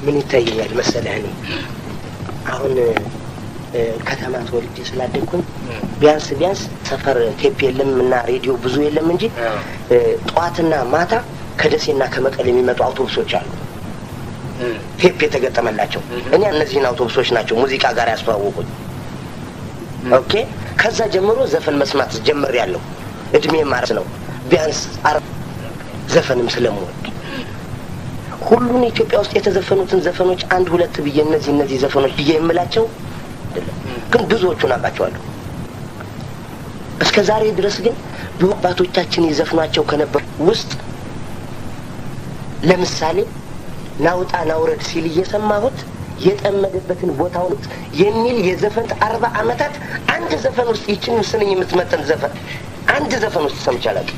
ምን ይታየኛል መሰለህ እኔ አሁን እ፣ ከተማ ተወልጄ ስላደግኩኝ ቢያንስ ቢያንስ ሰፈር ቴፕ የለም እና ሬዲዮ ብዙ የለም እንጂ እ፣ ጠዋትና ማታ ከደሴና ከመቀሌ የሚመጡ አውቶቡሶች አሉ ቴፕ የተገጠመላቸው። እኔ እነዚህን አውቶቡሶች ናቸው ሙዚቃ ጋር ያስተዋወቁኝ። ኦኬ ከዛ ጀምሮ ዘፈን መስማት ጀምር ያለው እድሜ ማርስ ነው ቢያንስ አረ ዘፈንም ስለምወድ ሁሉን ኢትዮጵያ ውስጥ የተዘፈኑትን ዘፈኖች አንድ ሁለት ብዬ እነዚህ እነዚህ ዘፈኖች ብዬ የምላቸው አይደለም፣ ግን ብዙዎቹን አውቃቸዋለሁ። እስከ ዛሬ ድረስ ግን ብዙ አባቶቻችን ይዘፍኗቸው ከነበሩ ውስጥ ለምሳሌ ናውጣ ናውረድ ሲል እየሰማሁት የጠመደበትን ቦታውን የሚል የዘፈን አርባ ዓመታት አንድ ዘፈን ውስጥ ይችን ስንኝ የምትመጠን ዘፈን አንድ ዘፈን ውስጥ ሰምቼ አላውቅም።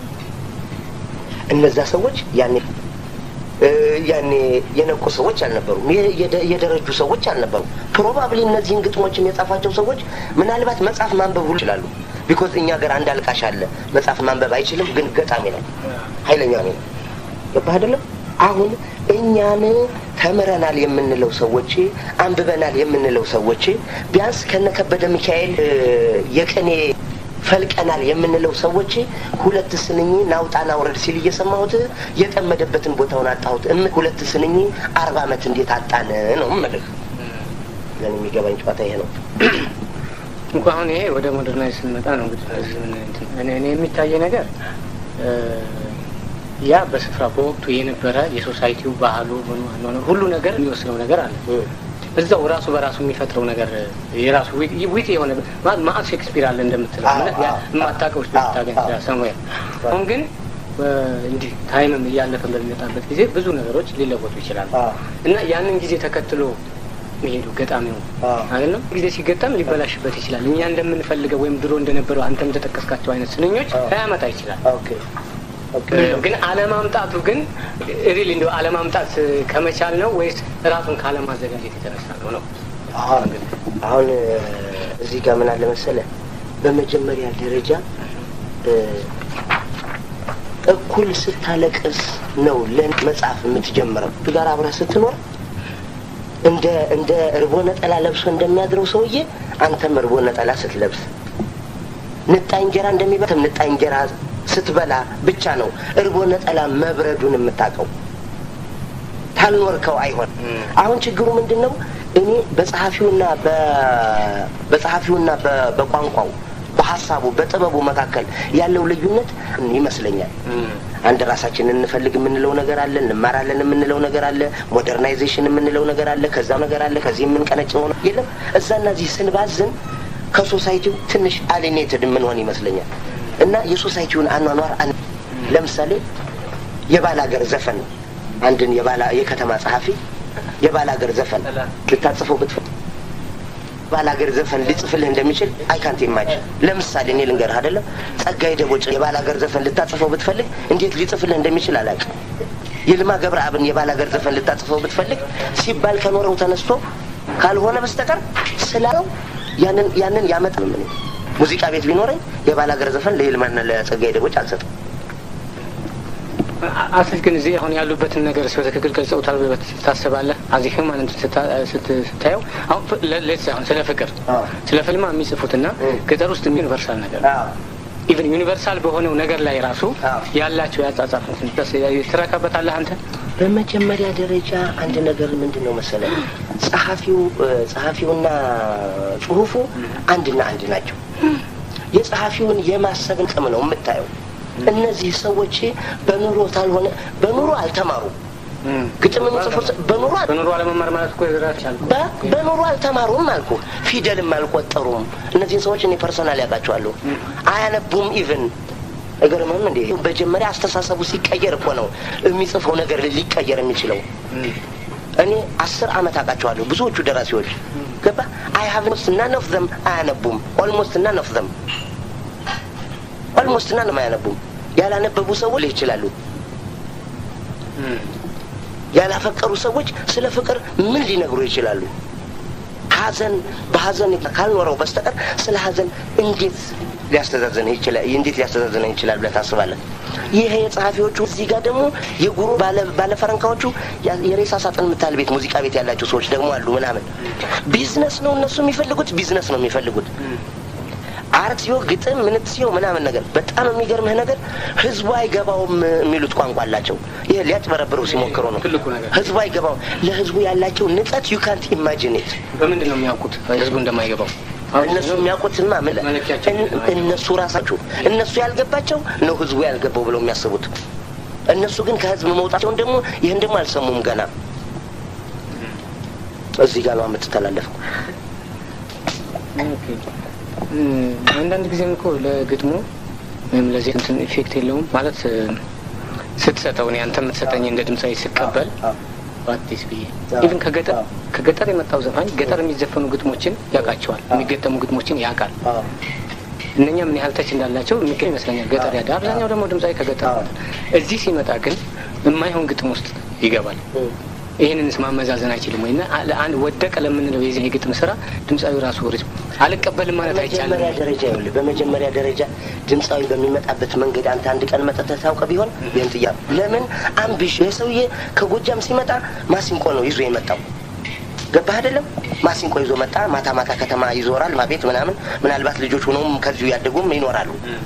እነዛ ሰዎች ያኔ እ፣ ያኔ የነቁ ሰዎች አልነበሩም። የ- የደ- የደረጁ ሰዎች አልነበሩም። ፕሮባብሊ እነዚህን ግጥሞችም የጻፋቸው ሰዎች ምናልባት መጽሐፍ ማንበብ ሁሉ ይችላሉ። ቢኮዝ እኛ ሀገር አንድ አልቃሽ አለ መጽሐፍ ማንበብ አይችልም፣ ግን ገጣሚ ነው፣ ኃይለኛ ነው። ገባህ አይደለም? አሁን እኛን ተምረናል የምንለው ሰዎች አንብበናል የምንለው ሰዎች ቢያንስ ከነከበደ ሚካኤል እ፣ የቅኔ ፈልቀናል የምንለው ሰዎች ሁለት ስንኝ ናውጣ ናውረድ ሲል እየሰማሁት የጠመደበትን ቦታውን አጣሁት። እም ሁለት ስንኝ አርባ ዓመት እንዴት አጣን ነው እምልህ። ለእኔ የሚገባኝ ጨዋታ ይሄ ነው። እንኳ አሁን ይሄ ወደ ሞደርናይዝ ስንመጣ ነው እንግዲህ በዚህ ምን እንትን እኔ እኔ የሚታየ ነገር እ፣ ያ በስፍራ በወቅቱ የነበረ የሶሳይቲው ባህሉ ምኑ አኗኗር ሁሉ ነገር የሚወስነው ነገር አለ። እዛው ራሱ በራሱ የሚፈጥረው ነገር የራሱ ዊት የሆነ ማ- ማአት ሼክስፒር አለ እንደምትለው አዎ፣ እና ያ አዎ፣ የማታውቀው ውስጥ አዎ፣ ታገኝ አዎ። ሰሙያ አሁን ግን እ፣ እንዲህ ታይምም እያለፈ በሚመጣበት ጊዜ ብዙ ነገሮች ሊለወጡ ይችላሉ አዎ። እና ያንን ጊዜ ተከትሎ መሄዱ ገጣሚው አዎ። አይደለም ጊዜ ሲገጠም ሊበላሽበት ይችላል። እኛ እንደምንፈልገው ወይም ድሮ እንደነበረው አንተ እንደጠቀስካቸው አይነት ስንኞች አዎ። ላያመጣ ይችላል። ኦኬ ኦኬ ግን አለማምጣቱ ግን ሪል እንደ አለማምጣት ከመቻል ነው ወይስ ራሱን ካለማዘጋጀት የተነሳ ነው ነው? አሁን አሁን እ፣ እዚህ ጋር ምን አለ መሰለህ፣ በመጀመሪያ ደረጃ እ፣ እኩል ስታለቅስ ነው ለን መጽሐፍ የምትጀምረው ጋር አብረህ ስትኖር እንደ እንደ እርቦ ነጠላ ለብሶ እንደሚያድረው ሰውዬ አንተም እርቦ ነጠላ ስትለብስ ንጣ እንጀራ እንደሚበትም ንጣ እንጀራ ስትበላ ብቻ ነው እርቦ ነጠላ መብረዱን የምታውቀው። ታልኖርከው አይሆን። አሁን ችግሩ ምንድን ነው? እኔ በጸሐፊውና በ- በጸሐፊውና በ- በቋንቋው በሀሳቡ በጥበቡ መካከል ያለው ልዩነት ይመስለኛል። አንድ ራሳችንን እንፈልግ የምንለው ነገር አለ፣ እንማራለን የምንለው ነገር አለ፣ ሞደርናይዜሽን የምንለው ነገር አለ፣ ከዛ ነገር አለ፣ ከዚህ የምንቀነጭ ሆነ የለም። እዛና እዚህ ስንባዝን ከሶሳይቲው ትንሽ አሊኔትድ የምንሆን ይመስለኛል። እና የሶሳይቲውን አኗኗር አን- ለምሳሌ የባላገር ዘፈን አንድን የባላ የከተማ ጸሐፊ የባላገር ዘፈን ልታጽፈው ብትፈልግ ባላገር ዘፈን ሊጽፍልህ እንደሚችል አይካንት ኢማጂን። ለምሳሌ እኔ ልንገርህ አይደለም ጸጋዬ ደቦጭ የባላገር ዘፈን ልታጽፈው ብትፈልግ እንዴት ሊጽፍልህ እንደሚችል አላውቅም። ይልማ ገብረአብን የባላገር ዘፈን ልታጽፈው ብትፈልግ ሲባል ከኖረው ተነስቶ ካልሆነ በስተቀር ስላለው ያንን ያንን ያመጣ ምን ሙዚቃ ቤት ቢኖረኝ የባላገር ዘፈን ለይልማና ለጸጋዬ ደቦጭ አልሰጥም። አስል ግን እዚህ አሁን ያሉበትን ነገር በትክክል ገልጸውታል ብለህ ታስባለህ? አዚህ ማለት ስታየው አሁን ሌት አሁን ስለ ፍቅር አዎ። ስለ ፍልማ የሚጽፉትና እም። ገጠር ውስጥ ዩኒቨርሳል ነገር ኢቨን ዩኒቨርሳል በሆነው ነገር ላይ ራሱ አዎ። ያላቸው ያጻጻፍ ትረካበታለህ አንተ? በመጀመሪያ ደረጃ አንድ ነገር ምንድን ነው መሰለህ፣ ጸሐፊው እ፣ ጸሐፊውና ጽሁፉ አንድና አንድ ናቸው። የጸሐፊውን የማሰብን ቅም ነው የምታየው። እነዚህ ሰዎች በኑሮ ታልሆነ በኑሮ አልተማሩም። ግጥም የሚጽፉ ሰ- በኑሮ አል- በኑሮ አለመማር ማለት እኮ ይራቻል። በ- በኑሮ አልተማሩም አልኩ። ፊደልም አልቆጠሩም። እነዚህን ሰዎች እኔ ፐርሰናል ያውቃቸዋለሁ። አያነቡም ኢቭን እገርምም እንዴ መጀመሪያ አስተሳሰቡ ሲቀየር እኮ ነው የሚጽፈው ነገር ሊቀየር የሚችለው። እኔ አስር አመት አውቃቸዋለሁ ብዙዎቹ ደራሲዎች ገባ አይ ሀቭ ኦልሞስት ናን ኦፍ ዘም አያነቡም። ኦልሞስት ናን ኦፍ ዘም ኦልሞስት ናን አያነቡም። ያላነበቡ ሰዎች ይችላሉ። ያላፈቀሩ ሰዎች ስለ ፍቅር ምን ሊነግሩ ይችላሉ? ሀዘን በሀዘን ካልኖረው በስተቀር ስለ ሀዘን እንዴት ሊያስተዛዝንህ ይችላል? እንዴት ሊያስተዛዝንህ ይችላል ብለህ ታስባለህ? ይሄ የጸሐፊዎቹ እዚህ ጋር ደግሞ የጉሮ ባለፈረንካዎቹ የሬሳ ሳጥን የምታህል ቤት ሙዚቃ ቤት ያላቸው ሰዎች ደግሞ አሉ ምናምን ቢዝነስ ነው እነሱ የሚፈልጉት ቢዝነስ ነው የሚፈልጉት አርት ሲዮ ግጥም ምንት ሲዮ ምናምን ነገር በጣም የሚገርምህ ነገር ህዝቡ አይገባውም የሚሉት ቋንቋ አላቸው። ይሄ ሊያጭበረብረው ሲሞክሩ ነው። ህዝቡ አይገባውም። ለህዝቡ ያላቸው ንቀት ዩ ካንት ኢማጂኔት። በምንድን ነው የሚያውቁት ህዝቡ እንደማይገባው? እነሱ የሚያውቁትማ ምን እነሱ ራሳቸው እነሱ ያልገባቸው ነው ህዝቡ ያልገባው ብለው የሚያስቡት። እነሱ ግን ከህዝብ መውጣቸውን ደግሞ ይህን ደግሞ አልሰሙም ገና። እዚህ ጋር ነው የምትተላለፈው። አንዳንድ ጊዜም እኮ ለግጥሙ ወይም ለዚህ እንትን ኢፌክት የለውም ማለት ስትሰጠው እኔ አንተ የምትሰጠኝ እንደ ድምፃዊ ስቀበል በአዲስ ብዬ ኢቭን ከገጠር ከገጠር የመጣው ዘፋኝ ገጠር የሚዘፈኑ ግጥሞችን ያውቃቸዋል፣ የሚገጠሙ ግጥሞችን ያውቃል። እነኛ ምን ያህል ተች እንዳላቸው የሚገኝ ይመስለኛል። ገጠር ያደ አብዛኛው ደግሞ ድምፃዊ ከገጠር እዚህ ሲመጣ ግን የማይሆን ግጥም ውስጥ ይገባል። ይህንንስ ማመዛዘን አይችልም ወይ? አንድ ወደቀ ለምንለው የዚህ የግጥም ስራ ድምፃዊ ራሱ ሪዝም አልቀበልም ማለት አይቻልም። በመጀመሪያ ደረጃ ይኸውልህ፣ በመጀመሪያ ደረጃ ድምፃዊ በሚመጣበት መንገድ አንተ አንድ ቀን መጠተህ ታውቀ ቢሆን ይህን ጥያ ለምን አምቢሽ ይህ ሰውዬ ከጎጃም ሲመጣ ማሲንቆ ነው ይዞ የመጣው ገባህ አይደለም? ማሲንቆ ይዞ መጣ። ማታ ማታ ከተማ ይዞራል ማቤት ምናምን። ምናልባት ልጆች ሆነውም ከዚሁ ያደጉም ይኖራሉ።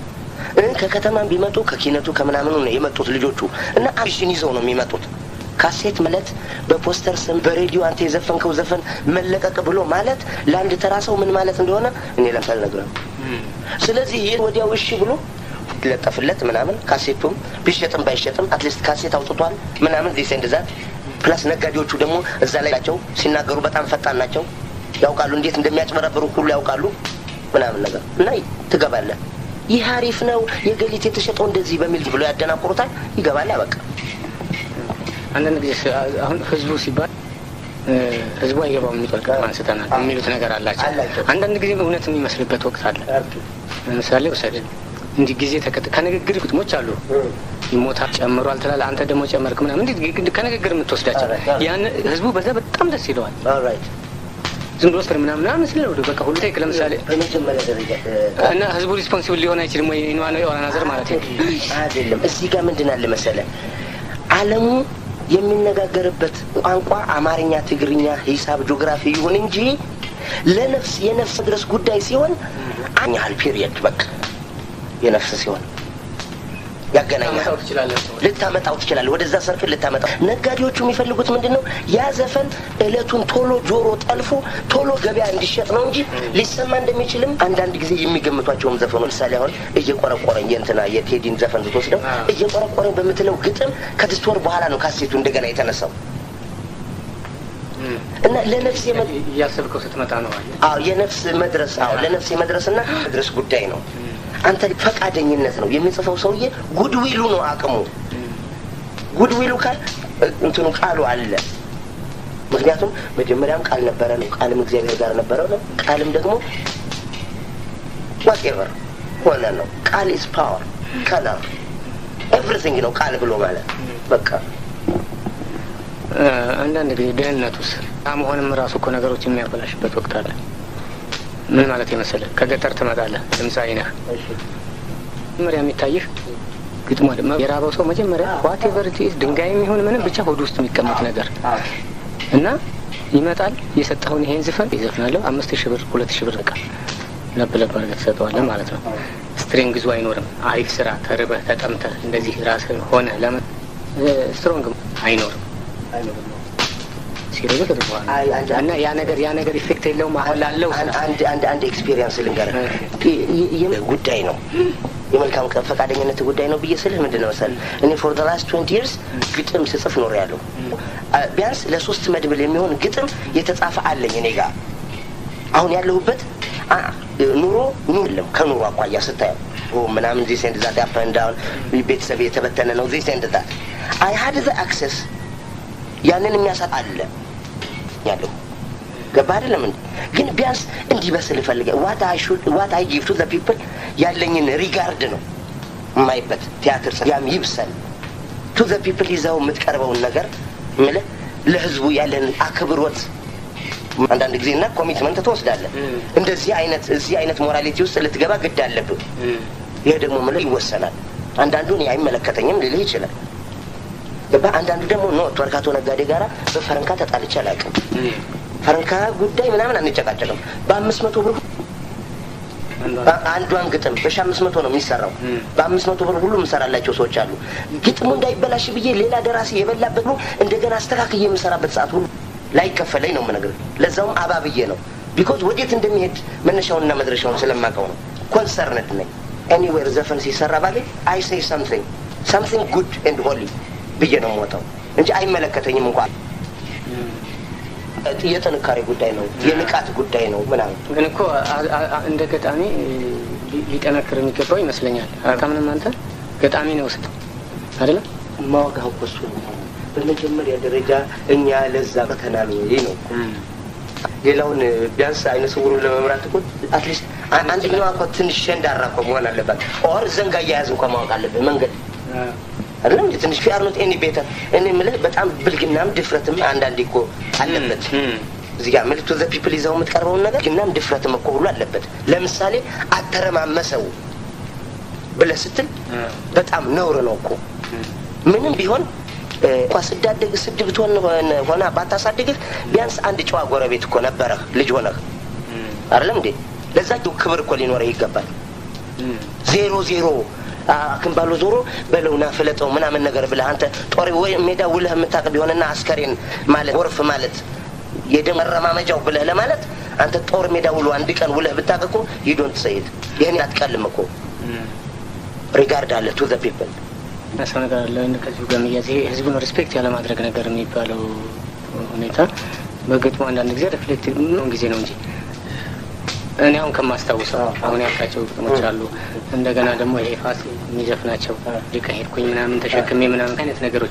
ከከተማም ቢመጡ ከኪነቱ ከምናምኑ ነው የመጡት ልጆቹ እና አምቢሽን ይዘው ነው የሚመጡት ካሴት ማለት በፖስተር ስም በሬዲዮ አንተ የዘፈንከው ዘፈን መለቀቅ ብሎ ማለት ለአንድ ተራ ሰው ምን ማለት እንደሆነ እኔ ለምሳሌ ነግረው። ስለዚህ ይህ ወዲያው እሺ ብሎ ይለጠፍለት ምናምን ካሴቱም ቢሸጥም ባይሸጥም አትሊስት ካሴት አውጥቷል ምናምን ዚስ ኤንድ ዛት ፕላስ ነጋዴዎቹ ደግሞ እዛ ላይ ናቸው ሲናገሩ በጣም ፈጣን ናቸው ያውቃሉ እንዴት እንደሚያጭበረብሩ ሁሉ ያውቃሉ ምናምን ነገር እና ትገባለህ ይህ አሪፍ ነው የገሊት የተሸጠው እንደዚህ በሚል ብሎ ያደናቁሩታል ይገባል በቃ አንዳንድ ጊዜ አሁን ህዝቡ ሲባል ህዝቡ አይገባው የሚጠልቅ አንስተናል የሚሉት ነገር አላቸው። አንዳንድ ጊዜ እውነት የሚመስልበት ወቅት አለ። ለምሳሌ ውሰድ እንዲህ ጊዜ ተቀጥ ከንግግር ግጥሞች አሉ ይሞታል ጨምሯል ትላለህ፣ አንተ ደግሞ ጨመርክ ምናምን እንዲህ ከንግግር የምትወስዳቸው ያን ህዝቡ በዛ በጣም ደስ ይለዋል። ዝም ብሎ ስር ምናምን ምናምን ስለ ወደ በቃ ሁሉ ቴክ ለምሳሌ በመጀመሪያ ደረጃ እና ህዝቡ ሪስፖንሲብል ሊሆን አይችልም ወይ ኢንዋ ነው የሆነ ነገር ማለት ነው አይደለም። እዚህ ጋር ምንድን አለ መሰለህ ዓለሙ የሚነጋገርበት ቋንቋ አማርኛ፣ ትግርኛ፣ ሂሳብ፣ ጂኦግራፊ ይሁን እንጂ ለነፍስ የነፍስ ድረስ ጉዳይ ሲሆን አኛል ፒሪየድ በቃ የነፍስ ሲሆን ያገናኛል። ልታመጣው ትችላለህ። ወደዛ ሰርክል ልታመጣው። ነጋዴዎቹ የሚፈልጉት ምንድን ነው? ያ ዘፈን እለቱን ቶሎ ጆሮ ጠልፎ ቶሎ ገበያ እንዲሸጥ ነው እንጂ ሊሰማ እንደሚችልም አንዳንድ ጊዜ የሚገምቷቸውም ዘፈኖች ምሳሌ አሁን እየቆረቆረኝ የእንትና የቴዲን ዘፈን ስትወስደው እየቆረቆረኝ በምትለው ግጥም ከስድስት ወር በኋላ ነው ካሴቱ እንደገና የተነሳው እና ለነፍስ እያሰብከው ስትመጣ ነው። አዎ የነፍስ መድረስ አዎ ለነፍስ የመድረስና መድረስ ጉዳይ ነው። አንተ ፈቃደኝነት ነው የሚጽፈው ሰውዬ ጉድዊሉ ነው አቅሙ። ጉድዊሉ ካል እንትኑ ቃሉ አለ። ምክንያቱም መጀመሪያም ቃል ነበረ ነው፣ ቃልም እግዚአብሔር ጋር ነበረ ነው፣ ቃልም ደግሞ ዋቴቨር ሆነ ነው። ቃል ኢዝ ፓወር ከለር ኤቭሪቲንግ ነው ቃል ብሎ ማለት በቃ አንዳንድ ጊዜ ድህነት ውስጥ መሆንም ራሱ እኮ ነገሮች የሚያበላሽበት ወቅት አለ። ምን ማለት የመሰለህ ከገጠር ትመጣለህ፣ ድምፃዊ ነህ። መጀመሪያ የሚታይህ ግጥሞ የራበው ሰው መጀመሪያ ዋቴቨር ኢዝ ድንጋይ የሚሆን ምንም ብቻ ሆድ ውስጥ የሚቀመጥ ነገር እና ይመጣል። የሰጠኸውን ይሄን ዝፈን ይዘፍናለሁ። አምስት ሺህ ብር ሁለት ሺህ ብር በቃ ለብ ለብ አድርገህ ትሰጠዋለህ ማለት ነው። ስትሪንግዙ አይኖርም። አሪፍ ስራ ተርበህ ተጠምተህ እንደዚህ ራስህን ሆነ ለመ ስትሮንግ አይኖርም ሲርብህ ትጥበዋል እና ያ ነገር ያ ነገር ኢፌክት የለውም። አሁን ላለው አንድ አንድ አንድ ኤክስፒሪየንስ ልንገርህ ጉዳይ ነው የመልካም ፈቃደኝነት ጉዳይ ነው ብዬ ስልህ ምንድን ነው መሰለህ እኔ ፎር ዘ ላስት ትዌንቲ ይርስ ግጥም ስጽፍ ኖር ያለው ቢያንስ ለሶስት መድብል የሚሆን ግጥም የተጻፈ አለኝ እኔ ጋር አሁን ያለሁበት ኑሮ ኑ የለም ከኑሮ አኳያ ስታየው ምናምን ዚህ ሴንድ ዛት አፕ ኤንድ ዳውን ቤተሰብ የተበተነ ነው ዚህ ሴንድ ዛት አይ ሀድ ዘ አክሰስ ያንን የሚያሳጥ አለ ያለሁ ገባ አይደለም እንዴ? ግን ቢያንስ እንዲበስል እፈልገ ዋት አይ ሹድ ዋት አይ ጊቭ ቱ ዘ ፒፕል ያለኝን ሪጋርድ ነው የማይበት ቲያትር ያም ይብሰል ቱ ዘ ፒፕል ይዘው የምትቀርበውን ነገር ምልህ ለህዝቡ ያለን አክብሮት አንዳንድ ጊዜ እና ኮሚትመንት ትወስዳለህ። እንደዚህ አይነት እዚህ አይነት ሞራሊቲ ውስጥ ልትገባ ግድ አለብህ። ይህ ደግሞ ምልህ ይወሰናል። አንዳንዱ እኔ አይመለከተኝም ሊልህ ይችላል። ገባ? አንዳንዱ ደግሞ ኖ ወርካቶ ነጋዴ ጋራ በፈረንካ ተጣልቼ አላውቅም። ፈረንካ ጉዳይ ምናምን አንጨቃጨቅም። በአምስት መቶ ብር አንዷን ግጥም በሺ አምስት መቶ ነው የሚሰራው። በአምስት መቶ ብር ሁሉ የምሰራላቸው ሰዎች አሉ። ግጥሙ እንዳይበላሽ ብዬ ሌላ ደራሲ የበላበት ነው እንደገና አስተካክዬ የምሰራበት ሰዓት ሁሉ ላይከፈለኝ ነው የምነግርህ። ለዛውም አባብዬ ነው ቢኮዝ ወዴት እንደሚሄድ መነሻውንና መድረሻውን ስለማውቀው ነው። ኮንሰርንድ ነኝ። ኤኒዌር ዘፈን ሲሰራ ባለ አይ ሴይ ሳምቲንግ ሳምቲንግ ጉድ ኤንድ ሆሊ ብዬ ነው የምወጣው እንጂ አይመለከተኝም እንኳን የጥንካሬ ጉዳይ ነው፣ የንቃት ጉዳይ ነው ምናምን። ግን እኮ እንደ ገጣሚ ሊጠነክር የሚገባው ይመስለኛል። ከምንም አንተ ገጣሚ ነው ስጥ አይደለም ማወጋው እኮ እሱ ነው። በመጀመሪያ ደረጃ እኛ ለዛ በተናል ወይ ነው። ሌላውን ቢያንስ አይነ ስውሩን ለመምራት እኮ አትሊስት አንደኛዋ እኮ ትንሽ ሸንዳራ እኮ መሆን አለባት። ኦር ዘንጋ እያያዝ እንኳ ማወቅ አለብን መንገድ አይደለም ትንሽ ፊ አርኖት ኤኒ ቤተር እኔ የምልህ በጣም ብልግናም ድፍረትም አንዳንዴ እኮ አለበት። እዚህ ጋር ምልክቱ ዘ ፒፕል ይዘው የምትቀርበውን ነገር ግናም ድፍረትም እኮ ሁሉ አለበት። ለምሳሌ አተረማመሰው ብለህ ስትል በጣም ነውር ነው እኮ ምንም ቢሆን እንኳ ስዳደግ ስድ ብትሆን ሆና ባታሳድግህ ቢያንስ አንድ ጨዋ ጎረቤት እኮ ነበረህ ልጅ ሆነህ አይደለም እንዴ? ለዛቸው ክብር እኮ ሊኖረህ ይገባል። ዜሮ ዜሮ ክንባሎ ዞሮ በለውና ፍለጠው ምናምን ነገር ብለህ አንተ ጦር ወይ ሜዳ ውለህ የምታውቅ ቢሆንና አስከሬን ማለት ጎርፍ ማለት የደም መረማመጃው ብለህ ለማለት አንተ ጦር ሜዳ ውሎ አንድ ቀን ውለህ ብታውቅ እኮ ይዶንት ሰይድ ይህን አትቀልም እኮ ሪጋርድ አለ ቱ ዘ ፒፕል ሰው ነገር አለ ከዚሁ ጋር የሚያዝ ይሄ ህዝቡን ሪስፔክት ያለማድረግ ነገር የሚባለው ሁኔታ በግጥሙ አንዳንድ ጊዜ ሪፍሌክት ነው ጊዜ ነው እንጂ እኔ አሁን ከማስታውሰው አሁን ያልካቸው ግጥሞች አሉ። እንደገና ደግሞ ይሄ ፋስ የሚዘፍናቸው ሊቀ ሄድኩኝ ምናምን ተሸክሜ ምናምን አይነት ነገሮች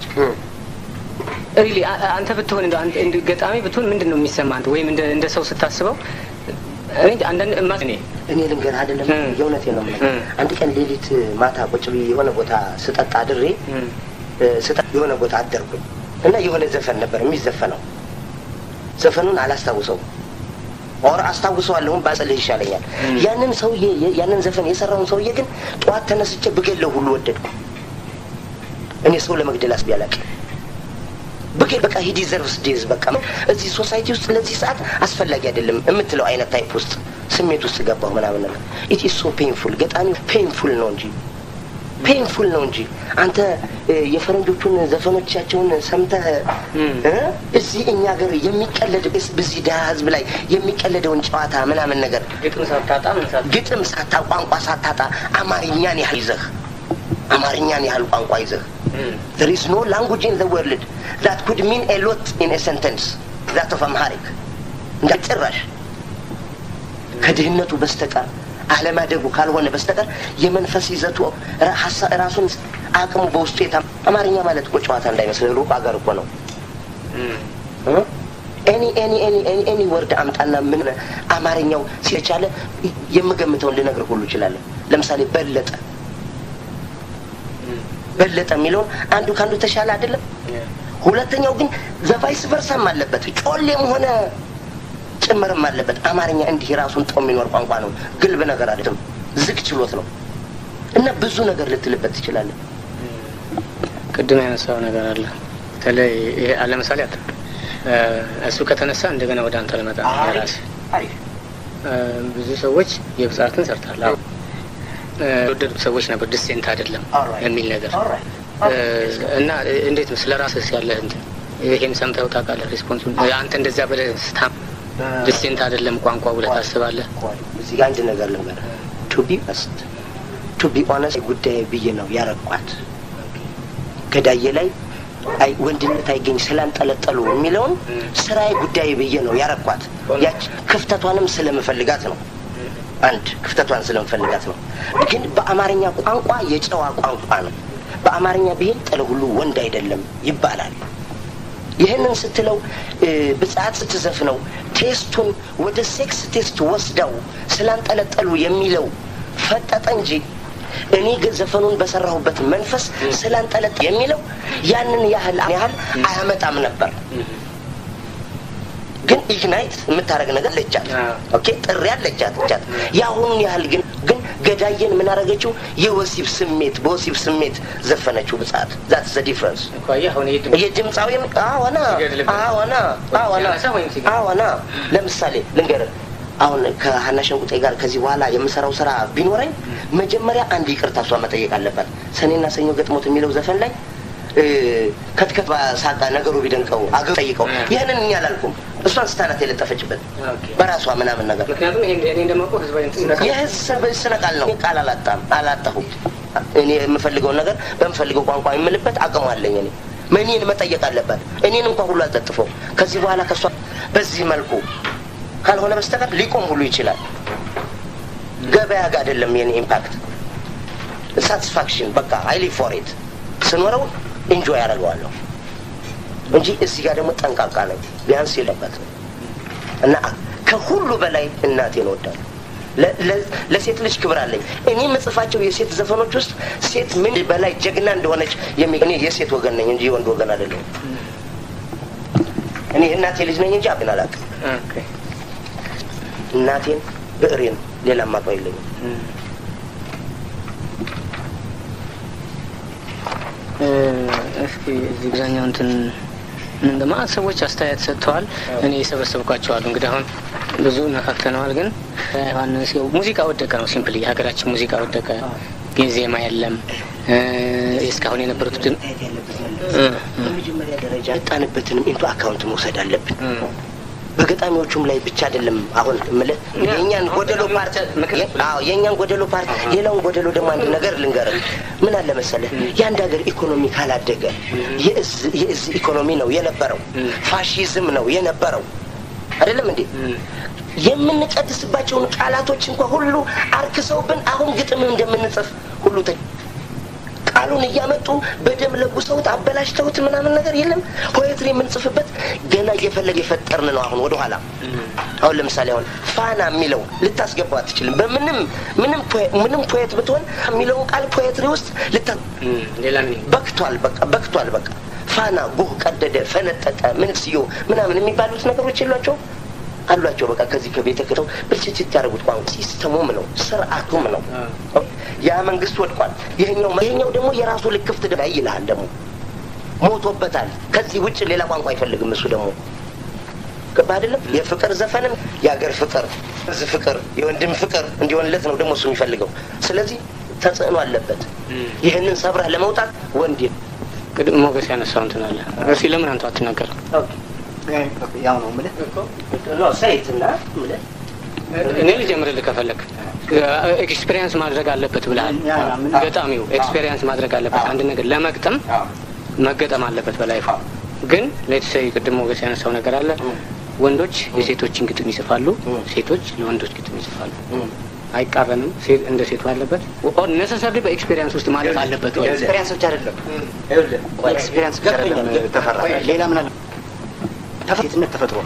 ሪሊ አንተ ብትሆን እንደ ገጣሚ ብትሆን ምንድን ነው የሚሰማ አንተ ወይም እንደ ሰው ስታስበው አንዳንድ እኔ እኔ ልንገርህ አይደለም የእውነቴ ነው የምልህ። አንድ ቀን ሌሊት ማታ ቁጭ ብዬ የሆነ ቦታ ስጠጣ አድሬ ስጠጣ የሆነ ቦታ አደርኩኝ እና የሆነ ዘፈን ነበር የሚዘፈነው። ዘፈኑን አላስታውሰውም ኦር አስታውሰዋለሁም ባጸልህ ይሻለኛል። ያንን ሰውዬ ያንን ዘፈን የሰራውን ሰውዬ ግን ጠዋት ተነስቼ ብገለው ሁሉ ወደድኩ። እኔ ሰው ለመግደል አስቤ አላውቅም። ብገል በቃ ሂ ዲዘርቭስ ዴዝ በቃ እዚህ ሶሳይቲ ውስጥ ለዚህ ሰዓት አስፈላጊ አይደለም የምትለው አይነት ታይፕ ውስጥ ስሜት ውስጥ ገባሁ ምናምን ነገር ኢት ኢዝ ሶ ፔንፉል። ገጣሚ ፔንፉል ነው እንጂ ፔንፉል ነው እንጂ አንተ የፈረንጆቹን ዘፈኖቻቸውን ሰምተህ እዚህ እኛ ሀገር የሚቀለድ በዚህ ድሀ ህዝብ ላይ የሚቀለደውን ጨዋታ ምናምን ነገር ግጥም ሳታጣ ግጥም ሳታ ቋንቋ ሳታጣ አማርኛን ያህል ይዘህ አማርኛን ያህል ቋንቋ ይዘህ there is no language in the world that could mean a lot in a sentence that of Amharic እንደ ጭራሽ ከድህነቱ በስተቀር አለማደጉ ካልሆነ በስተቀር የመንፈስ ይዘቱ ራሱን አቅሙ በውስጡ የታ አማርኛ ማለት እኮ ጨዋታ እንዳይመስል ሩቅ ሀገር እኮ ነው። ኤኒ ኤኒ ኤኒ ኤኒ ኤኒ ወርድ አምጣና ምን አማርኛው ሲቻለ የምገምተውን ልነግርህ ሁሉ እችላለሁ። ለምሳሌ በለጠ በለጠ የሚለውን አንዱ ከአንዱ ተሻለ አይደለም። ሁለተኛው ግን ዘቫይስ ቨርሳም አለበት ጮሌም ሆነ ጭምርም አለበት። አማርኛ እንዲህ ራሱን ጦ የሚኖር ቋንቋ ነው። ግልብ ነገር አይደለም፣ ዝግ ችሎት ነው እና ብዙ ነገር ልትልበት ትችላለህ። ቅድም ያነሳው ነገር አለ። በተለይ ይሄ ለምሳሌ አት እሱ ከተነሳ እንደገና ወደ አንተ ልመጣ ራስ ብዙ ሰዎች የብጻትን ሰርታል የወደዱት ሰዎች ነበር። ዲሴንት አይደለም የሚል ነገር እና እንዴት ነው ስለ ራስህ ያለህ እንትን ይሄን ሰምተው ታውቃለህ? ሪስፖንሱን አንተ እንደዛ ብለህ ስታ ዲሴንት አይደለም ቋንቋ ብለህ ታስባለህ? እዚህ ጋር አንድ ነገር ልንገርህ። ቱ ቢ ኦነስት ቱ ቢ ኦነስት ጉዳይ ብዬ ነው ያረኳት። ገዳዬ ላይ አይ ወንድነት አይገኝ ስላንጠለጠሉ የሚለውን ስራዬ ጉዳይ ብዬ ነው ያረኳት። ያች ክፍተቷንም ስለምፈልጋት ነው። አንድ ክፍተቷን ስለምፈልጋት ነው። ግን በአማርኛ ቋንቋ የጨዋ ቋንቋ ነው። በአማርኛ ብሄል ጥለ ሁሉ ወንድ አይደለም ይባላል። ይህንን ስትለው ብጽዓት ስትዘፍነው ቴስቱን ወደ ሴክስ ቴስት ወስደው ስላንጠለጠሉ የሚለው ፈጠጠ እንጂ እኔ ዘፈኑን በሰራሁበት መንፈስ ስላንጠለጠ የሚለው ያንን ያህል ያህል አያመጣም ነበር። ግን ኢግናይት የምታደርግ ነገር ለቻት ኦኬ ጥሪ ያለቻት ቻት የአሁኑን ያህል ግን ግን ገዳየን ምን አደረገችው? የወሲብ ስሜት በወሲብ ስሜት ዘፈነችው ብጻት ዛት ዘ ዲፍረንስ የድምፃዊ አዎና አዎና አዎና አዎና ለምሳሌ ልንገርህ አሁን ከሀና ሸንቁጤ ጋር ከዚህ በኋላ የምሰራው ስራ ቢኖረኝ መጀመሪያ አንድ ይቅርታ እሷ መጠየቅ አለባት። ሰኔና ሰኞ ገጥሞት የሚለው ዘፈን ላይ ከትከት ሳቃ ነገሩ ቢደንቀው አገ ጠይቀው ይህንን እኛ አላልኩም። እሷን ስታናት የለጠፈችበት በራሷ ምናምን ነገር የህዝብ ስነ ቃል ነው። ቃል አላጣም አላጣሁም። እኔ የምፈልገውን ነገር በምፈልገው ቋንቋ የምልበት አቅሙ አለኝ። እኔ እኔን መጠየቅ አለባት። እኔን እንኳን ሁሉ አልጠጥፈው ከዚህ በኋላ ከእሷ በዚህ መልኩ ካልሆነ በስተቀር ሊቆም ሁሉ ይችላል። ገበያ ጋር አይደለም የኔ ኢምፓክት ሳቲስፋክሽን በቃ አይሊ ፎሬት ስኖረው ኢንጆይ ያደርገዋለሁ እንጂ እዚህ ጋር ደግሞ ጠንቃቃ ነው ቢያንስ የለበት እና ከሁሉ በላይ እናቴን እወዳለሁ። ለሴት ልጅ ክብር አለኝ። እኔ የምጽፋቸው የሴት ዘፈኖች ውስጥ ሴት ምን በላይ ጀግና እንደሆነች እኔ የሴት ወገን ነኝ እንጂ የወንድ ወገን አይደለሁም። እኔ እናቴ ልጅ ነኝ እንጂ አብን አላውቅም። እናቴን ብዕሬን ሌላ ማቀው የለኝም። እስኪ እዚህ ግዛኛው እንትን እንደማለት ሰዎች አስተያየት ሰጥተዋል። እኔ የሰበሰብኳቸው አሉ። እንግዲህ አሁን ብዙ ነካክተነዋል፣ ግን ዮሐንስ ሙዚቃ ወደቀ ነው ሲምፕል የሀገራችን ሙዚቃ ወደቀ። ዜማ የለም። እስካሁን የነበሩት ድም በመጀመሪያ ደረጃ የጣንበትንም ኢንቱ አካውንት መውሰድ አለብን። በገጣሚዎቹም ላይ ብቻ አይደለም። አሁን የምልህ የእኛን ጎደሎ ፓርት አዎ የእኛን ጎደሎ ፓርት ሌላውን ጎደሎ ደግሞ አንድ ነገር ልንገርህ። ምን አለ መሰለህ የአንድ ሀገር ኢኮኖሚ ካላደገ የእዝ ኢኮኖሚ ነው የነበረው፣ ፋሺዝም ነው የነበረው። አይደለም እንዴ? የምንቀድስባቸውን ቃላቶች እንኳ ሁሉ አርክሰውብን አሁን ግጥም እንደምንጽፍ ሁሉ ቃሉን እያመጡ በደም ለጉሰውት አበላሽተውት ምናምን ነገር የለም። ፖኤትሪ የምንጽፍበት ገና እየፈለገ የፈጠርን ነው። አሁን ወደኋላ አሁን ለምሳሌ አሁን ፋና የሚለው ልታስገባው አትችልም። በምንም ምንም ምንም ፖኤት ብትሆን የሚለውን ቃል ፖኤትሪ ውስጥ ልታ በክቷል። በቃ በክቷል። በቃ ፋና ጉህ ቀደደ፣ ፈነጠጠ፣ ምን ስዮ ምናምን የሚባሉት ነገሮች የሏቸው አሏቸው። በቃ ከዚህ ከቤተ ክተው ብልጭት ያደረጉት ቋንቋ ሲስተሙም ነው ስርዓቱም ነው። ያ መንግስት ወድቋል። ይሄኛው ይሄኛው ደግሞ የራሱ ልክፍት ላይ ይልሃል ደግሞ ሞቶበታል። ከዚህ ውጭ ሌላ ቋንቋ አይፈልግም እሱ ደግሞ ገባ አይደለም። የፍቅር ዘፈንም የሀገር ፍቅር ዝ ፍቅር የወንድም ፍቅር እንዲሆንለት ነው ደግሞ እሱ የሚፈልገው። ስለዚህ ተጽዕኖ አለበት። ይህንን ሰብረህ ለመውጣት ወንድ ቅድም ሞገስ ያነሳው እንትን አለ። እስኪ ለምን አንተ አትናገርም? ያው ነው የምልህ ሰይትና ምልህ እኔ ልጀምርልህ ከፈለግ ኤክስፔሪንስ ማድረግ አለበት ብለሃል። ገጣሚው ኤክስፔሪንስ ማድረግ አለበት። አንድ ነገር ለመግጠም መገጠም አለበት በላይፉ። ግን ሌትሰይ ቅድም ሞገስ ያነሳው ነገር አለ። ወንዶች የሴቶችን ግጥም ይጽፋሉ፣ ሴቶች ለወንዶች ግጥም ይጽፋሉ። አይቃረንም። እንደ ሴቱ አለበት ነሰሰሪ በኤክስፔሪንስ ውስጥ ማለት አለበት ወይ? ኤክስፔሪንስ ብቻ አይደለም ኤክስፔሪንስ ብቻ አይደለም ተፈራ። ሌላ ምን አለ? ሴትነት ተፈጥሮ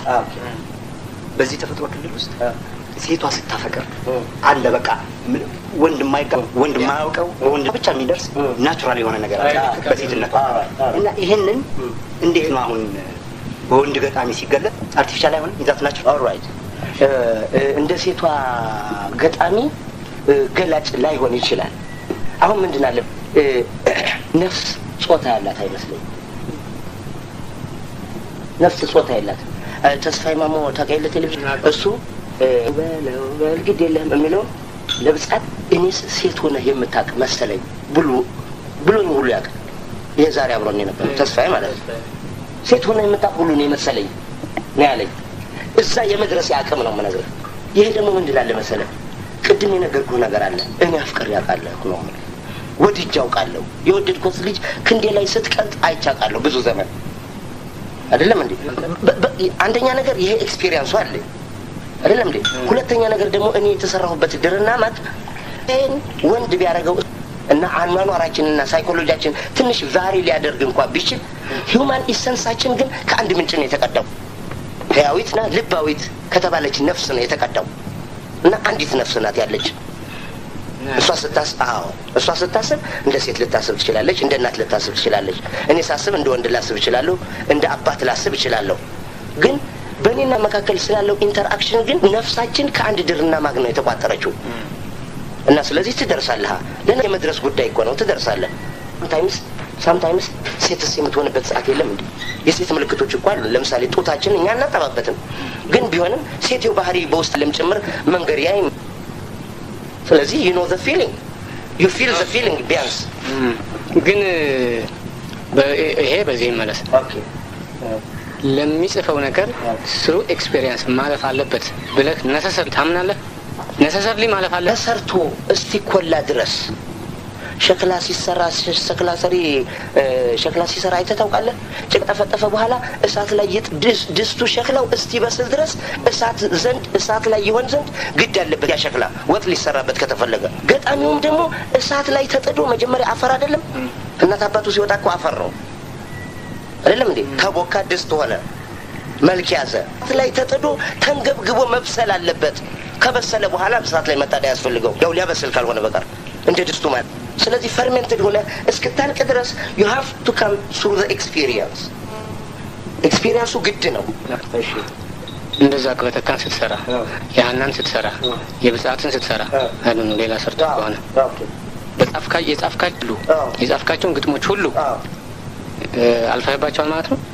በዚህ ተፈጥሮ ክልል ውስጥ ሴቷ ስታፈቅር አለ በቃ ወንድ የማይጋ ወንድ የማያውቀው በወንድ ብቻ የሚደርስ ናቹራል የሆነ ነገር አለ በሴትነት እና ይሄንን እንዴት ነው አሁን በወንድ ገጣሚ ሲገለጥ አርቲፊሻል አይሆንም? ይዛት ናቸው ኦልራይት እንደ ሴቷ ገጣሚ ገላጭ ላይሆን ይችላል። አሁን ምንድን አለ ነፍስ ጾታ ያላት አይመስለኝም። ነፍስ ጾታ የላት ተስፋዬ ማሞ ታውቂያለሽ? ቴሌቪዥን እሱ በለው በል ግድ የለህም የሚለው ለብጻት እኔስ ሴት ሆነህ የምታውቅ መሰለኝ ብሎ ብሎኝ ሁሉ ያውቅ ይሄ ዛሬ አብሮን የነበረው ተስፋዬ ማለት ነው። ሴት ሆነህ የምታውቅ ሁሉ ነው የመሰለኝ ነው ያለኝ። እዛ የመድረስ አቅም ነው የምነግርህ። ይሄ ደግሞ ምንድን አለ መሰለህ ቅድም የነገርኩህ ነገር አለ። እኔ አፍቅሬ አውቃለሁ ነው የምልህ። ወድጄ አውቃለሁ። የወደድኩት ልጅ ክንዴ ላይ ስትቀልጥ አይቻቃለሁ ብዙ ዘመን አይደለም እንዴ? አንደኛ ነገር ይሄ ኤክስፒሪየንሱ አለ አይደለም እንዴ? ሁለተኛ ነገር ደግሞ እኔ የተሰራሁበት ድርና ማት ይህን ወንድ ቢያደርገው እና አኗኗራችንና ሳይኮሎጂያችን ትንሽ ቫሪ ሊያደርግ እንኳ ቢችል ሂውማን ኢሰንሳችን ግን ከአንድ ምንጭ ነው የተቀዳው። ህያዊትና ልባዊት ከተባለች ነፍስ ነው የተቀዳው እና አንዲት ነፍስ ናት ያለች እሷ ስታስብ አዎ እሷ ስታስብ እንደ ሴት ልታስብ ትችላለች፣ እንደ እናት ልታስብ ትችላለች። እኔ ሳስብ እንደ ወንድ ላስብ እችላለሁ፣ እንደ አባት ላስብ እችላለሁ። ግን በእኔ በእኔና መካከል ስላለው ኢንተርአክሽን ግን ነፍሳችን ከአንድ ድርና ማግ ነው የተቋጠረችው እና ስለዚህ ትደርሳለህ። ለና የመድረስ ጉዳይ እኮ ነው። ትደርሳለህ። ሳምታይምስ ሳምታይምስ ሴትስ የምትሆንበት ሰዓት የለም እንዴ? የሴት ምልክቶች እኮ አሉ። ለምሳሌ ጡታችን እኛ አናጠባበትም፣ ግን ቢሆንም ሴትው ባህሪ በውስጥ ለም ጭምር መንገድ ያይ ስለዚህ ዩ ኖ ዘ ፊሊንግ ዩ ፊል ዘ ፊሊንግ ቢያንስ ግን ይሄ በዚህ ይመለስ ለሚጽፈው ነገር ስሩ ኤክስፔሪየንስ ማለፍ አለበት ብለህ ነሰሰር ታምናለህ? ነሰሰርሊ ማለፍ አለ ተሰርቶ እስቲኮላ ድረስ ሸክላ ሲሰራ ሸክላ ሰሪ ሸክላ ሲሰራ አይተህ ታውቃለህ? ጭቅ ጠፈጠፈ በኋላ እሳት ላይ ይጥ ድስቱ ሸክላው እስቲበስል ድረስ እሳት ዘንድ እሳት ላይ ይሆን ዘንድ ግድ ያለበት ያ ሸክላ ወጥ ሊሰራበት ከተፈለገ። ገጣሚውም ደግሞ እሳት ላይ ተጥዶ መጀመሪያ አፈር አይደለም እናት አባቱ ሲወጣ እኮ አፈር ነው አይደለም እንዴ? ተቦካ ድስት ሆነ መልክ ያዘ። እሳት ላይ ተጥዶ ተንገብግቦ መብሰል አለበት። ከበሰለ በኋላ እሳት ላይ መጣድ አያስፈልገው፣ ያው ሊያበስል ካልሆነ በቀር እንደ ድስቱ ማለት። ስለዚህ ፈርሜንትድ ሆነ እስክታልቅ ድረስ ዩ ሃቭ ቱ ካም ሱሩ ዘ ኤክስፒሪየንስ። ኤክስፒሪየንሱ ግድ ነው። እንደዛ ቅበተካን ስትሰራ የሀናን ስትሰራ የብጻትን ስትሰራ አሉ ነው ሌላ ሰርቶ ከሆነ በጻፍካ የጻፍካሉ የጻፍካቸውን ግጥሞች ሁሉ አልፈህባቸዋል ማለት ነው።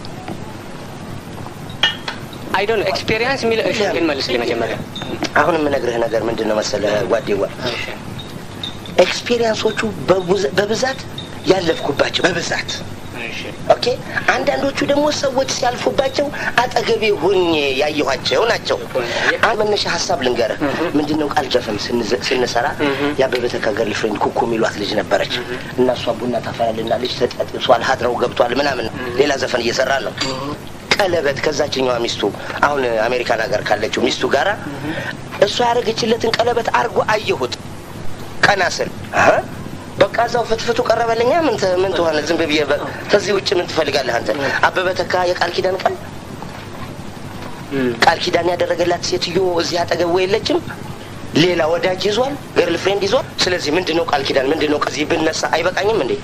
አይ ዶንት ኤክስፔሪየንስ የሚል እሺ፣ ግን መልስልኝ መጀመሪያ። አሁን የምነግርህ ነገር ምንድን ነው መሰለህ ጓዴዋ፣ ኤክስፔሪየንሶቹ በብዛት ያለፍኩባቸው በብዛት ኦኬ። አንዳንዶቹ ደግሞ ሰዎች ሲያልፉባቸው አጠገቤ ሁኜ ያየኋቸው ናቸው። አንድ መነሻ ሀሳብ ልንገርህ። ምንድን ነው ቃል ዘፈን ስንሰራ የአበበ ተካ ገርል ፍሬንድ ኩኩ የሚሏት ልጅ ነበረች እና እሷ ቡና ታፈላልና ልጅ ተጠጥሷል፣ ሀድረው ገብቷል ምናምን ሌላ ዘፈን እየሰራ ነው ቀለበት ከዛችኛዋ ሚስቱ አሁን አሜሪካን ሀገር ካለችው ሚስቱ ጋራ እሷ ያደረገችለትን ቀለበት አርጎ አየሁት። ቀና ስል በቃ እዛው ፍትፍቱ ቀረበልኛ። ምን ምን ትሆነ ዝም ብዬ ከዚህ ውጭ ምን ትፈልጋለህ አንተ? አበበ ተካ የቃል ኪዳን ቃል ቃል ኪዳን ያደረገላት ሴትዮ እዚህ አጠገቡ የለችም። ሌላ ወዳጅ ይዟል፣ ገርል ፍሬንድ ይዟል። ስለዚህ ምንድን ነው ቃል ኪዳን ምንድን ነው? ከዚህ ብነሳ አይበቃኝም እንዴ?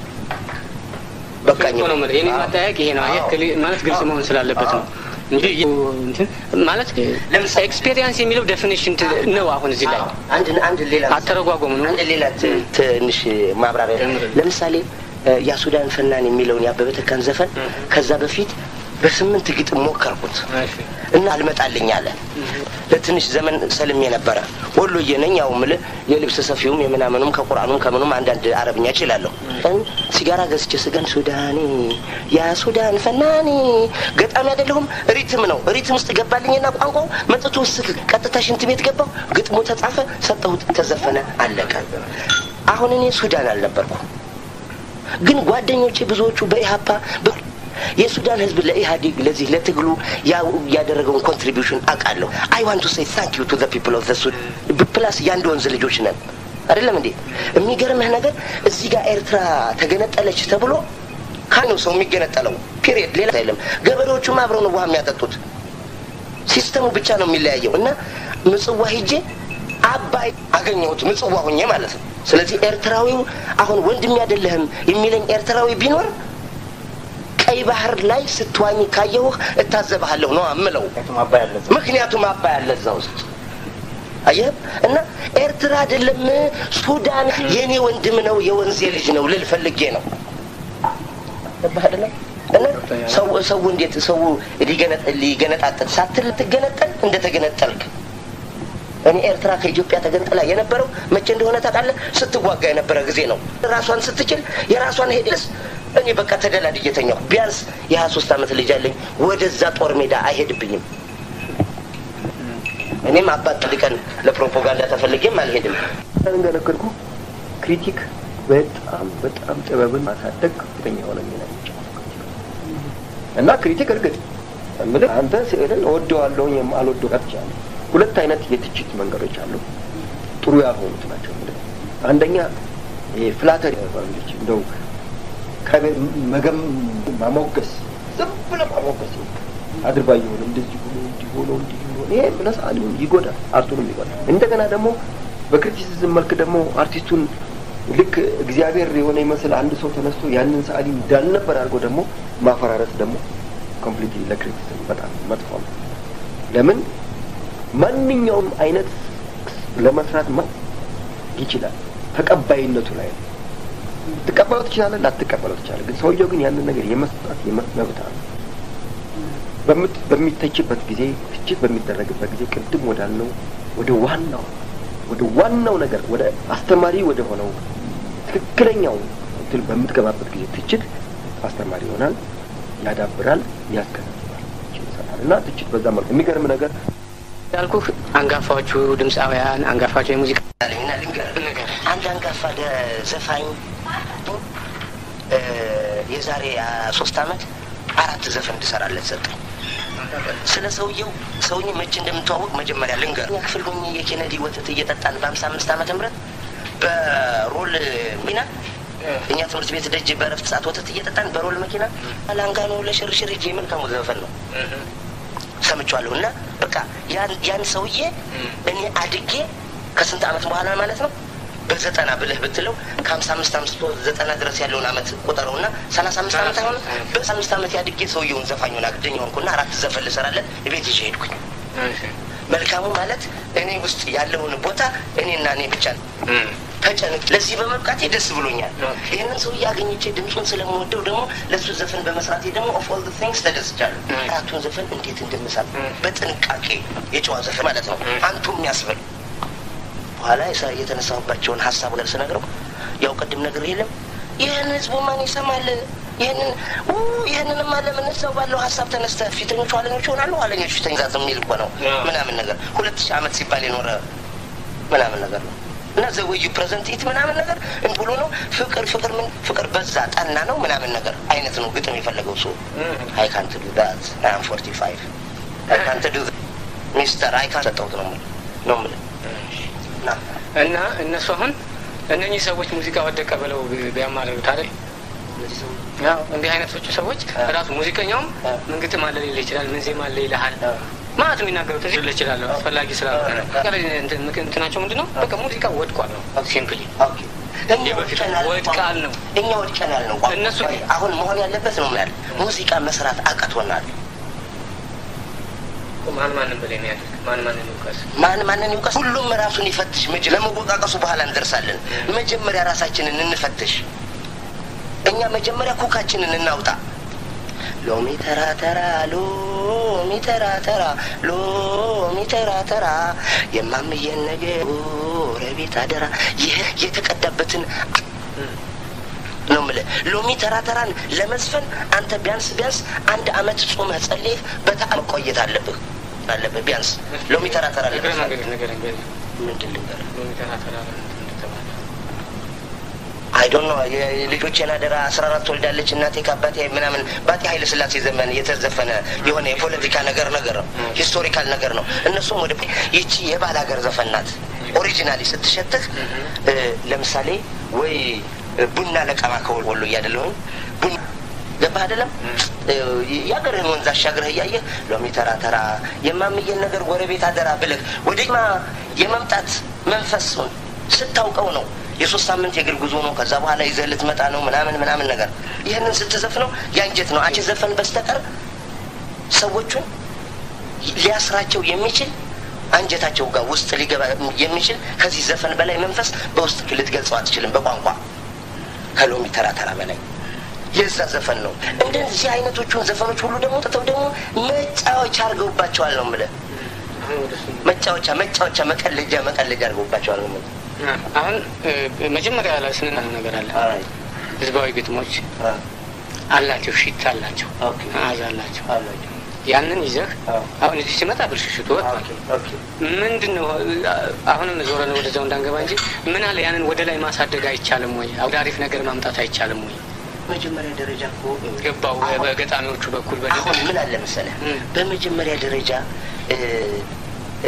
በቃኝ ነው ማለት የኔ ማጠያየቅ ይሄ ነው። ማለት ግልጽ መሆን ስላለበት ነው እንጂ ማለት ኤክስፔሪየንስ የሚለው ዴፊኒሽን ነው። አሁን እዚህ ላይ አንድ አንድ ሌላ አተረጓጎሙ ነው። አንድ ሌላ ትንሽ ማብራሪያ ለምሳሌ ያሱዳን ፈናን የሚለውን የአበበ ተካን ዘፈን ከዛ በፊት በስምንት ግጥም ሞከርኩት እና አልመጣልኝ አለ። ለትንሽ ዘመን ሰልሜ ነበረ። ወሎዬ ነኝ። ያው ምልህ የልብስ ሰፊውም የምናምኑም ከቁርአኑም ከምኑም አንዳንድ አረብኛ እችላለሁ። ሲጋራ ገዝቼ ስገን ሱዳኔ ያ ሱዳን ፈናኔ ገጣሚ አይደለሁም። ሪትም ነው። ሪትም ውስጥ ገባልኝና ቋንቋው መጥቶ ስክ ቀጥታ ሽንት ቤት ገባው። ግጥሙ ተጻፈ፣ ሰጠሁት፣ ተዘፈነ፣ አለቀ። አሁን እኔ ሱዳን አልነበርኩ፣ ግን ጓደኞቼ ብዙዎቹ በኢሀፓ የሱዳን ህዝብ ለኢህአዴግ ለዚህ ለትግሉ ያደረገውን ኮንትሪቢሽን አውቃለሁ። አይ ዋንት ቱ ሴይ ታንክ ዩ ቱ ዘ ፒፕል ኦፍ ዘ ሱዳን ፕላስ የአንድ ወንዝ ልጆች ነን አይደለም እንዴ? የሚገርምህ ነገር እዚህ ጋር ኤርትራ ተገነጠለች ተብሎ ካነው ሰው የሚገነጠለው ፒሪየድ፣ ሌላ የለም። ገበሬዎቹም አብረው ነው ውሃ የሚያጠጡት። ሲስተሙ ብቻ ነው የሚለያየው። እና ምጽዋ ሂጄ አባይ አገኘሁት ምጽዋ ሁኜ ማለት ነው። ስለዚህ ኤርትራዊው አሁን ወንድም አይደለህም የሚለኝ ኤርትራዊ ቢኖር ቀይ ባህር ላይ ስትዋኝ ካየሁህ እታዘብሃለሁ ነው አምለው። ምክንያቱም አባይ አለ እዛ ውስጥ አየህ። እና ኤርትራ አይደለም ሱዳን የእኔ ወንድም ነው የወንዜ ልጅ ነው ልል ፈልጌ ነው። ገባህ አይደለም? እና ሰው ሰው እንዴት ሰው ሊገነጣጠል ሳትል ትገነጠል እንደተገነጠልክ እኔ ኤርትራ ከኢትዮጵያ ተገንጥላ የነበረው መቼ እንደሆነ ታውቃለህ? ስትዋጋ የነበረ ጊዜ ነው። ራሷን ስትችል የራሷን ሄደስ እኔ በቃ ተደላድ እየተኛሁ ቢያንስ የሀያ ሶስት አመት ልጅ አለኝ። ወደዛ ጦር ሜዳ አይሄድብኝም። እኔም አባት ጥልቀን ለፕሮፓጋንዳ ተፈልጌም አልሄድም። እንደነገርኩ ክሪቲክ በጣም በጣም ጥበብን ማሳደግ ከፍተኛ የሆነ ሚና እና ክሪቲክ እርግጥ ምልህ አንተ ስዕልን እወደዋለሁ አልወደው ቀርቻለሁ። ሁለት አይነት የትችት መንገዶች አሉ። ጥሩ ያልሆኑት ናቸው። ምልህ አንደኛ ፍላተር ባለች እንደው መገም ማሞገስ ዝም ብለህ ማሞገስ አድርባ የሆነ እንደዚህ ሆኖ እንዲህ ሆኖ እንዲህ ሆኖ ይሄ ለሰዓሊውን ይጎዳል፣ አርቱንም ይጎዳል። እንደገና ደግሞ በክሪቲሲዝም መልክ ደግሞ አርቲስቱን ልክ እግዚአብሔር የሆነ ይመስል አንድ ሰው ተነስቶ ያንን ሰዓሊ እንዳልነበር አድርጎ ደግሞ ማፈራረስ ደግሞ ኮምፕሊትሊ ለክሪቲሲዝም በጣም መጥፎ ነው። ለምን ማንኛውም አይነት ለመስራት ማ ይችላል። ተቀባይነቱ ላይ ነው። ትቀበለው ትችላለህ፣ ላትቀበለው ትችላለህ። ግን ሰውየው ግን ያንን ነገር የመስራት መብት አለ። በምት በሚተችበት ጊዜ ትችት በሚደረግበት ጊዜ ቅድም ወዳልነው ወደ ዋናው ወደ ዋናው ነገር ወደ አስተማሪ ወደ ሆነው ትክክለኛው እንትን በምትገባበት ጊዜ ትችት አስተማሪ ይሆናል፣ ያዳብራል፣ ያስገነዝባል ይሰራል እና ትችት በዛ መልኩ የሚገርም ነገር ያልኩህ አንጋፋዎቹ ድምፃውያን አንጋፋዎቹ የሙዚቃ እና ልንገርህ አንድ አንጋፋ ደ- ዘፋኝ እ፣ የዛሬ አ, ሶስት አመት አራት ዘፈን እንድሰራለት ሰጠኝ። ስለ ሰውየው ሰውዬ መቼ እንደምተዋወቅ መጀመሪያ ልንገር። እኛ ክፍል ሆኜ የኬነዲ ወተት እየጠጣን በሀምሳ አምስት ዓመተ ምህረት በሮል ሚና እኛ ትምህርት ቤት ደጅ በረፍት ሰዓት ወተት እየጠጣን በሮል መኪና ላንጋኖ ለሽርሽር ሂጅ መልካሙ ዘፈን ነው ሰምቼዋለሁ። እና በቃ ያን ያን ሰውዬ እኔ አድጌ ከስንት ዓመት በኋላ ማለት ነው በዘጠና ብለህ ብትለው ከሀምሳ አምስት አምስት ዘጠና ድረስ ያለውን ዓመት ቁጠረው እና ሰላሳ አምስት ዓመት አይሆንም። በሰላሳ አምስት ዓመት ያድጌ ሰውየውን ዘፋኙን አግደኝ ሆንኩና አራት ዘፈን ልሰራለት ቤት ይዤ ሄድኩኝ። መልካሙ ማለት እኔ ውስጥ ያለውን ቦታ እኔና እኔ ብቻ ተጨንቅ ለዚህ በመብቃቴ ደስ ብሎኛል። ይህንን ሰውዬ አገኝቼ ድምፁን ስለምወደው ደግሞ ለእሱ ዘፈን በመስራቴ ደግሞ ኦፍ ኦል ቲንግስ ተደስቻለሁ። አራቱን ዘፈን እንዴት እንደምሳል በጥንቃቄ የጨዋ ዘፈን ማለት ነው አንቱ የሚያስብል በኋላ የሰ- የተነሳሁባቸውን ሀሳብ ጋር ስነግረው ያው ቅድም ነገር የለም ይህን ህዝቡ ማን ይሰማል? ይህንን ኡ ይህንንም ለምን ሰው ባለው ሀሳብ ተነስተ ፊተኞቹ ኋለኞች ይሆናሉ፣ ኋለኞች ፊተኛ የሚል እኮ ነው ምናምን ነገር ሁለት ሺህ ዓመት ሲባል የኖረ ምናምን ነገር ነው እና ዘወዩ ፕሬዘንት ኢት ምናምን ነገር እንትን ብሎ ነው ፍቅር ፍቅር ምን ፍቅር በዛ ጠና ነው ምናምን ነገር አይነት ነው ግጥም የፈለገው ሰው አይ ካንት ዱ ዳት አይ አም ፎርቲ ፋይቭ አይ ካንት ዱ ሚስተር አይ ካንት ሰጠሁት ነው የምልህ ነው የምልህ እና እና እነሱ አሁን እነኚህ ሰዎች ሙዚቃ ወደቀ ብለው ቢ- ቢያማርሩት አይደል? እነዚህ ሰው ያው እንዲህ አይነቶቹ ሰዎች ራሱ ሙዚቀኛውም ምን ግጥም አለ ሊል ይችላል፣ ምን ዜማ አለ ይልሃል። ማለት የሚናገሩት እዚህ ልል ይችላለሁ አስፈላጊ ስላልሆነ ነው። ቀረ እንትን ምክ- እንትናቸው ምንድን ነው? በቃ ሙዚቃ ወድቋል ነው ሲምፕሊ። ኦኬ እኛ የበፊቱ ወድቀናል ወድቃል ነው። እኛ ወድቀናል ነው ቋንቋ። እነሱ ግን- አሁን መሆን ያለበት ነው ያለ ሙዚቃ መስራት አቅቶናል። ማን ማንን ብለህ ነው ያሉት? ማን ማንን ይውቀስ? ማን ማንን ይውቀስ? ሁሉም ራሱን ይፈትሽ። መጀ- ለመወቃቀሱ በኋላ እንደርሳለን። መጀመሪያ ራሳችንን እንፈትሽ። እኛ መጀመሪያ ኩካችንን እናውጣ። ሎሚ ተራ ተራ ሎሚ ተራ ተራ ሎሚ ተራ ተራ የማምየን ነገር ረቤት አደራ ይህ የተቀዳበትን ነው የምልህ። ሎሚ ተራ ተራን ለመዝፈን አንተ ቢያንስ ቢያንስ አንድ አመት ጾመህ ጸልየህ በጣም ቆየት አለብህ አለብህ ቢያንስ ሎሚ ተራ ተራ እግረ ለመዝፈን መንገድ ነገር እንግዲህ ምንድን ልንገርህ ሎሚ ተራ ተራ እንትን እንደተባለ አይ ዶንት ኖ የልጆቼን አደራ አስራ አራት ወልዳለች እናቴ ከአባቴ ምናምን በአጤ ኃይለ ሥላሴ ዘመን የተዘፈነ የሆነ የፖለቲካ ነገር ነገር ነው፣ ሂስቶሪካል ነገር ነው። እነሱም ወደ ይቺ የባል ሀገር ዘፈን ናት። ኦሪጂናሊ ስትሸትህ እ፣ ለምሳሌ ወይ ቡና ለቀማ ከወሎ እያደለሁኝ ቡና ገባህ አይደለም እ፣ የአገርህን ወንዝ አሻግረህ እያየህ ሎሚ ተራ ተራ የማምየን ነገር ጎረቤት አደራ ብለህ ወደማ የመምጣት መንፈሱን ስታውቀው ነው የሶስት ሳምንት የእግር ጉዞ ነው። ከዛ በኋላ ይዘህ ልትመጣ ነው ምናምን ምናምን ነገር ይህንን ስትዘፍነው ያንጀት ነው አንቺ ዘፈን በስተቀር ሰዎቹን ሊያስራቸው የሚችል አንጀታቸው ጋር ውስጥ ሊገባ የሚችል ከዚህ ዘፈን በላይ መንፈስ በውስጥ ልትገልጸው አትችልም በቋንቋ ከሎሚ ተራ ተራ በላይ የዛ ዘፈን ነው። እንደዚህ አይነቶቹን ዘፈኖች ሁሉ ደግሞ ጥተው ደግሞ መጫወቻ አድርገውባቸዋል ነው የምልህ። አሁን ወደ እሱ መጫወቻ መጫወቻ መቀለጃ መቀለጃ አድርገውባቸዋል ነው የምልህ። አሁን እ፣ መጀመሪያ ላይ ስንና ነገር አለ አይ፣ ህዝባዊ ግጥሞች አ፣ አላቸው፣ ሽታ አላቸው፣ ኦኬ። መዓዛ አላቸው። አላቸው። ያንን ይዘህ አዎ። አሁን እዚህ ሲመጣ ብልሽሽቱ ወጥቷል። ኦኬ፣ ኦኬ። ምንድን ነው አሁንም ዞረን ወደዛው እንዳንገባ እንጂ ምን አለ ያንን ወደ ላይ ማሳደግ አይቻልም ወይ? ወደ አሪፍ ነገር ማምጣት አይቻልም ወይ? መጀመሪያ ደረጃ እኮ ገባው በገጣሚዎቹ በኩል አሁን በደንብ ምን አለ መሰለህ፣ እም። በመጀመሪያ ደረጃ እ እ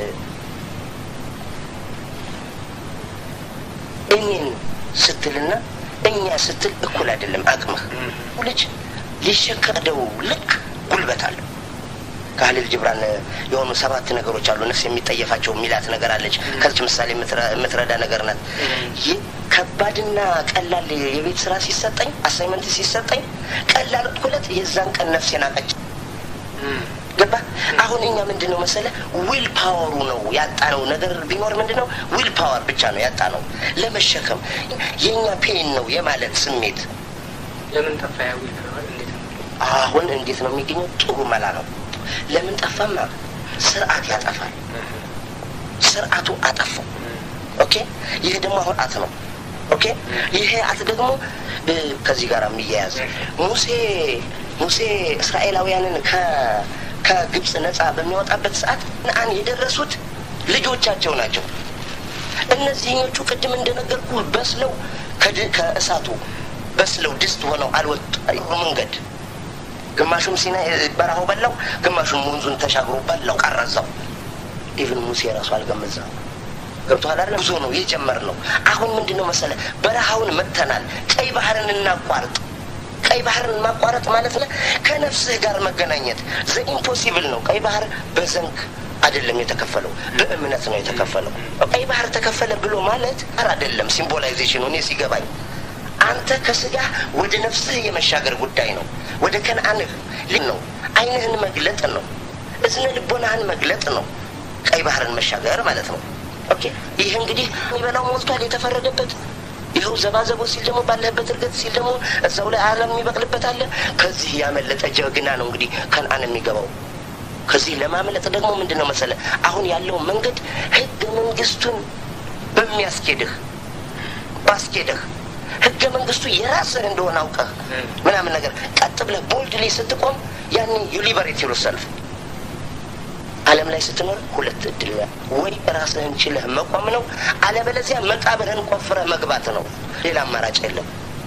እኔን ስትልና እኛ ስትል እኩል አይደለም አቅምህ። ልጅ ሊሸከደው ልክ ጉልበት አለው። ከሀሊል ጅብራን የሆኑ ሰባት ነገሮች አሉ ነፍስ የሚጠየፋቸው የሚላት ነገር አለች። ከዚች ምሳሌ የምትረ- የምትረዳ ነገር ናት። ይህ ከባድና ቀላል የቤት ስራ ሲሰጠኝ አሳይመንት ሲሰጠኝ ቀላል እኩለት የዛን ቀን ነፍሴን አቀች ገባ አሁን እኛ ምንድን ነው መሰለ ዊል ፓወሩ ነው ያጣነው ነገር ቢኖር ምንድን ነው ዊል ፓወር ብቻ ነው ያጣነው ለመሸከም የእኛ ፔን ነው የማለት ስሜት ለምን ጠፋ ያ ዊል ፓወር? እንዴት ነው? አሁን እንዴት ነው የሚገኘው? ጥሩ መላ ነው። ለምን ጠፋማ? ስርዓት ያጠፋል። ስርዓቱ አጠፋው። ኦኬ። ይህ ደግሞ አሁን አት ነው። ኦኬ። ይሄ አት ደግሞ እ፣ ከዚህ ጋር የሚያያዝ ሙሴ ሙሴ እስራኤላውያንን ከ ከግብፅ ነፃ በሚያወጣበት ሰዓት ከነዓን የደረሱት ልጆቻቸው ናቸው። እነዚህኞቹ ቅድም እንደነገርኩ በስለው ከድ- ከእሳቱ በስለው ድስት ሆነው አልወጡ መንገድ ግማሹም ሲና በረሃው በላው፣ ግማሹም ወንዙን ተሻግሮ በላው ቀረዛው። ኢቭን ሙሴ ራሱ አልገመዛው። ገብቶሃል አይደል? ጉዞ ነው የጀመርነው። አሁን ምንድን ነው መሰለ በረሃውን መጥተናል። ቀይ ባህርን እናቋርጥ። ቀይ ባህርን ማቋረጥ ማለት ነው ከነፍስህ ጋር መገናኘት ዘ ኢምፖሲብል ነው። ቀይ ባህር በዘንግ አይደለም የተከፈለው፣ በእምነት ነው የተከፈለው። ቀይ ባህር ተከፈለ ብሎ ማለት ር አይደለም ሲምቦላይዜሽኑ እኔ ሲገባኝ አንተ ከስጋ ወደ ነፍስህ የመሻገር ጉዳይ ነው። ወደ ከነአንህ ል- ነው አይንህን መግለጥ ነው። እዝነ ልቦናህን መግለጥ ነው። ቀይ ባህርን መሻገር ማለት ነው። ኦኬ ይህ እንግዲህ የሚበላው ሞልቷል፣ የተፈረደበት ይኸው ዘባዘቦ ሲል ደግሞ ባለህበት እርገት ሲል ደግሞ እዛው ላይ አለም የሚበቅልበት አለ። ከዚህ ያመለጠ ጀግና ነው እንግዲህ ከነአን የሚገባው። ከዚህ ለማምለጥ ደግሞ ምንድን ነው መሰለ አሁን ያለው መንገድ ህገ መንግስቱን በሚያስኬድህ ባስኬድህ ህገ መንግስቱ የራስህ እንደሆነ አውቀህ ምናምን ነገር ቀጥ ብለህ ቦልድሊ ስትቆም ያኔ ዩ ሊበሬት ዩር ሰልፍ ዓለም ላይ ስትኖር ሁለት እድል ነው። ወይ ራስህን ችለህ መቆም ነው፣ አለበለዚያ መቃብርህን ቆፍረህ መግባት ነው። ሌላ አማራጭ የለም።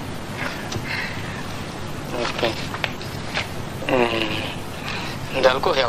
ኦኬ። እም፣ እንዳልኩ ያው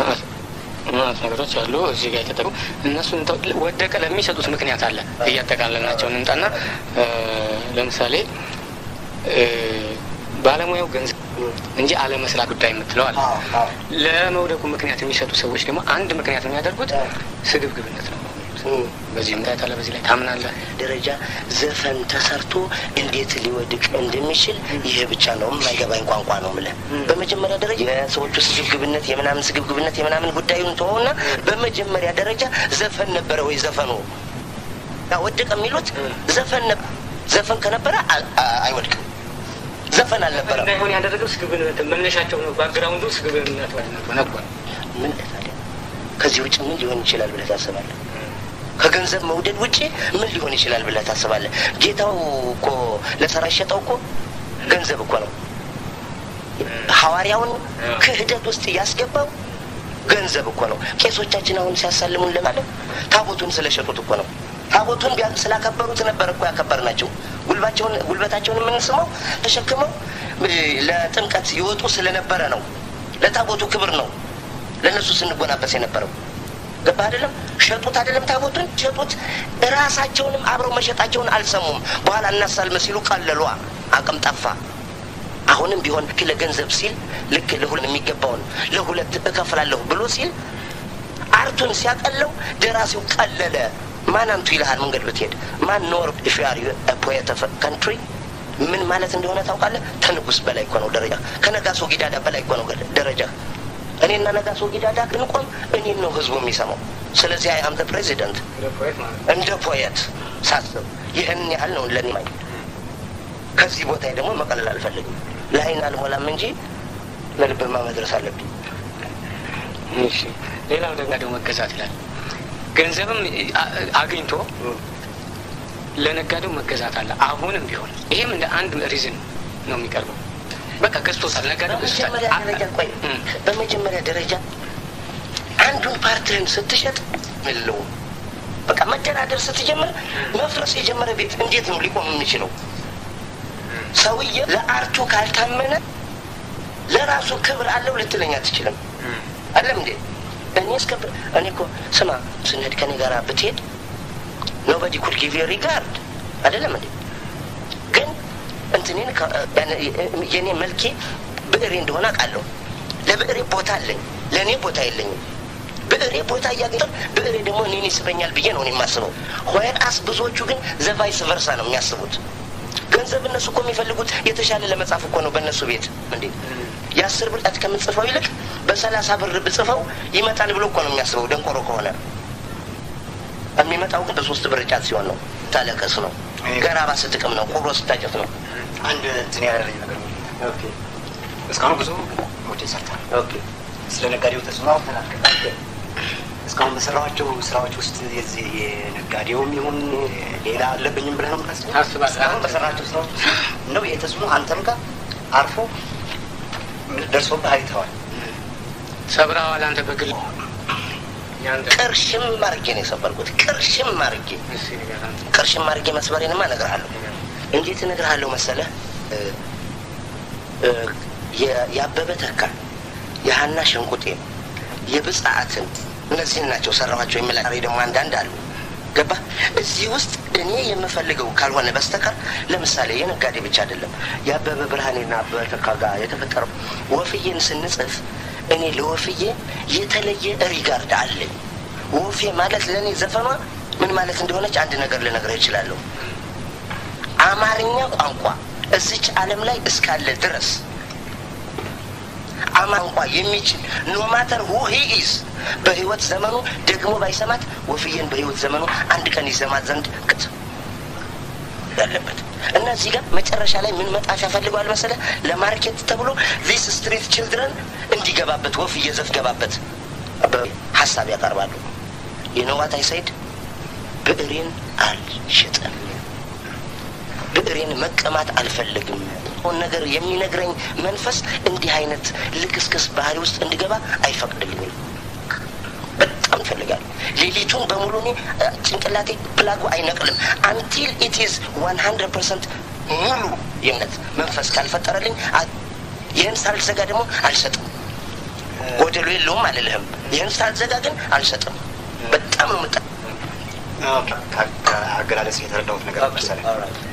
ማለት ነገሮች አሉ እዚህ ጋር የተጠቁ እነሱን ተው- ወደቀ ለሚሰጡት ምክንያት አለ እያጠቃለልናቸው እንምጣና እ፣ ለምሳሌ እ፣ ባለሙያው ገንዘብ እንጂ አለመስራት ጉዳይ የምትለው አለ። ለመውደቁ ምክንያት የሚሰጡ ሰዎች ደግሞ አንድ ምክንያት የሚያደርጉት ስግብግብነት ነው። በዚህ ምክንያት አለ፣ በዚህ ላይ ታምናለህ። ደረጃ ዘፈን ተሰርቶ እንዴት ሊወድቅ እንደሚችል ይህ ብቻ ነው የማይገባኝ ቋንቋ ነው የምልህ። በመጀመሪያ ደረጃ የሰዎቹ ስግብግብነት የምናምን ስግብግብነት የምናምን ጉዳዩን ተሆና በመጀመሪያ ደረጃ ዘፈን ነበረ ወይ ዘፈኑ ያ ወደቀ የሚሉት ዘፈን ነበር። ዘፈን ከነበረ አ- አ- አይወድቅም። ዘፈን አልነበረም። እንዳይሆን ያደረገው ስግብግብነት መነሻቸው ነው። ባክግራውንዱ ስግብግብነት ነበር። ምን ታዲያ ከዚህ ውጭ ምን ሊሆን ይችላል ብለህ ታስባለህ? ከገንዘብ መውደድ ውጭ ምን ሊሆን ይችላል ብለህ ታስባለህ? ጌታው እኮ ለሰራ ሸጠው እኮ ገንዘብ እኮ ነው። ሐዋርያውን ክህደት ውስጥ ያስገባው ገንዘብ እኮ ነው። ቄሶቻችን አሁን ሲያሳልሙን ለማለት ታቦቱን ስለሸጡት እኮ ነው። ታቦቱን ቢያንስ ስላከበሩት ነበር እኮ ያከበር ናቸው። ጉልባቸውን ጉልበታቸውን የምንስመው ተሸክመው እ፣ ለጥምቀት ይወጡ ስለነበረ ነው። ለታቦቱ ክብር ነው ለእነሱ ስንጎናበስ የነበረው ገባ አይደለም። ሸጡት አይደለም ታቦቱን ሸጡት። ራሳቸውንም አብረው መሸጣቸውን አልሰሙም። በኋላ እናሳልመ ሲሉ ቀለሏ፣ አቅም ጠፋ። አሁንም ቢሆን ልክ ለገንዘብ ሲል ልክ ለሁለት የሚገባውን ለሁለት እከፍላለሁ ብሎ ሲል አርቱን ሲያቀለው ደራሲው ቀለለ። ማን አንቱ ይልሃል መንገድ ብትሄድ ማን ኖር ፊያር ፖየት ካንትሪ ምን ማለት እንደሆነ ታውቃለህ? ከንጉስ በላይ እኮ ነው ደረጃ። ከነጋሶ ጊዳዳ በላይ እኮ ነው ደረጃ። እኔና ነጋሶ ጊዳዳ ብንቆም እኔን ነው ህዝቡ የሚሰማው። ስለዚህ አይ አም ፕሬዚደንት እንደ ፖየት ሳስብ ይህን ያህል ነው ለኔ ማኝ ከዚህ ቦታ ደግሞ መቀለል አልፈልግም። ለአይን አልሞላም እንጂ ለልብማ መድረስ አለብኝ። እሺ ሌላው ደግሞ ደግሞ መገዛት ይላል። ገንዘብም አ- አግኝቶ ለነጋዴው መገዛት አለ። አሁንም ቢሆን ይሄም እንደ አንድ ሪዝን ነው የሚቀርበው። በቃ ገዝቶታል፣ ነጋዴው ገዝቶታል። በመጀመሪያ ደረጃ ቆይ እም። በመጀመሪያ ደረጃ አንዱን ፓርትህን ስትሸጥ የለውም። በቃ መደራደር ስትጀምር መፍረስ የጀመረ ቤት እንዴት ነው ሊቆም የሚችለው? ሰውዬ ለአርቱ ካልታመነ ለራሱ ክብር አለው ልትለኝ አትችልም። አለም እንዴ እኔ እስከ እኔ እኮ ስማ ስንሄድ ከኔ ጋር ብትሄድ ኖበዲ ኩድ ጊቭ ዩ ሪጋርድ አይደለም እንዴ ግን እንትኔን ከ- ያን- የኔ መልኬ ብዕሬ እንደሆነ አውቃለሁ። ለብዕሬ ቦታ አለኝ፣ ለእኔ ቦታ የለኝም። ብዕሬ ቦታ እያገኘ ብዕሬ ደግሞ እኔን ይስበኛል ብዬ ነው እኔ የማስበው። ሆያስ ብዙዎቹ ግን ዘቫይስ ቨርሳ ነው የሚያስቡት። ገንዘብ እነሱ እኮ የሚፈልጉት የተሻለ ለመጻፍ እኮ ነው በእነሱ ቤት እንዴ የአስር ብር ጣት ከምጽፈው ይልቅ በሰላሳ ብር ብጽፈው ይመጣል ብሎ እኮ ነው የሚያስበው ደንቆሮ ከሆነ የሚመጣው ግን በሶስት ብር ጫት ሲሆን ነው ታለቀስ ነው ገራባ ስትቅም ነው ቁሮ ስታጨት ነው አንድ እንትን ያለኝ ነገር እስካሁን ብዙ ሞዴል ሰርተሃል። ስለ ነጋዴው ተጽዕኖ አውርተናል። እስካሁን በሰራኋቸው ስራዎች ውስጥ የዚህ የነጋዴውም ይሁን ሌላ አለብኝም ብለህ ነው የምታስበው? አስባለሁ። እስካሁን በሰራኋቸው ስራዎች ውስጥ ነው ይሄ ተጽዕኖ አንተም ጋር አርፎ ደርሶብህ አይተዋል። ሰብረዋል። አንተ በግል ያንተ ቅርሽም አርጌ ነው የሰበርኩት ቅርሽም አርጌ እሺ ንገር አንተ። ቅርሽም አርጌ መስበሬንማ እነግርሃለሁ እንዴት እነግርሃለሁ መሰለህ እ እ የ- የአበበ ተካ የሀና ሸንቁጤ የብጻአትን እነዚህን ናቸው ሰራኋቸው የሚል ዛሬ ደግሞ አንዳንድ አሉ ገባ እዚህ ውስጥ እኔ የምፈልገው ካልሆነ በስተቀር ለምሳሌ የነጋዴ ብቻ አይደለም የአበበ ብርሃኔና አበበ ተካ ጋር የተፈጠረው ወፍዬን ስንጽፍ እኔ ለወፍዬ የተለየ ሪጋርድ አለኝ ወፌ ማለት ለእኔ ዘፈኗ ምን ማለት እንደሆነች አንድ ነገር ልነግርህ እችላለሁ አማርኛ ቋንቋ እዚች ዓለም ላይ እስካለ ድረስ አማንቋ የሚችል ኖ ማተር ሁ ሂ ኢዝ በህይወት ዘመኑ ደግሞ ባይሰማት ወፍዬን በህይወት ዘመኑ አንድ ቀን ይሰማት ዘንድ ቅት ያለበት እና እዚህ ጋር መጨረሻ ላይ ምን መጣፊያ ፈልገዋል መሰለ ለማርኬት ተብሎ ዚስ ስትሪት ችልድረን እንዲገባበት ወፍዬ ዘፍ ገባበት ሀሳብ ያቀርባሉ የነዋት አይሳይድ ብዕሬን አልሸጠም ብዕሬን መቀማት አልፈልግም ሆን ነገር የሚነግረኝ መንፈስ እንዲህ አይነት ልክስክስ ባህሪ ውስጥ እንድገባ አይፈቅድልኝም በጣም እፈልጋለሁ ሌሊቱን በሙሉ እኔ እ፣ ጭንቅላቴ ፕላጉ አይነቅልም አንቲል ኢት ኢዝ ዋን ሀንድረድ ፐርሰንት ሙሉ የእምነት መንፈስ ካልፈጠረልኝ አ- ይህን ሳልዘጋ ደግሞ አልሰጥም ጎደሎ የለውም አልልህም ይህን ሳልዘጋ ግን አልሰጥም በጣም ነው ምጠ ከአገላለጽ የተረዳሁት ነገር መሰለህ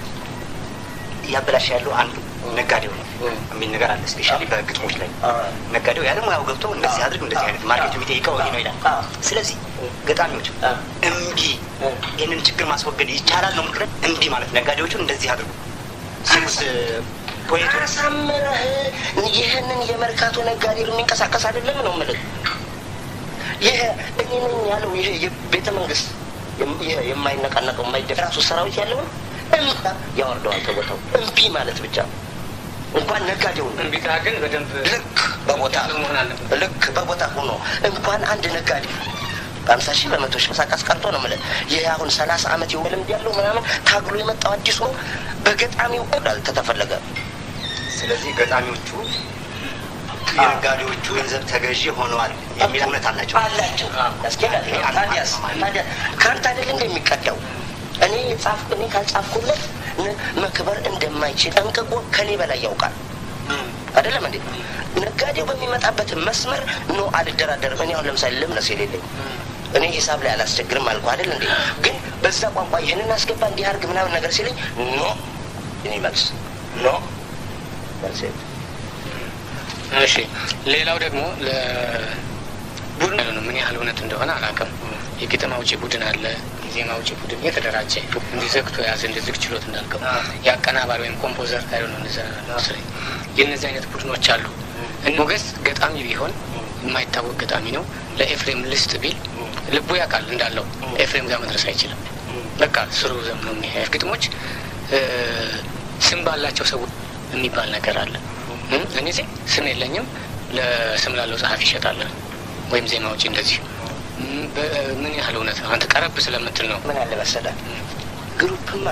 እያበላሽ ያለው አንዱ ነጋዴው ነው የሚል ነገር አለ። ስፔሻሊ በግጥሞች ላይ ነጋዴው ያለ ሙያው ገብቶ እንደዚህ አድርግ እንደዚህ አይነት ማርኬቱ የሚጠይቀው ይሄ ነው ይላል። ስለዚህ ገጣሚዎች እምቢ ይህንን ችግር ማስወገድ ይቻላል ነው ምክረ እምቢ ማለት ነጋዴዎቹን እንደዚህ አድርጉ ሲሉት ፖኤቱ አሳምረህ ይህንን የመርካቶ ነጋዴ የሚንቀሳቀስ አይደለም ነው የምልህ። ይሄ እኔ ነኝ ያለው ይሄ የቤተ መንግስት የም- ይሄ የማይነቃነቀው የማይደ ራሱ ሰራዊት ያለውን እምቢ ያወርደዋል ከቦታው እምቢ ማለት ብቻ እንኳን ነጋዴውን እምቢታ ግን በደንብ ልክ በቦታ መሆን አለበት። ልክ በቦታ ሆኖ እንኳን አንድ ነጋዴ በአምሳ ሺህ በመቶ ሺህ መሳቃስ ቀርቶ ነው የምልህ። ይህ አሁን ሰላሳ አመት የሆነ ልምድ ያለው ምናምን ታግሎ የመጣው አዲሱ ነው። በገጣሚው ዳል ከተፈለገ ስለዚህ ገጣሚዎቹ የነጋዴዎቹ ገንዘብ ተገዢ ሆነዋል የሚል እውነት አላቸው። አላቸው ያስኬዳል። ታዲያስ ታዲያ ከአንተ አይደል እንደሚቀዳው እኔ የጻፍ እኔ ካልጻፍኩለት ነ- መክበር እንደማይችል ጠንቅቆ ከኔ በላይ ያውቃል። አይደለም እንዴ? ነጋዴው በሚመጣበት መስመር ኖ አልደራደርም። እኔ አሁን ለምሳሌ ልምነስ የሌለኝ እኔ ሂሳብ ላይ አላስቸግርም አልኩ አይደል እንዴ? ግን በዛ ቋንቋ ይህንን አስገባ እንዲህ አድርግ ምናምን ነገር ሲለኝ ኖ እኔ መልስ ኖ መልስ የለም። እሺ ሌላው ደግሞ ለቡድን ያለ ነው። ምን ያህል እውነት እንደሆነ አላውቅም። የግጥም አውጪ ቡድን አለ፣ የዜማ አውጪ ቡድን የተደራጀ እንዲህ ዘግቶ የያዘ እንደ ዝግ ችሎት እንዳልከው የአቀናባሪ ወይም ኮምፖዘር ታይሆ ነው እንደዛ መሰለኝ። የእነዚህ አይነት ቡድኖች አሉ። ሞገስ ገጣሚ ቢሆን የማይታወቅ ገጣሚ ነው። ለኤፍሬም ልስጥ ቢል ልቡ ያውቃል እንዳለው ኤፍሬም ጋር መድረስ አይችልም። በቃ ስሩ ዘም ነው የሚሄድ ግጥሞች እ፣ ስም ባላቸው ሰዎች የሚባል ነገር አለ። እም፣ እኔ ዜ ስም የለኝም ለስም ላለው ጸሐፊ ይሸጣለን ወይም ዜማ ውጪ እንደዚህ እም፣ በ- ምን ያህል እውነት ነው? አንተ ቀረብ ስለምትል ነው። ምን አለ መሰለህ ግሩፕማ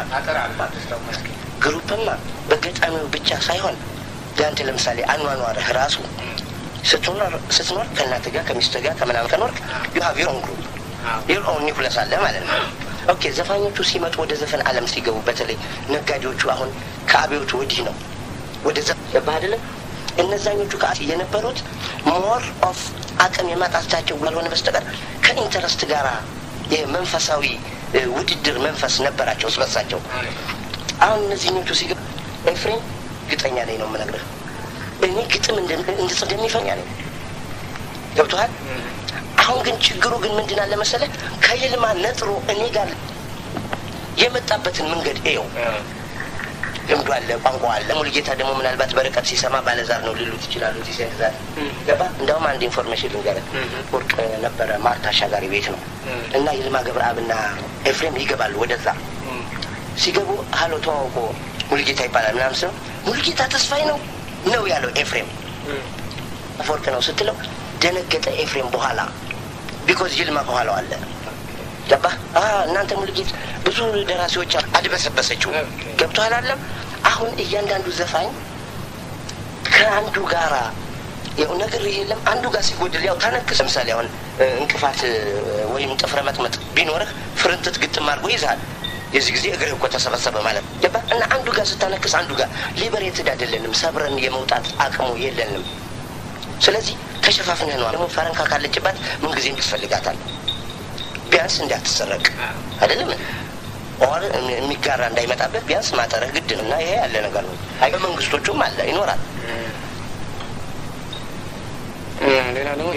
ግሩፕማ በገጣሚው ብቻ ሳይሆን ያንተ ለምሳሌ አኗኗርህ ራሱ ስትኖር ስትኖር ከእናትህ ጋር ከሚስትህ ጋር ከምናምን ከኖርክ ዩ ሀቭ ዮር ኦን ግሩፕ ዮር ኦን ኒውክለስ አለ ማለት ነው። ኦኬ ዘፋኞቹ ሲመጡ ወደ ዘፈን ዓለም ሲገቡ በተለይ ነጋዴዎቹ አሁን ከአብዮቹ ወዲህ ነው ወደ ዘ ገባህ አይደለም? እነዛኞቹ ከ የነበሩት ሞር ኦፍ አቅም የማጣታቸው ካልሆነ በስተቀር ከኢንተረስት ጋር የመንፈሳዊ እ፣ ውድድር መንፈስ ነበራቸው ስበሳቸው። አሁን እነዚህኞቹ ሲገባ ኤፍሬም ግጠኛ ላይ ነው የምነግርህ እኔ ግጥም እንደ- እንድጽፍ እንደሚፈኛ ነኝ። ገብቶሃል? አሁን ግን ችግሩ ግን ምንድን አለ መሰለህ ከይልማ ነጥሮ እኔ ጋር የመጣበትን መንገድ እየው ልምዱ አለ፣ ቋንቋ አለ። ሙሉጌታ ደግሞ ምናልባት በርቀት ሲሰማ ባለዛር ነው ሊሉት ይችላሉ። እዚህ ሴንት ዛር ገባ። እንዲያውም አንድ ኢንፎርሜሽን ልንገርህ። ወርቅ ነበረ ማርታ አሻጋሪ ቤት ነው እና ይልማ ገብረአብና ኤፍሬም ይገባሉ ወደዛ። ሲገቡ ሀሎ ተዋውቆ ሙሉጌታ ይባላል ምናምን ስለው ሙሉጌታ ተስፋዬ ነው ነው ያለው ኤፍሬም አፈወርቅ ነው ስትለው ደነገጠ ኤፍሬም በኋላ ቢኮዝ ይልማ ከኋላው አለ ገባ እናንተ ሙሉጌት ብዙ ደራሲዎች አድበሰበሰችው ገብቶሃል አለም አሁን እያንዳንዱ ዘፋኝ ከአንዱ ጋራ ያው ነገር የለም አንዱ ጋር ሲጎድል ያው ታነክስ ለምሳሌ አሁን እንቅፋት ወይም ጥፍረ መጥመጥ ቢኖርህ ፍርንትት ግጥም አድርጎ ይዛል የዚህ ጊዜ እግርህ እኮ ተሰበሰበ ማለት ገባ እና አንዱ ጋር ስታነክስ አንዱ ጋር ሊበሬትድ አይደለንም ሰብረን የመውጣት አቅሙ የለንም ስለዚህ ተሸፋፍነህ ነው ደግሞ ፈረንካ ካለችባት ምንጊዜም ትፈልጋታል ቢያንስ እንዳትሰረቅ አይደለም ኦር የሚጋራ እንዳይመጣበት ቢያንስ ማጠረህ ግድ ነው እና ይሄ ያለ ነገር ነው አይ በመንግስቶቹም አለ ይኖራል ሌላ ደግሞ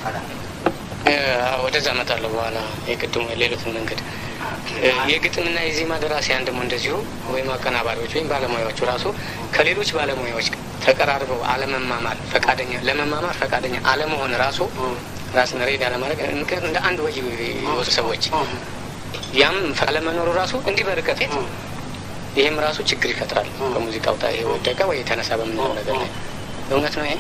ወደዛ እመጣለሁ በኋላ የቅድሙ ሌሎትን መንገድ የግጥምና የዜማ ደራሲያን ደግሞ እንደዚሁ ወይም አቀናባሪዎች ወይም ባለሙያዎቹ ራሱ ከሌሎች ባለሙያዎች ተቀራርበው አለመማማር ፈቃደኛ ለመማማር ፈቃደኛ አለመሆን ራሱ ራስን ሬድ አለማድረግ እንደ አንድ ወይ የወጡ ሰዎች ያም አለመኖሩ ራሱ እንዲህ በርቀት ይህም ራሱ ችግር ይፈጥራል። በሙዚቃው ወደቀ ወይ የተነሳ በምንለው ነገር ላይ እውነት ነው። ይሄ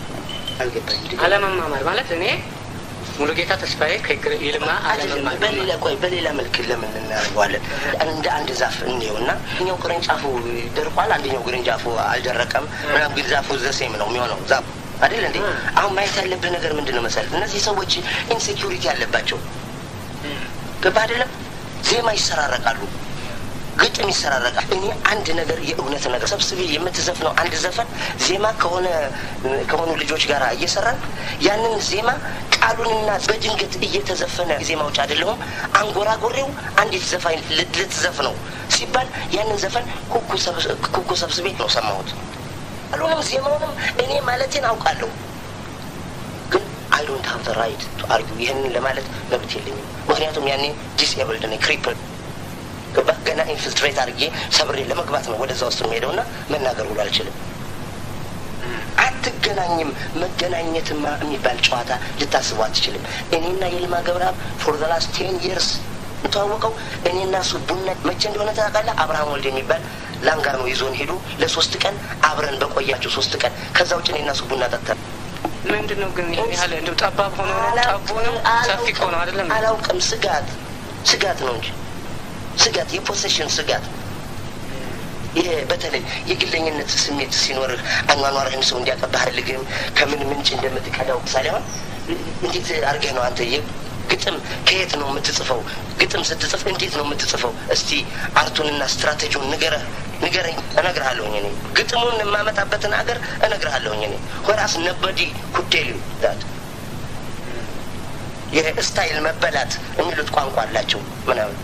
አለመማማር ማለት እኔ ሙሉጌታ ተስፋዬ ይልማ አለመማማር በሌላ ቆይ በሌላ መልክ ለምን እናደርገዋለን? እንደ አንድ ዛፍ እንየው እና እኛው ቅርንጫፉ ደርቋል፣ አንደኛው ቅርንጫፉ አልደረቀም። ምናምን ግን ዛፉ ዘሴም ነው የሚሆነው ዛፉ አይደል እንዴ? አሁን ማየት ያለብህ ነገር ምንድን ነው መሰለህ? እነዚህ ሰዎች ኢንሴኪሪቲ ያለባቸው ገባ አይደለም? ዜማ ይሰራረቃሉ፣ ግጥም ይሰራረቃል። እኔ አንድ ነገር የእውነት ነገር ሰብስቤ የምትዘፍነው አንድ ዘፈን ዜማ ከሆነ ከሆኑ ልጆች ጋር እየሰራን ያንን ዜማ ቃሉንና በድንገት እየተዘፈነ ዜማ ውጭ አይደለሁም አንጎራጎሬው አንዲት ዘፋኝ ልትዘፍነው ሲባል ያንን ዘፈን ኩኩ ሰብስቤ ነው ሰማሁት። ቃሉንም ዜማውንም እኔ ማለቴን አውቃለሁ፣ ግን አይ ዶንት ሀቭ ዘ ራይት ቱ አርጊው ይህንን ለማለት መብት የለኝም። ምክንያቱም ያኔ ዲስኤብልድ ነኝ ክሪፕል ገባ ገና ኢንፊልትሬት አድርጌ ሰብሬ ለመግባት ነው ወደዛ ውስጥ የሚሄደው እና መናገር ሁሉ አልችልም። አትገናኝም። መገናኘትማ የሚባል ጨዋታ ልታስቡ አትችልም። እኔና የልማ ገብረአብ ፎር ዘ ላስት ቴን ይርስ የተዋወቀው እኔና እሱ ቡና መቼ እንደሆነ ታውቃለህ? አብርሃም ወልድ የሚባል ላንጋር ነው ይዞን ሄዱ። ለሶስት ቀን አብረን በቆያቸው ሶስት ቀን ከዛ ውጭ እኔና እሱ ቡና ጠጥተን ምንድን ነው ግን ይህን ያህል እንደው ጠባብ ሆኖ ጠቦ ነው ሰፊ ሆኖ አይደለም። አላውቅም። ስጋት ስጋት ነው እንጂ ስጋት የፖሴሽን ስጋት ይሄ በተለይ የግለኝነት ስሜት ሲኖርህ አኗኗርህን ሰው እንዲያቀባህ አልግም ከምን ምንጭ እንደምትቀዳው ምሳሌ አሁን እንዴት አድርገህ ነው አንተ ግጥም ከየት ነው የምትጽፈው? ግጥም ስትጽፍ እንዴት ነው የምትጽፈው? እስቲ አርቱንና ስትራቴጂውን ንገረህ ንገረኝ፣ እነግርሃለሁኝ። እኔ ግጥሙን የማመጣበትን ሀገር እነግርሃለሁኝ። እኔ ሆራስ ነበዲ ኩቴል ዳት ይሄ ስታይል መበላት የሚሉት ቋንቋ አላቸው ምናምን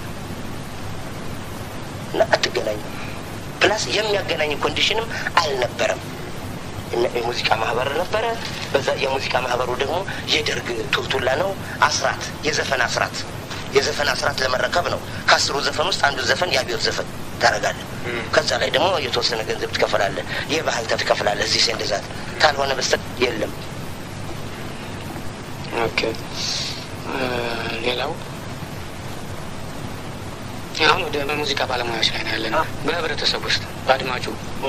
እና አትገናኙ። ፕላስ የሚያገናኝ ኮንዲሽንም አልነበረም። የሙዚቃ ማህበር ነበረ። በዛ የሙዚቃ ማህበሩ ደግሞ የደርግ ቱልቱላ ነው። አስራት የዘፈን አስራት የዘፈን አስራት ለመረከብ ነው። ከአስሩ ዘፈን ውስጥ አንዱ ዘፈን የአብዮት ዘፈን ታደርጋለህ። ከዛ ላይ ደግሞ የተወሰነ ገንዘብ ትከፍላለህ። የባህል ተፍ ትከፍላለህ። እዚህ እንደዛት ካልሆነ በስተ የለም። ኦኬ ሌላው አሁን ወደ ሙዚቃ ባለሙያዎች ላይ ነው ያለነው። በህብረተሰብ ውስጥ በአድማጩ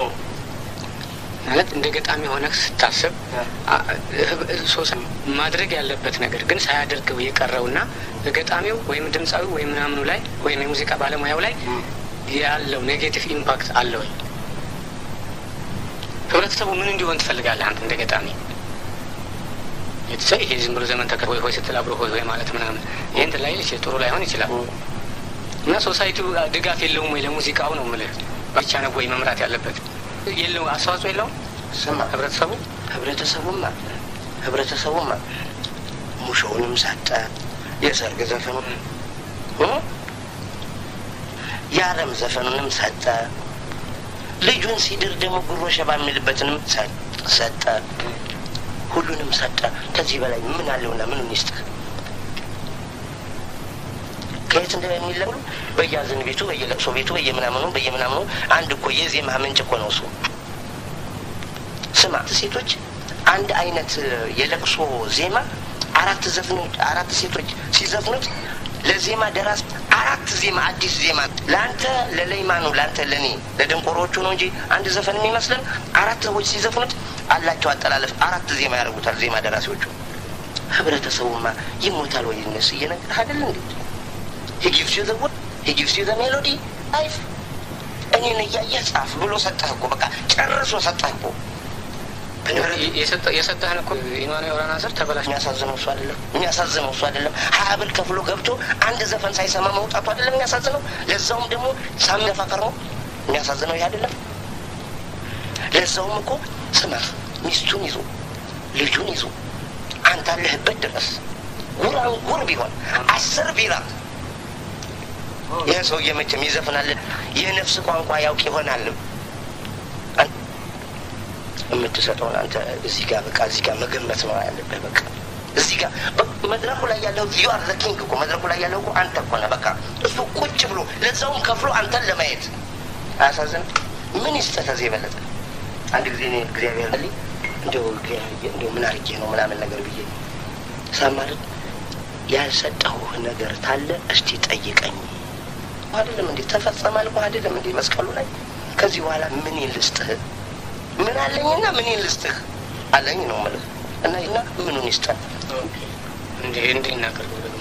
ማለት እንደ ገጣሚ ሆነህ ስታስብ ሶሳ ማድረግ ያለበት ነገር ግን ሳያደርገው የቀረውና ገጣሚው ወይም ድምፃዊው ወይም ምናምኑ ላይ ወይም የሙዚቃ ባለሙያው ላይ ያለው ኔጌቲቭ ኢምፓክት አለ ወይ? ህብረተሰቡ ምን እንዲሆን ትፈልጋለህ አንተ እንደ ገጣሚ? ይሄ ዝም ብሎ ዘመን ተከ ሆይ ሆይ ስትል አብሮ ሆይ ሆይ ማለት ምናምን ይህን ላይ ጥሩ ላይሆን ይችላል። እና ሶሳይቲው ድጋፍ የለውም ወይ ለሙዚቃው ነው የምልህ። ብቻ ነው ወይ መምራት ያለበት የለው አስተዋጽኦ የለውም። ስማ ህብረተሰቡ ህብረተሰቡማ ህብረተሰቡማ ሙሾውንም ሰጠ፣ የሰርግ ዘፈኑን የአለም ዘፈኑንም ሰጠ፣ ልጁን ሲድር ደግሞ ጉሮ ሸባ የሚልበትንም ሰጠ፣ ሁሉንም ሰጠ። ከዚህ በላይ ምን አለውና ምኑን ይስጥህ? ከየት እንደሚለሉ በየአዘን ቤቱ በየለቅሶ ቤቱ በየምናምኑ በየምናምኑ አንድ እኮ የዜማ ምንጭ እኮ ነው እሱ። ስማ ሴቶች አንድ አይነት የለቅሶ ዜማ አራት ዘፍኖች አራት ሴቶች ሲዘፍኑት ለዜማ ደራስ አራት ዜማ አዲስ ዜማ ለአንተ ለለይማኑ ለአንተ ለእኔ ለደንቆሮቹ ነው እንጂ አንድ ዘፈን የሚመስለን አራት ሰዎች ሲዘፍኑት አላቸው አጠላለፍ አራት ዜማ ያደርጉታል ዜማ ደራሲዎቹ። ህብረተሰቡማ ይሞታል ወይ እነሱ እየነገርህ አይደል እንዴ? he gives you the word he gives you the melody life እኔን እያየህ ጻፍ ብሎ ሰጠህ እኮ በቃ ጨርሶ ሰጠህ እኮ የሰጠህን እኮ ኢማኑ የወራና ስር ተበላሽ የሚያሳዝነው እሱ አይደለም የሚያሳዝነው እሱ አይደለም ሀያ ብር ከፍሎ ገብቶ አንድ ዘፈን ሳይሰማ መውጣቱ አይደለም የሚያሳዝነው ለዛውም ደግሞ ሳሚነፋ ከርሞ የሚያሳዝነው ይህ አይደለም ለዛውም እኮ ስማ ሚስቱን ይዞ ልጁን ይዞ አንተ አለህበት ድረስ ጉራን ጉር ቢሆን አስር ቢራ ይህ ሰውዬ መቼም ይዘፍናል የነፍስ ቋንቋ ያውቅ ይሆናል የምትሰጠውን አንተ እዚህ ጋር በቃ እዚህ ጋር መገመት ነው ያለብህ። በቃ እዚህ ጋር መድረኩ ላይ ያለው ዩ አር ዘ ኪንግ እኮ መድረኩ ላይ ያለው እኮ አንተ እኮ ነህ። በቃ እሱ ቁጭ ብሎ ለዛውም ከፍሎ አንተን ለማየት አያሳዝንም? ምን ይስጥህ ከዚህ የበለጠ? አንድ ጊዜ እኔ እግዚአብሔር ልኝ እንደው እንደው ምን አድርጌ ነው ምናምን ነገር ብዬ ሳማለት ያልሰጠሁህ ነገር ታለ እስቲ ጠይቀኝ አይደለም እንዴ ተፈጸመ አልኩህ አይደለም እንዴ መስቀሉ ላይ ከዚህ በኋላ ምን ልስጥህ ምን አለኝና ምን ልስጥህ አለኝ ነው የምልህ እና እና ምኑን ይስጠን እንዴ እንዴ እናቀርበው ደግሞ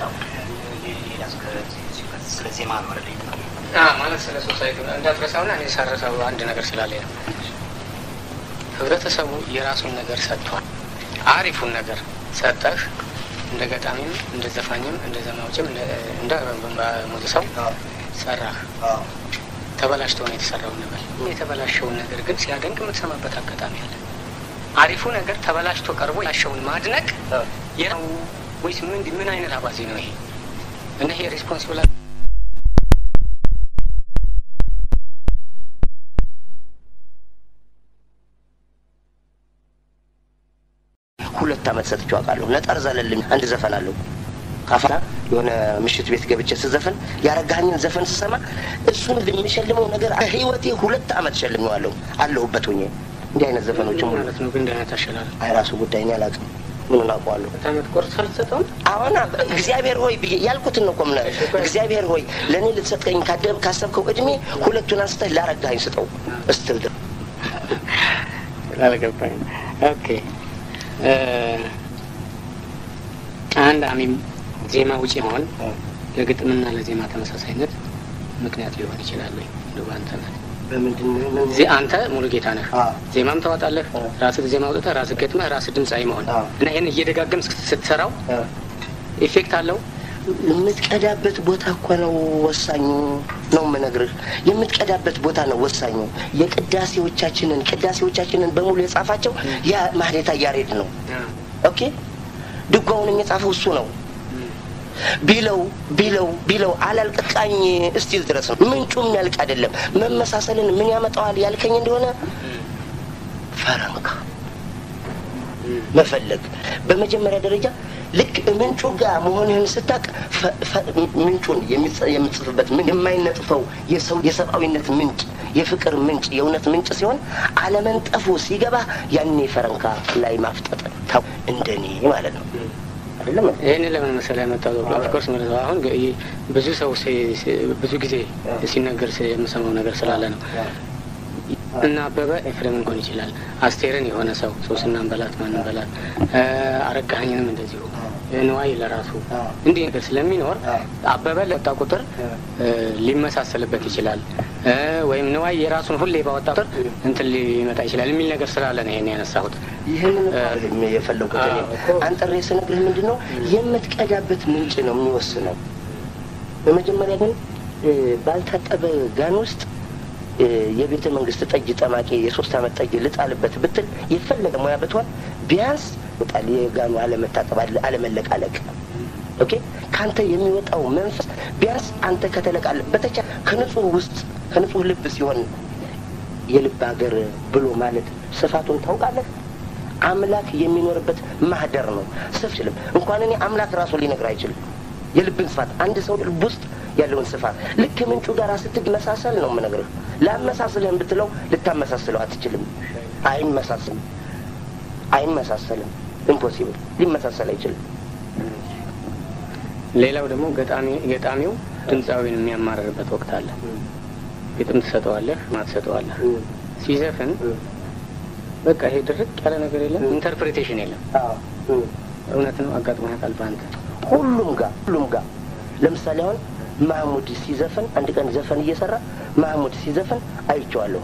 ስለ ዜማ ነው አይደል? ማለት ስለ ሶሳይቲ እንዳትረሳውና እኔ ሳረሳው አንድ ነገር ስላለ ነው። ህብረተሰቡ የራሱን ነገር ሰጥቷል። አሪፉን ነገር ሰጠህ። እንደ ገጣሚም እንደ ዘፋኝም እንደ ዘማዎችም እንደ ሙሉ ሰው ሰራህ። ተበላሽቶ ነው የተሰራውን ነገር። የተበላሸውን ነገር ግን ሲያደንቅ የምትሰማበት አጋጣሚ አለ። አሪፉ ነገር ተበላሽቶ ቀርቦ ያሸውን ማድነቅ የው ወይስ ምን ምን አይነት አባዜ ነው ይሄ? እና ይሄ ሬስፖንሲብል ሁለት አመት ሰጥቼው አውቃለሁ። ነጠር ዘለልኝ አንድ ዘፈን አለው ካፋና የሆነ ምሽት ቤት ገብቼ ስዘፍን ያረጋኸኝን ዘፈን ስሰማ እሱን የሚሸልመው ነገር ህይወቴ ሁለት አመት ሸልሜዋለሁ አለሁበት ሆኜ እንዲህ አይነት ዘፈኖችም ሁሉ ማለት ነው። ግን እንዲህ አይነት አሸላል አይ ራሱ ጉዳይ እኔ አላውቅም። ምኑን አውቀዋለሁ? አመት ቆርስ አልሰጠውም። አሁን እግዚአብሔር ሆይ ብዬ ያልኩትን ነው እኮ የምልህ። እግዚአብሔር ሆይ ለእኔ ልትሰጥቀኝ ካደብ ካሰብከው እድሜ ሁለቱን አንስተህ ላረጋኸኝ ስጠው እስትል ድረስ አልገባኝ። ኦኬ አንድ አሚም ዜማ ውጪ መሆን ለግጥምና ለዜማ ተመሳሳይነት ምክንያት ሊሆን ይችላል ወይ? እንደው አንተ ነህ በምንድን ነው ዜ- አንተ ሙሉ ጌታ ነህ። አዎ። ዜማም ታወጣለህ፣ ራስህ ዜማ አውጥተህ ራስህ ገጥመህ ራስህ ድምፃዊ መሆን አዎ። እና ይህን እየደጋገም ስትሰራው ኢፌክት አለው። የምትቀዳበት ቦታ እኮ ነው ወሳኙ ነው የምነግርህ። የምትቀዳበት ቦታ ነው ወሳኙ። የቅዳሴዎቻችንን ቅዳሴዎቻችንን በሙሉ የጻፋቸው ያ ማህሌታ ያሬድ ነው። ኦኬ ድጓውንም የጻፈው እሱ ነው። ቢለው ቢለው ቢለው አላልቅቃኝ እስቲል ድረስ ነው። ምንጩ የሚያልቅ አይደለም። መመሳሰልን ምን ያመጣዋል ያልከኝ እንደሆነ ፈረንካ መፈለግ በመጀመሪያ ደረጃ ልክ ምንጩ ጋር መሆንህን ስታቅ ምንጩን የሚጽ- የምትጽፍበት ምን የማይነጥፈው የሰው የሰብአዊነት ምንጭ የፍቅር ምንጭ የእውነት ምንጭ ሲሆን አለመንጠፉ ሲገባ ያኔ ፈረንካ ላይ ማፍጠጥ ታው እንደኔ ማለት ነው አይደለም እንዴ? ይህን ለምን መሰለህ ያመጣው? ኦፍኮርስ ማለት ነው። አሁን ግ- ብዙ ሰው ሲ- ሲ- ብዙ ጊዜ ሲነገር ሲ- የምሰማው ነገር ስላለ ነው። እና አበበ ኤፍሬምን ሊሆን ይችላል። አስቴርን የሆነ ሰው ሶስናን በላት ማንን በላት እ አረጋኸኝንም እንደዚሁ ንዋይ ለራሱ እንዲህ ነገር ስለሚኖር አበበ ለወጣ ቁጥር እ ሊመሳሰልበት ይችላል እ ወይም ንዋይ የራሱን ሁሌ ባወጣ ቁጥር እንትን ሊመጣ ይችላል የሚል ነገር ስላለ ነው ይሄን ያነሳሁት። ይህንን አይደለም የፈለጉት እኔ አንጠሬ ስነግርህ ምንድን ነው የምትቀዳበት ምንጭ ነው የሚወስነው። በመጀመሪያ ግን እ ባልታጠበ ጋን ውስጥ እ የቤተ መንግስት ጠጅ ጠማቂ የሶስት አመት ጠጅ ልጣልበት ብትል የፈለገ ሙያ ብትሆን ቢያንስ ጣል የጋኑ አለመታጠብ አለ- አለመለቃለቅ ኦኬ ከአንተ የሚወጣው መንፈስ ቢያንስ አንተ ከተለቃለ በተቻ ከንጹህ ውስጥ ከንጹህ ልብ ሲሆን የልብ ሀገር ብሎ ማለት ስፋቱን ታውቃለህ። አምላክ የሚኖርበት ማህደር ነው። ስፍ ችልም እንኳን እኔ አምላክ ራሱ ሊነግር አይችልም። የልብን ስፋት አንድ ሰው ልብ ውስጥ ያለውን ስፋት ልክ ምንጩ ጋር ስትመሳሰል ነው የምነግርህ። ላመሳስልህም ብትለው ልታመሳስለው አትችልም። አይመሳስልም፣ አይመሳሰልም። ኢምፖሲብል ሊመሳሰል አይችልም። ሌላው ደግሞ ገጣሚ ገጣሚው ድምፃዊን የሚያማርርበት ወቅት አለ። ግጥም ትሰጠዋለህ፣ ማትሰጠዋለህ። ሲዘፍን በቃ ይሄ ድርቅ ያለ ነገር የለም፣ ኢንተርፕሬቴሽን የለም። እውነት ነው አጋጥሞ ያውቃል በአንተ? ሁሉም ጋር ሁሉም ጋር ለምሳሌ አሁን ማህሙድ ሲዘፍን አንድ ቀን ዘፈን እየሰራ ማህሙድ ሲዘፍን አይቼዋለሁ።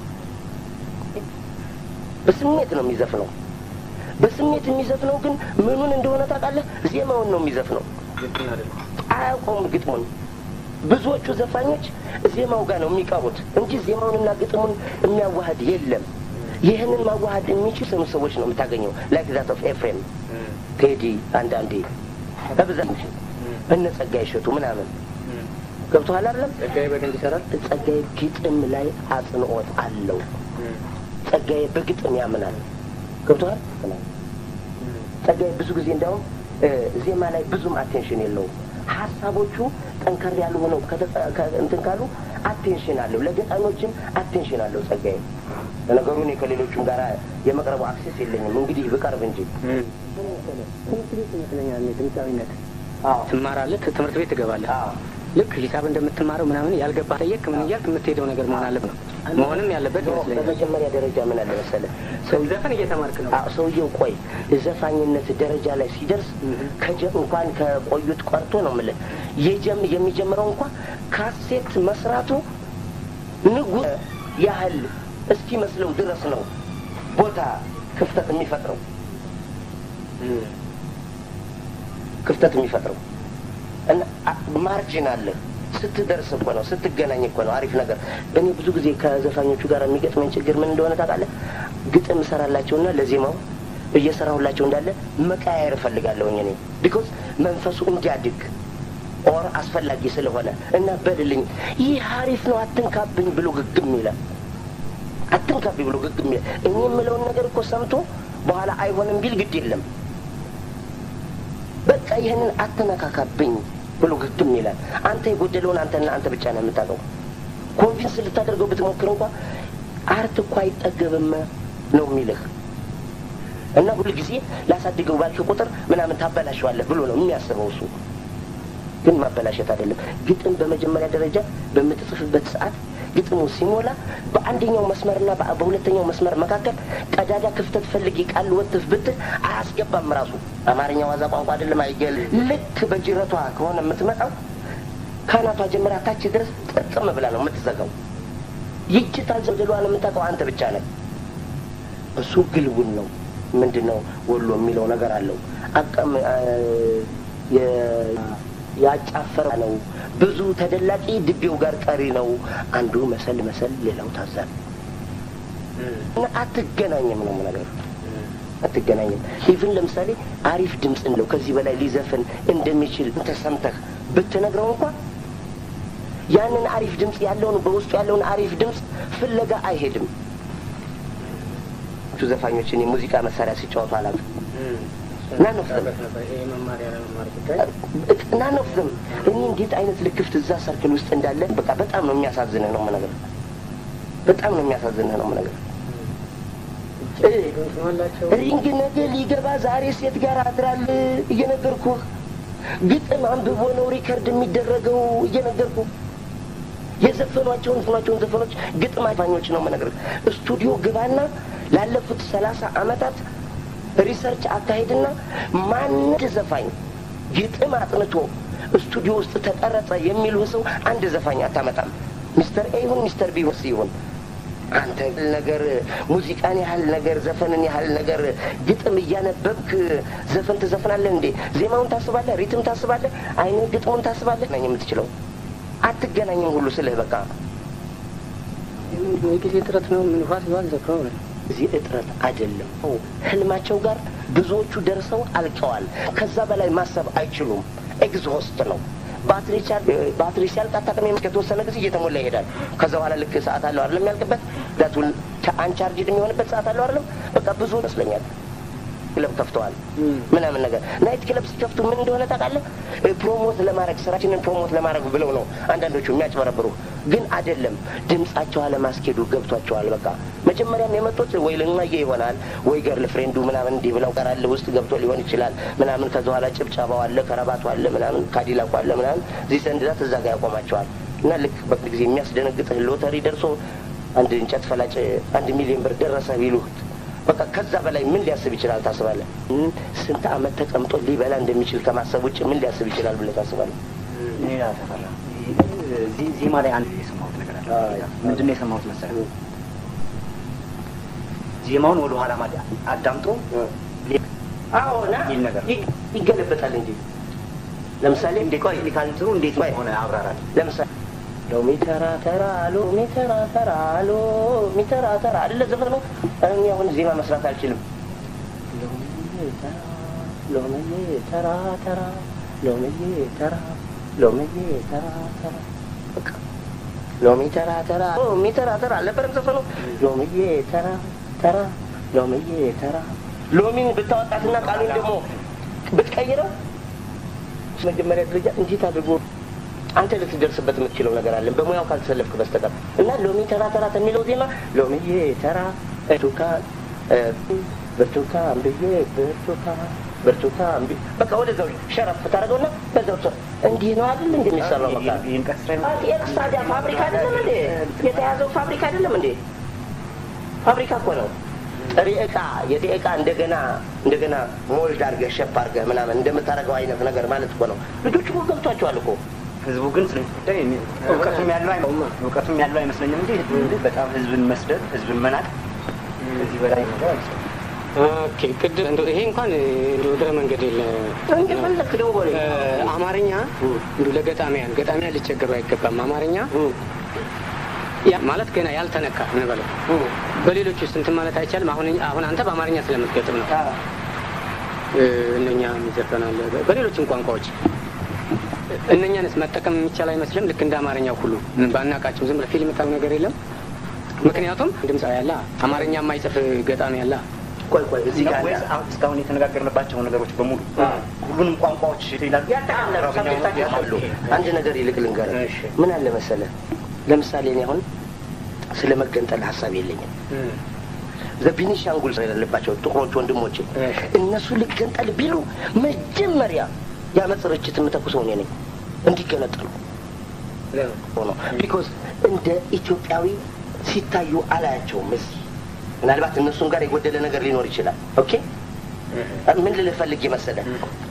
በስሜት ነው የሚዘፍነው። በስሜት የሚዘፍነው ግን ምኑን እንደሆነ ታውቃለህ? ዜማውን ነው የሚዘፍነው። አያውቀውም ግጥሙን። ብዙዎቹ ዘፋኞች ዜማው ጋር ነው የሚቀሩት እንጂ ዜማውንና ግጥሙን የሚያዋህድ የለም። ይህንን ማዋሃድ የሚችሉ ሰዎች ነው የምታገኘው። ላይክ ዛት ኦፍ ኤፍሬም ቴዲ፣ አንዳንዴ በብዛት እነ ጸጋዬ እሸቱ ምናምን ገብቶሃል አይደለም? ጸጋዬ በደንብ ይሰራል። ጸጋዬ ግጥም ላይ አጽንኦት አለው። ጸጋዬ በግጥም ያምናል። ገብቶሃል? ጸጋዬ ብዙ ጊዜ እንዲያውም ዜማ ላይ ብዙም አቴንሽን የለውም። ሀሳቦቹ ጠንከር ያሉ ሆነው እንትን ካሉ አቴንሽን አለው። ለገጣሚዎችም አቴንሽን አለው ጸጋዬ። ለነገሩ እኔ ከሌሎቹም ጋር የመቅረቡ አክሴስ የለኝም። እንግዲህ ብቀርብ እንጂ ትምህርት ቤት ይመስለኛል ድምፃዊነት ትማራለህ፣ ትምህርት ቤት ትገባለህ። ልክ ሂሳብ እንደምትማረው ምናምን ያልገባ ጠየቅ ምን እያልክ የምትሄደው ነገር መሆን አለበት ነው መሆንም ያለበት ይመስለኛል። በመጀመሪያ ደረጃ ምን አለ መሰለህ ዘፈን እየተማርክ ነው። አዎ፣ ሰውየው ቆይ ዘፋኝነት ደረጃ ላይ ሲደርስ ከጀ እንኳን ከቆዩት ቀርቶ ነው የምልህ የጀም የሚጀምረው እንኳን ካሴት መስራቱ ንጉሥ ያህል እስኪመስለው ድረስ ነው ቦታ ክፍተት የሚፈጥረው ክፍተት የሚፈጥረው እና ማርጂን አለ ስትደርስ እኮ ነው ስትገናኝ እኮ ነው አሪፍ ነገር። እኔ ብዙ ጊዜ ከዘፋኞቹ ጋር የሚገጥመኝ ችግር ምን እንደሆነ ታውቃለህ? ግጥም እሰራላቸውና ለዜማው እየሰራሁላቸው እንዳለ መቀያየር እፈልጋለሁኝ እኔ ቢኮዝ መንፈሱ እንዲያድግ ኦር አስፈላጊ ስለሆነ እና በልልኝ ይህ አሪፍ ነው አትንካብኝ ብሎ ግግም ይላል። አትንካብኝ ብሎ ግግም ይላል። እኔ የምለውን ነገር እኮ ሰምቶ በኋላ አይሆንም ቢል ግድ የለም በቃ ይህንን አትነካካብኝ ብሎ ግግም ይላል። አንተ የጎደለውን አንተና አንተ ብቻ ነው የምታውቀው። ኮንቪንስ ልታደርገው ብትሞክር እንኳ አርት እኮ አይጠገብም ነው የሚልህ እና ሁልጊዜ ላሳድገው ባልክ ቁጥር ምናምን ታበላሸዋለህ ብሎ ነው የሚያስበው እሱ። ግን ማበላሸት አይደለም። ግጥም በመጀመሪያ ደረጃ በምትጽፍበት ሰዓት ግጥሙ ሲሞላ በአንደኛው መስመርና በሁለተኛው መስመር መካከል ቀዳዳ ክፍተት ፈልጊ ቃል ወትፍ ብትል አያስገባም። ራሱ አማርኛ ዋዛ ቋንቋ አይደለም፣ አይገል ልክ በጅረቷ ከሆነ የምትመጣው ካናቷ ጀምራ ታች ድረስ ጥቅም ብላ ነው የምትዘጋው። ይቺ ታዘልሏን የምታውቀው አንተ ብቻ ነህ። እሱ ግልውን ነው። ምንድን ነው ወሎ የሚለው ነገር አለው አቀም ያጫፈረ ነው። ብዙ ተደላቂ ድቤው ጋር ቀሪ ነው። አንዱ መሰል መሰል፣ ሌላው ታዛል እና አትገናኝም ነው ነገር አትገናኝም። ኢቭን ለምሳሌ አሪፍ ድምፅ እንደው ከዚህ በላይ ሊዘፍን እንደሚችል ተሰምተህ ብትነግረው እንኳን ያንን አሪፍ ድምፅ ያለውን በውስጡ ያለውን አሪፍ ድምፅ ፍለጋ አይሄድም። ዘፋኞችን የሙዚቃ መሳሪያ ሲጫወቱ አላውቅም። ናን ኦፍ ዘም ናን ኦፍ ዘም እኔ እንዴት አይነት ልክፍት እዛ ሰርክል ውስጥ እንዳለ በቃ በጣም ነው የሚያሳዝንህ ነው ነገር በጣም ነው የሚያሳዝንህ ነው ነገር ሪንግ ነገ ሊገባ ዛሬ ሴት ጋር አድራል እየነገርኩህ ግጥም አንብቦ ነው ሪከርድ የሚደረገው እየነገርኩህ የዘፈኗቸውን ዘፈኗቸውን ዘፈኖች ግጥም አፋኞች ነው የምነግርህ ስቱዲዮ ግባና ላለፉት ሰላሳ አመታት ሪሰርች አካሄድና ማንድ ዘፋኝ ግጥም አጥንቶ ስቱዲዮ ውስጥ ተቀረጸ የሚሉ ሰው አንድ ዘፋኝ አታመጣም። ሚስተር ኤ ይሁን ሚስተር ቢ ይሁን አንተ ነገር ሙዚቃን ያህል ነገር ዘፈንን ያህል ነገር ግጥም እያነበብክ ዘፈን ትዘፍናለህ እንዴ? ዜማውን ታስባለህ፣ ሪትም ታስባለህ፣ አይነት ግጥሙን ታስባለህ ነኝ የምትችለው አትገናኝም ሁሉ ስልህ በቃ የጊዜ ጥረት ነው። ምን ፋስ ይዋል ዘክረው እዚህ እጥረት አይደለም። ህልማቸው ጋር ብዙዎቹ ደርሰው አልቀዋል። ከዛ በላይ ማሰብ አይችሉም። ኤግዞስት ነው። ባትሪ ባትሪ ሲያልቅ አታውቅም። ከተወሰነ ጊዜ እየተሞላ ይሄዳል። ከዛ በኋላ ልክ ሰዓት አለው አይደለም ያልቅበት ዳቱን አንቻርጅድ የሚሆንበት ሰዓት አለው አይደለም። በቃ ብዙ ይመስለኛል ክለብ ከፍተዋል ምናምን ነገር ናይት ክለብ ሲከፍቱ ምን እንደሆነ ታውቃለህ? ፕሮሞት ለማድረግ ስራችንን ፕሮሞት ለማድረግ ብለው ነው አንዳንዶቹ የሚያጭበረብሩ። ግን አይደለም፣ ድምጻቸው አለማስኬዱ ገብቷቸዋል። በቃ መጀመሪያም የመጡት ወይ ልናየ ይሆናል ወይ ገርል ፍሬንዱ ምናምን እንዲህ ብለው ቀራል ውስጥ ገብቶ ሊሆን ይችላል ምናምን። ከዛ በኋላ ጭብጨባው አለ፣ ከረባቱ አለ፣ ምናምን ካዲላኩ አለ ምናምን ዚህ ሰንድዛት እዛ ጋር ያቆማቸዋል። እና ልክ በቅድ ጊዜ የሚያስደነግጥህ ሎተሪ ደርሶ አንድ እንጨት ፈላጭ አንድ ሚሊዮን ብር ደረሰ ቢሉህ በቃ ከዛ በላይ ምን ሊያስብ ይችላል ታስባለህ? ስንት አመት ተቀምጦ ሊበላ እንደሚችል ከማሰብ ውጭ ምን ሊያስብ ይችላል ብለህ ታስባለህ? ሌላ ተፈራ ዜ- ዜማ ላይ አንድ የሰማሁት ነገር አለ። ምንድን ነው የሰማሁት መሰለህ? ዜማውን ወደ ኋላ ማዳ አዳምጦ አዎ ና የሚል ነገር ይ- ይገለበጣል እንጂ ለምሳሌ እንዴ ቆይ ቴክኒካል እንዴት ሆነ አብራራል። ለምሳሌ ሎሚ ተራ ተራ ሎሚ ተራ ተራ ሎሚ ተራ ተራ አይደለ ዘፈን ነው። እኔ አሁን ዜማ መስራት አልችልም። ሎሚ ተራ ሎሚ ተራ ተራ ሎሚ ተራ ሎሚ ተራ ተራ በቃ ሎሚ ተራ ተራ ሎሚ ተራ ተራ አልነበረም ዘፈኑ። ሎሚ ተራ ተራ ሎሚ ተራ ሎሚን ብታወጣትና ቃሉን ደግሞ ብትቀይረው መጀመሪያ ደረጃ እንዴት አድርጎ አንተ ልትደርስበት የምትችለው ነገር አለ በሙያው ካልተሰለፍክ በስተቀር እና ሎሚ ተራ ተራ ከሚለው ዜማ ሎሚዬ ተራ ብርቱካን እ፣ ብርቱካን ብዬ ብርቱካን ብርቱካን ብዬ በቃ ወደዛው ሸረፍ ታደርገውና በዛው ሰ- እንዲህ ነው አይደል እንደ የሚሰራው በቃ ይህን ቀስ ላይ ኤክስ ታዲያ ፋብሪካ አይደለም እንዴ የተያዘው ፋብሪካ አይደለም እንዴ ፋብሪካ እኮ ነው ጥሬ እቃ የጥሬ እቃ እንደገና እንደገና ሞልድ አድርገህ ሸፕ አድርገህ ምናምን እንደምታደርገው አይነት ነገር ማለት እኮ ነው ልጆቹ እኮ ገብቷቸዋል እኮ ህዝቡ ግን ስለ ጉዳይ እኔ- እውቀቱም ያለው አይ- እውቀቱም ያለው አይመስለኝም እንጂ ህዝብ በጣም ህዝብን መስደብ፣ ህዝብን መናቅ ከዚህ በላይ ነገር አይመስለኝም። ኦኬ ቅድም እንደው ይሄ እንኳን እንደው እግረ መንገድ የለ እንደፈለክ ደግሞ በለኝ እ፣ አማርኛ እንደው ለገጣሚያን ገጣሚያን ሊቸገሩ አይገባም። አማርኛ ያ ማለት ገና ያልተነካ እንበለው በሌሎች ውስጥ እንትን ማለት አይቻልም። አሁን አሁን አንተ በአማርኛ ስለምትገጥም ነው እ፣ እነኛ ይዘፈናል በሌሎችም ቋንቋዎች እነኛንስ መጠቀም የሚቻል አይመስልም። ልክ እንደ አማርኛው ሁሉ ባናቃቸው ዝም ብለህ ፊልም የምታየው ነገር የለም። ምክንያቱም ድምፃዊ ያለ አማርኛ የማይጽፍ ገጣሚ ያለ ቆይ ቆይ እዚህ ጋር ወይስ አሁን እስካሁን የተነጋገርንባቸው ነገሮች በሙሉ ሁሉንም ቋንቋዎች ይላሉ። ያጠቃለሉ ሰብጀክታቸው አሉ። አንድ ነገር ይልቅ ልንገርህ። እሺ። ምን አለ መሰለህ፣ ለምሳሌ እኔ አሁን ስለ መገንጠል ሀሳብ የለኝም። ዘቢኒሻንጉል ያለባቸው ጥቁሮች ወንድሞቼ እሺ። እነሱ ልገንጠል ቢሉ መጀመሪያ የአመፅ ርችት የምተኩሰው እኔ ነኝ እንዲገነጠሉ ሆኖ ቢኮዝ እንደ ኢትዮጵያዊ ሲታዩ አላያቸውም። እዚህ ምናልባት እነሱም ጋር የጎደለ ነገር ሊኖር ይችላል። ኦኬ ምን ልልህ ፈልጌ መሰለህ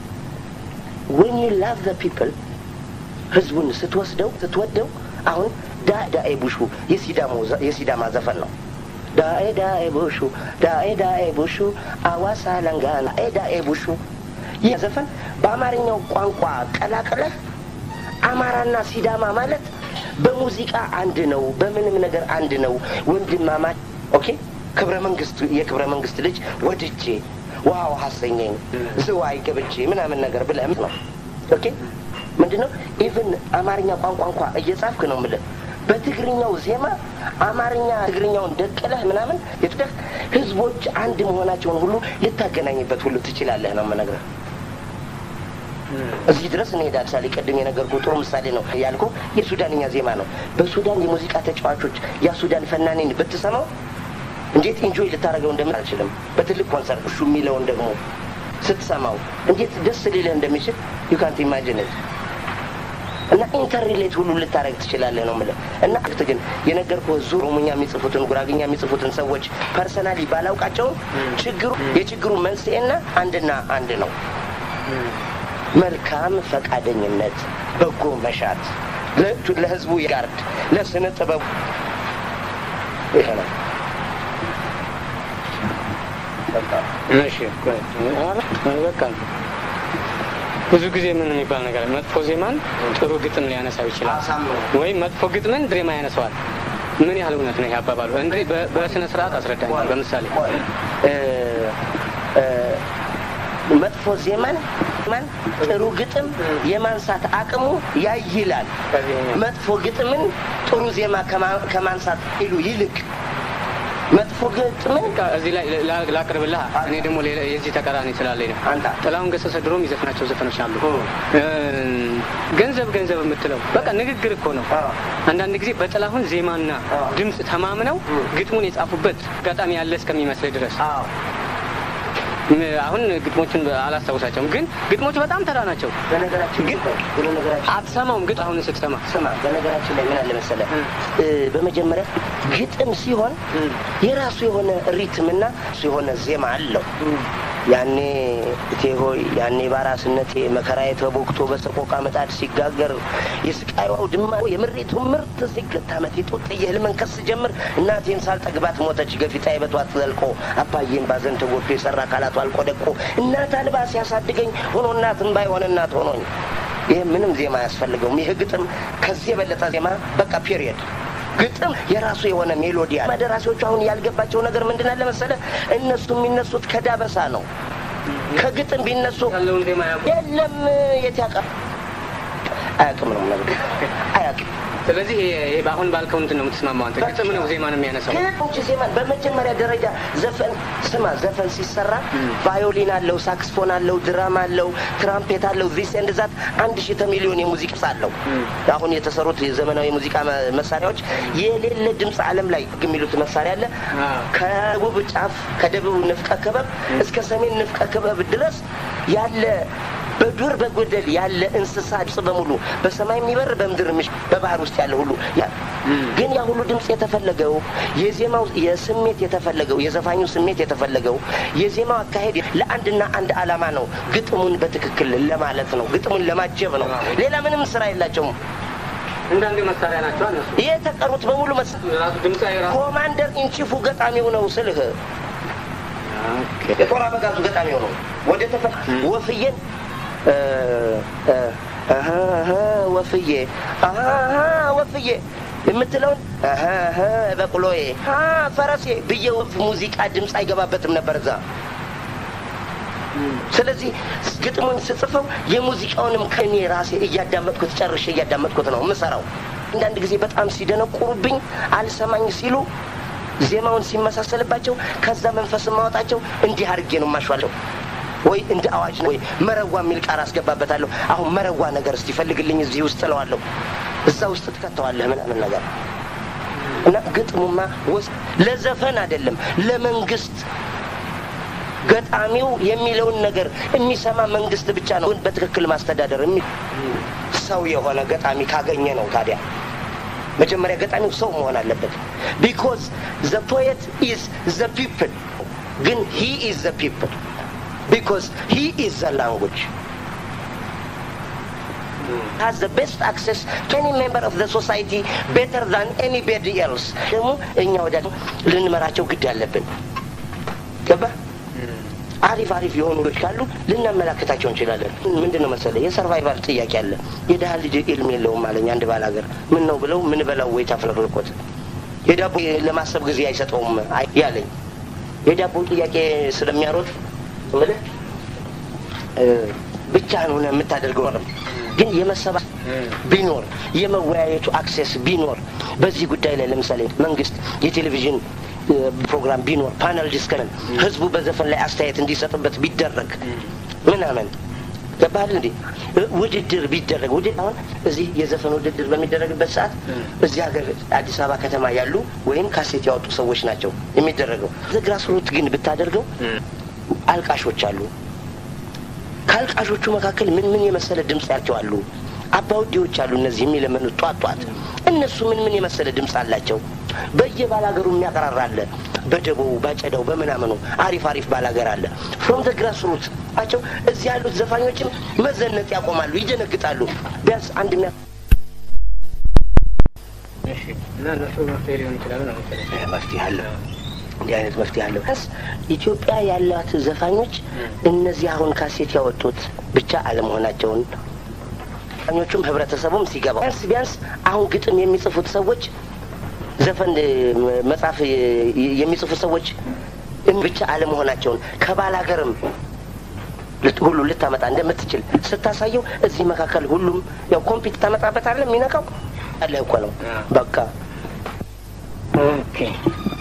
when you love the people ህዝቡን ስትወስደው ስትወደው አሁን ዳ ዳኤ ቡሹ የሲዳሞ ዘ- የሲዳማ ዘፈን ነው። ዳኤ ዳኤ ቡሹ ዳኤ ዳኤ ቡሹ አዋሳ ለንጋና ዳኤ ዳኤ ቡሹ ይህ ዘፈን በአማርኛው ቋንቋ ቀላቅለህ አማራና ሲዳማ ማለት በሙዚቃ አንድ ነው፣ በምንም ነገር አንድ ነው፣ ወንድማማች ኦኬ። ክብረ መንግስት የክብረ መንግስት ልጅ ወድጄ ዋው ሀሰኘኝ ዝዋይ ገብቼ ምናምን ነገር ብለህ ነው ኦኬ። ምንድን ነው ኢቭን አማርኛ ቋንቋ እንኳ እየጻፍክ ነው የምልህ በትግርኛው ዜማ አማርኛ ትግርኛውን ደቅለህ ምናምን የትደህ ህዝቦች አንድ መሆናቸውን ሁሉ ልታገናኝበት ሁሉ ትችላለህ ነው የምነግርህ። እዚህ ድረስ እንሄዳለን። ምሳሌ ቅድም የነገርኩ ጥሩ ምሳሌ ነው ያልኩ የሱዳንኛ ዜማ ነው። በሱዳን የሙዚቃ ተጫዋቾች ያ ሱዳን ፈናኔን ብትሰማው እንዴት ኢንጆይ ልታደርገው እንደምን አልችልም። በትልቅ ኮንሰርት እሱ የሚለውን ደግሞ ስትሰማው እንዴት ደስ ሊልህ እንደሚችል ዩ ካንት ኢማጂን እና ኢንተርሪሌት ሁሉ ልታደርግ ትችላለህ ነው የምልህ። እና ክት ግን የነገርኩህ ዙ ኦሮሞኛ የሚጽፉትን ጉራግኛ የሚጽፉትን ሰዎች ፐርሰናሊ ባላውቃቸውም ችግሩ የችግሩ መንስኤና አንድና አንድ ነው። መልካም ፈቃደኝነት፣ በጎ መሻት፣ ለ- ለህዝቡ ያርድ፣ ለስነ ጥበቡ ይሄ ነው። በቃ እሺ ቆይ፣ ኧረ በቃ ብዙ ጊዜ ምን የሚባል ነገር አለ። መጥፎ ዜማን ጥሩ ግጥም ሊያነሳው ይችላል፣ አሳምሮ ወይም መጥፎ ግጥምን ድሬማ ያነሳዋል። ምን ያህል እውነት ነው ይሄ አባባሉ? እንዴ በ- በስነ ስርዓት አስረዳኝ። በምሳሌ እ እ መጥፎ ዜማን ማን ጥሩ ግጥም የማንሳት አቅሙ ያይላል። ከዚህኛው መጥፎ ግጥምን ጥሩ ዜማ ከማ- ከማንሳት ይሉ ይልቅ መጥፎ ግጥም በቃ እዚህ ላይ ላ- ላቅርብልህ። እኔ ደግሞ ሌላ የዚህ ተቃራኒ ስላለኝ ነው። አንተ ጥላሁን ገሰሰ ድሮም ይዘፍናቸው ዘፈኖች አሉ። እ፣ ገንዘብ ገንዘብ የምትለው በቃ ንግግር እኮ ነው። አዎ። አንዳንድ ጊዜ በጥላሁን ዜማና አዎ። ድምፅ ተማምነው ግጥሙን የጻፉበት አጋጣሚ ያለ እስከሚመስል ድረስ አዎ ም- አሁን ግጥሞቹን አላስታውሳቸውም፣ ግን ግጥሞቹ በጣም ተራ ናቸው። በነገራችን ግን በነገራችን አትሰማውም ግጥ አሁን ስትሰማ ስማ በነገራችን ላይ ምን አለ መሰለህ እ፣ በመጀመሪያ ግጥም ሲሆን የራሱ የሆነ ሪትም እና እሱ የሆነ ዜማ አለው። ያኔ እቴ ሆይ ያኔ ባራስነቴ መከራዬ ተቦክቶ በሰቆቃ ምጣድ ሲጋገር የስቃይዋ ድማ የምሬቱ ምርት ሲገታ መቴጡ ጥየህል መንከስ ጀምር እናቴን ሳልጠግባት ሞተች ገፊታ የበቷት ዘልቆ አባዬን ባዘን ተጎድቶ የሰራ አካላቱ አልቆ ደቆ እናት አልባ ሲያሳድገኝ ሆኖ እናትን ባይሆን እናት ሆኖኝ ይህ ምንም ዜማ አያስፈልገውም። ይህ ግጥም ከዚህ የበለጠ ዜማ በቃ ፔሪየድ ግጥም የራሱ የሆነ ሜሎዲ አለ። ደራሲዎቹ አሁን ያልገባቸው ነገር ምንድን አለ መሰለህ? እነሱ የሚነሱት ከዳበሳ ነው። ከግጥም ቢነሱ ያለውን ዜማ ያውቁ። የለም የት ያውቃ አያውቅም ነው ነገር አያውቅም። ስለዚህ ይሄ- ይሄ በአሁን ባልከው እንትን ነው የምትስማማው አንተ። ግጥም ነው ዜማን የሚያነሳው። ከውጭ ዜማን በመጀመሪያ ደረጃ ዘፈን ስማ፣ ዘፈን ሲሰራ ቫዮሊን አለው፣ ሳክስፎን አለው፣ ድራም አለው፣ ትራምፔት አለው፣ ዚስ ኤንድ ዛት አንድ ሺህ ሚሊዮን የሙዚቃ ድምፅ አለው። አሁን የተሰሩት የዘመናዊ የሙዚቃ መ- መሳሪያዎች የሌለ ድምፅ ዓለም ላይ የሚሉት መሳሪያ አለ። አዎ። ከደቡብ ጫፍ ከደቡብ ንፍቀ ክበብ እስከ ሰሜን ንፍቀ ክበብ ድረስ ያለ በዱር በጎደል ያለ እንስሳ ድምፅ በሙሉ በሰማይ የሚበር በምድር ምሽ በባህር ውስጥ ያለ ሁሉ ያ- ግን ያ ሁሉ ድምፅ የተፈለገው የዜማው የስሜት የተፈለገው የዘፋኙ ስሜት የተፈለገው የዜማው አካሄድ ለአንድና አንድ ዓላማ ነው። ግጥሙን በትክክል ለማለት ነው። ግጥሙን ለማጀብ ነው። ሌላ ምንም ስራ የላቸውም። እንዳንድ መሳሪያ ናቸው እነሱ። የተቀሩት በሙሉ መስ ራሱ ድምፅ ራሱ ኮማንደር ኢንቺፉ ገጣሚው ነው ስልህ የጦር አበጋዙ ገጣሚው ነው። ወደ ተፈ ወፍዬን እ፣ እ፣ አሀ፣ አሀ፣ ወፍዬ አሀ፣ አሀ፣ ወፍዬ የምትለውን አሀ፣ አሀ፣ በቅሎዬ አ፣ ፈረሴ ብዬ ወፍ ሙዚቃ ድምፅ አይገባበትም ነበር እዛ። ስለዚህ ግጥሙን ስጽፈው የሙዚቃውንም ከእኔ ራሴ እያዳመጥኩት ጨርሼ እያዳመጥኩት ነው የምሰራው። አንዳንድ ጊዜ በጣም ሲደነቁሩብኝ አልሰማኝ ሲሉ ዜማውን ሲመሳሰልባቸው ከዛ መንፈስ ማወጣቸው እንዲህ አድርጌ ነው የማሸዋለሁ። ወይ እንደ አዋጅ ነው ወይ መረዋ የሚል ቃል አስገባበታለሁ። አሁን መረዋ ነገር እስቲ ፈልግልኝ እዚህ ውስጥ እለዋለሁ። እዛ ውስጥ ትከተዋለህ ምናምን ነገር እና ግጥሙማ ወስ ለዘፈን አይደለም ለመንግስት ገጣሚው የሚለውን ነገር የሚሰማ መንግስት ብቻ ነው በትክክል ማስተዳደር የሚ ሰው የሆነ ገጣሚ ካገኘ ነው። ታዲያ መጀመሪያ ገጣሚው ሰው መሆን አለበት። ቢኮዝ ዘ ፖየት ኢዝ ዘ ፒፕል ግን ሂ ኢዝ ዘ ፒፕል ቢኮዝ ሂ ኢዝ ዘ ላንጉጅ has the best access to any member of the society better than anybody else ደግሞ እኛ ወደ ልንመራቸው ግድ አለብን። ገባ አሪፍ አሪፍ የሆኑ ልጆች ካሉ ልናመላክታቸው እንችላለን። ምንድን ነው መሰለህ የሰርቫይቫል ጥያቄ አለ። የድሀ ልጅ ኢልም የለውም አለኝ አንድ ባል ሀገር። ምን ነው ብለው ምን በላው ወይ ታፍለቅልቆት የዳቦ ለማሰብ ጊዜ አይሰጠውም አይ- ያለኝ የዳቦ ጥያቄ ስለሚያሮጥ ምልህ ብቻህን ሆነ የምታደርገው ነው። ግን የመሰባ ቢኖር የመወያየቱ አክሴስ ቢኖር በዚህ ጉዳይ ላይ ለምሳሌ መንግስት የቴሌቪዥን እ፣ ፕሮግራም ቢኖር ፓነል ዲስከሽን ህዝቡ በዘፈን ላይ አስተያየት እንዲሰጥበት ቢደረግ ምናምን ገባህል እንዴ እ፣ ውድድር ቢደረግ ውድድር አሁን እዚህ የዘፈን ውድድር በሚደረግበት ሰዓት እዚህ ሀገር አዲስ አበባ ከተማ ያሉ ወይም ካሴት ያወጡ ሰዎች ናቸው የሚደረገው ግራስሩት ግን ብታደርገው አልቃሾች አሉ ከአልቃሾቹ መካከል ምን ምን የመሰለ ድምፅ ያቸው አሉ። አባውዴዎች አሉ። እነዚህ የሚለመኑት ጧት ጧት እነሱ ምን ምን የመሰለ ድምፅ አላቸው። በየባላገሩ የሚያቀራራ አለ። በደቦው ባጨዳው በምናምኑ አሪፍ አሪፍ ባላገር አለ። ፍሮም ዘ ግራስ ሩት አቸው እዚህ ያሉት ዘፋኞችም መዘነጥ ያቆማሉ፣ ይደነግጣሉ። ቢያንስ አንድ ሚያ እሺ። እና እነሱ መፍትሄ ሊሆን ይችላሉ ነው መሰለኝ። መፍትሄ አለ። እንዲህ አይነት መፍትሄ አለው። ስ ኢትዮጵያ ያላት ዘፋኞች እነዚህ አሁን ካሴት ያወጡት ብቻ አለመሆናቸውን ዘፋኞቹም ህብረተሰቡም ሲገባው ቢያንስ ቢያንስ አሁን ግጥም የሚጽፉት ሰዎች ዘፈን እ፣ መጽሐፍ እ፣ የሚጽፉ ሰዎች ብቻ አለመሆናቸውን ከባል ሀገርም ልት- ሁሉ ልታመጣ እንደምትችል ስታሳየው እዚህ መካከል ሁሉም ያው ኮምፒት ታመጣበት አለ የሚነካው አለ እኮ ነው በቃ ኦኬ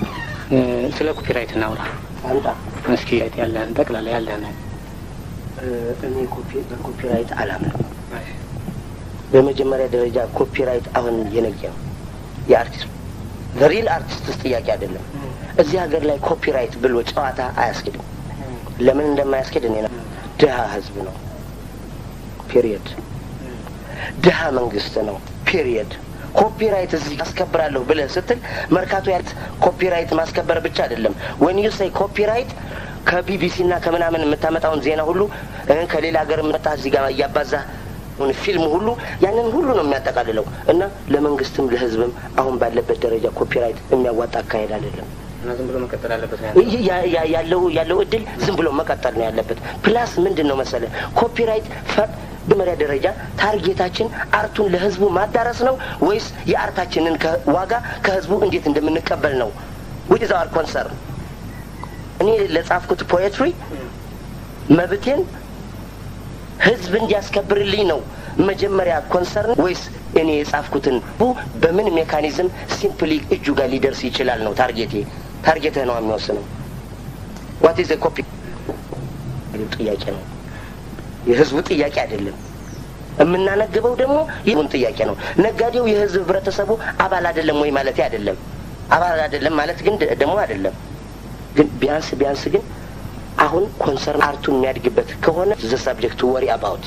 ስለ ኮፒራይት እናውራ አንጣ እስኪ ያለህን ጠቅላላ ያለህን እኔ ኮፒ በኮፒራይት አላምንም። በመጀመሪያ ደረጃ ኮፒራይት አሁን የነገ ነው የአርቲስቱ ሪል አርቲስትስ ጥያቄ አይደለም። እዚህ ሀገር ላይ ኮፒራይት ብሎ ጨዋታ አያስኬድም። ለምን እንደማያስኬድ እኔ ነው። ድሀ ህዝብ ነው ፔሪየድ። ድሀ መንግስት ነው ፔሪየድ። ኮፒራይት እዚህ አስከብራለሁ ብለህ ስትል መርካቶ ያለት ኮፒራይት ማስከበር ብቻ አይደለም። ወን ዩ ሴይ ኮፒራይት ከቢቢሲ እና ከምናምን የምታመጣውን ዜና ሁሉ ከሌላ ሀገር መጣ እዚህ ጋር እያባዛ ፊልም ሁሉ ያንን ሁሉ ነው የሚያጠቃልለው እና ለመንግስትም ለህዝብም አሁን ባለበት ደረጃ ኮፒራይት የሚያዋጣ አካሄድ አይደለም። እና ዝም ብሎ መቀጠል አለበት ያለው ያለው እድል ዝም ብሎ መቀጠል ነው ያለበት። ፕላስ ምንድን ነው መሰለ ኮፒራይት በመጀመሪያ ደረጃ ታርጌታችን አርቱን ለህዝቡ ማዳረስ ነው ወይስ የአርታችንን ዋጋ ከህዝቡ እንዴት እንደምንቀበል ነው? ዊች ኢዝ አወር ኮንሰርን። እኔ ለጻፍኩት ፖኤትሪ መብቴን ህዝብ እንዲያስከብርልኝ ነው መጀመሪያ ኮንሰርን ወይስ እኔ የጻፍኩትን በምን ሜካኒዝም ሲምፕሊ እጁ ጋር ሊደርስ ይችላል ነው ታርጌቴ። ታርጌትህ ነው የሚወስነው። ዋት ኢዝ ኮፒ ጥያቄ ነው፣ የህዝቡ ጥያቄ አይደለም። የምናነግበው ደግሞ ይሁን ጥያቄ ነው። ነጋዴው የህዝብ ህብረተሰቡ አባል አይደለም ወይ ማለት አይደለም። አባል አይደለም ማለት ግን ደግሞ አይደለም። ግን ቢያንስ ቢያንስ ግን አሁን ኮንሰርን አርቱን የሚያድግበት ከሆነ ዘ ሰብጀክት ወሪ አባውት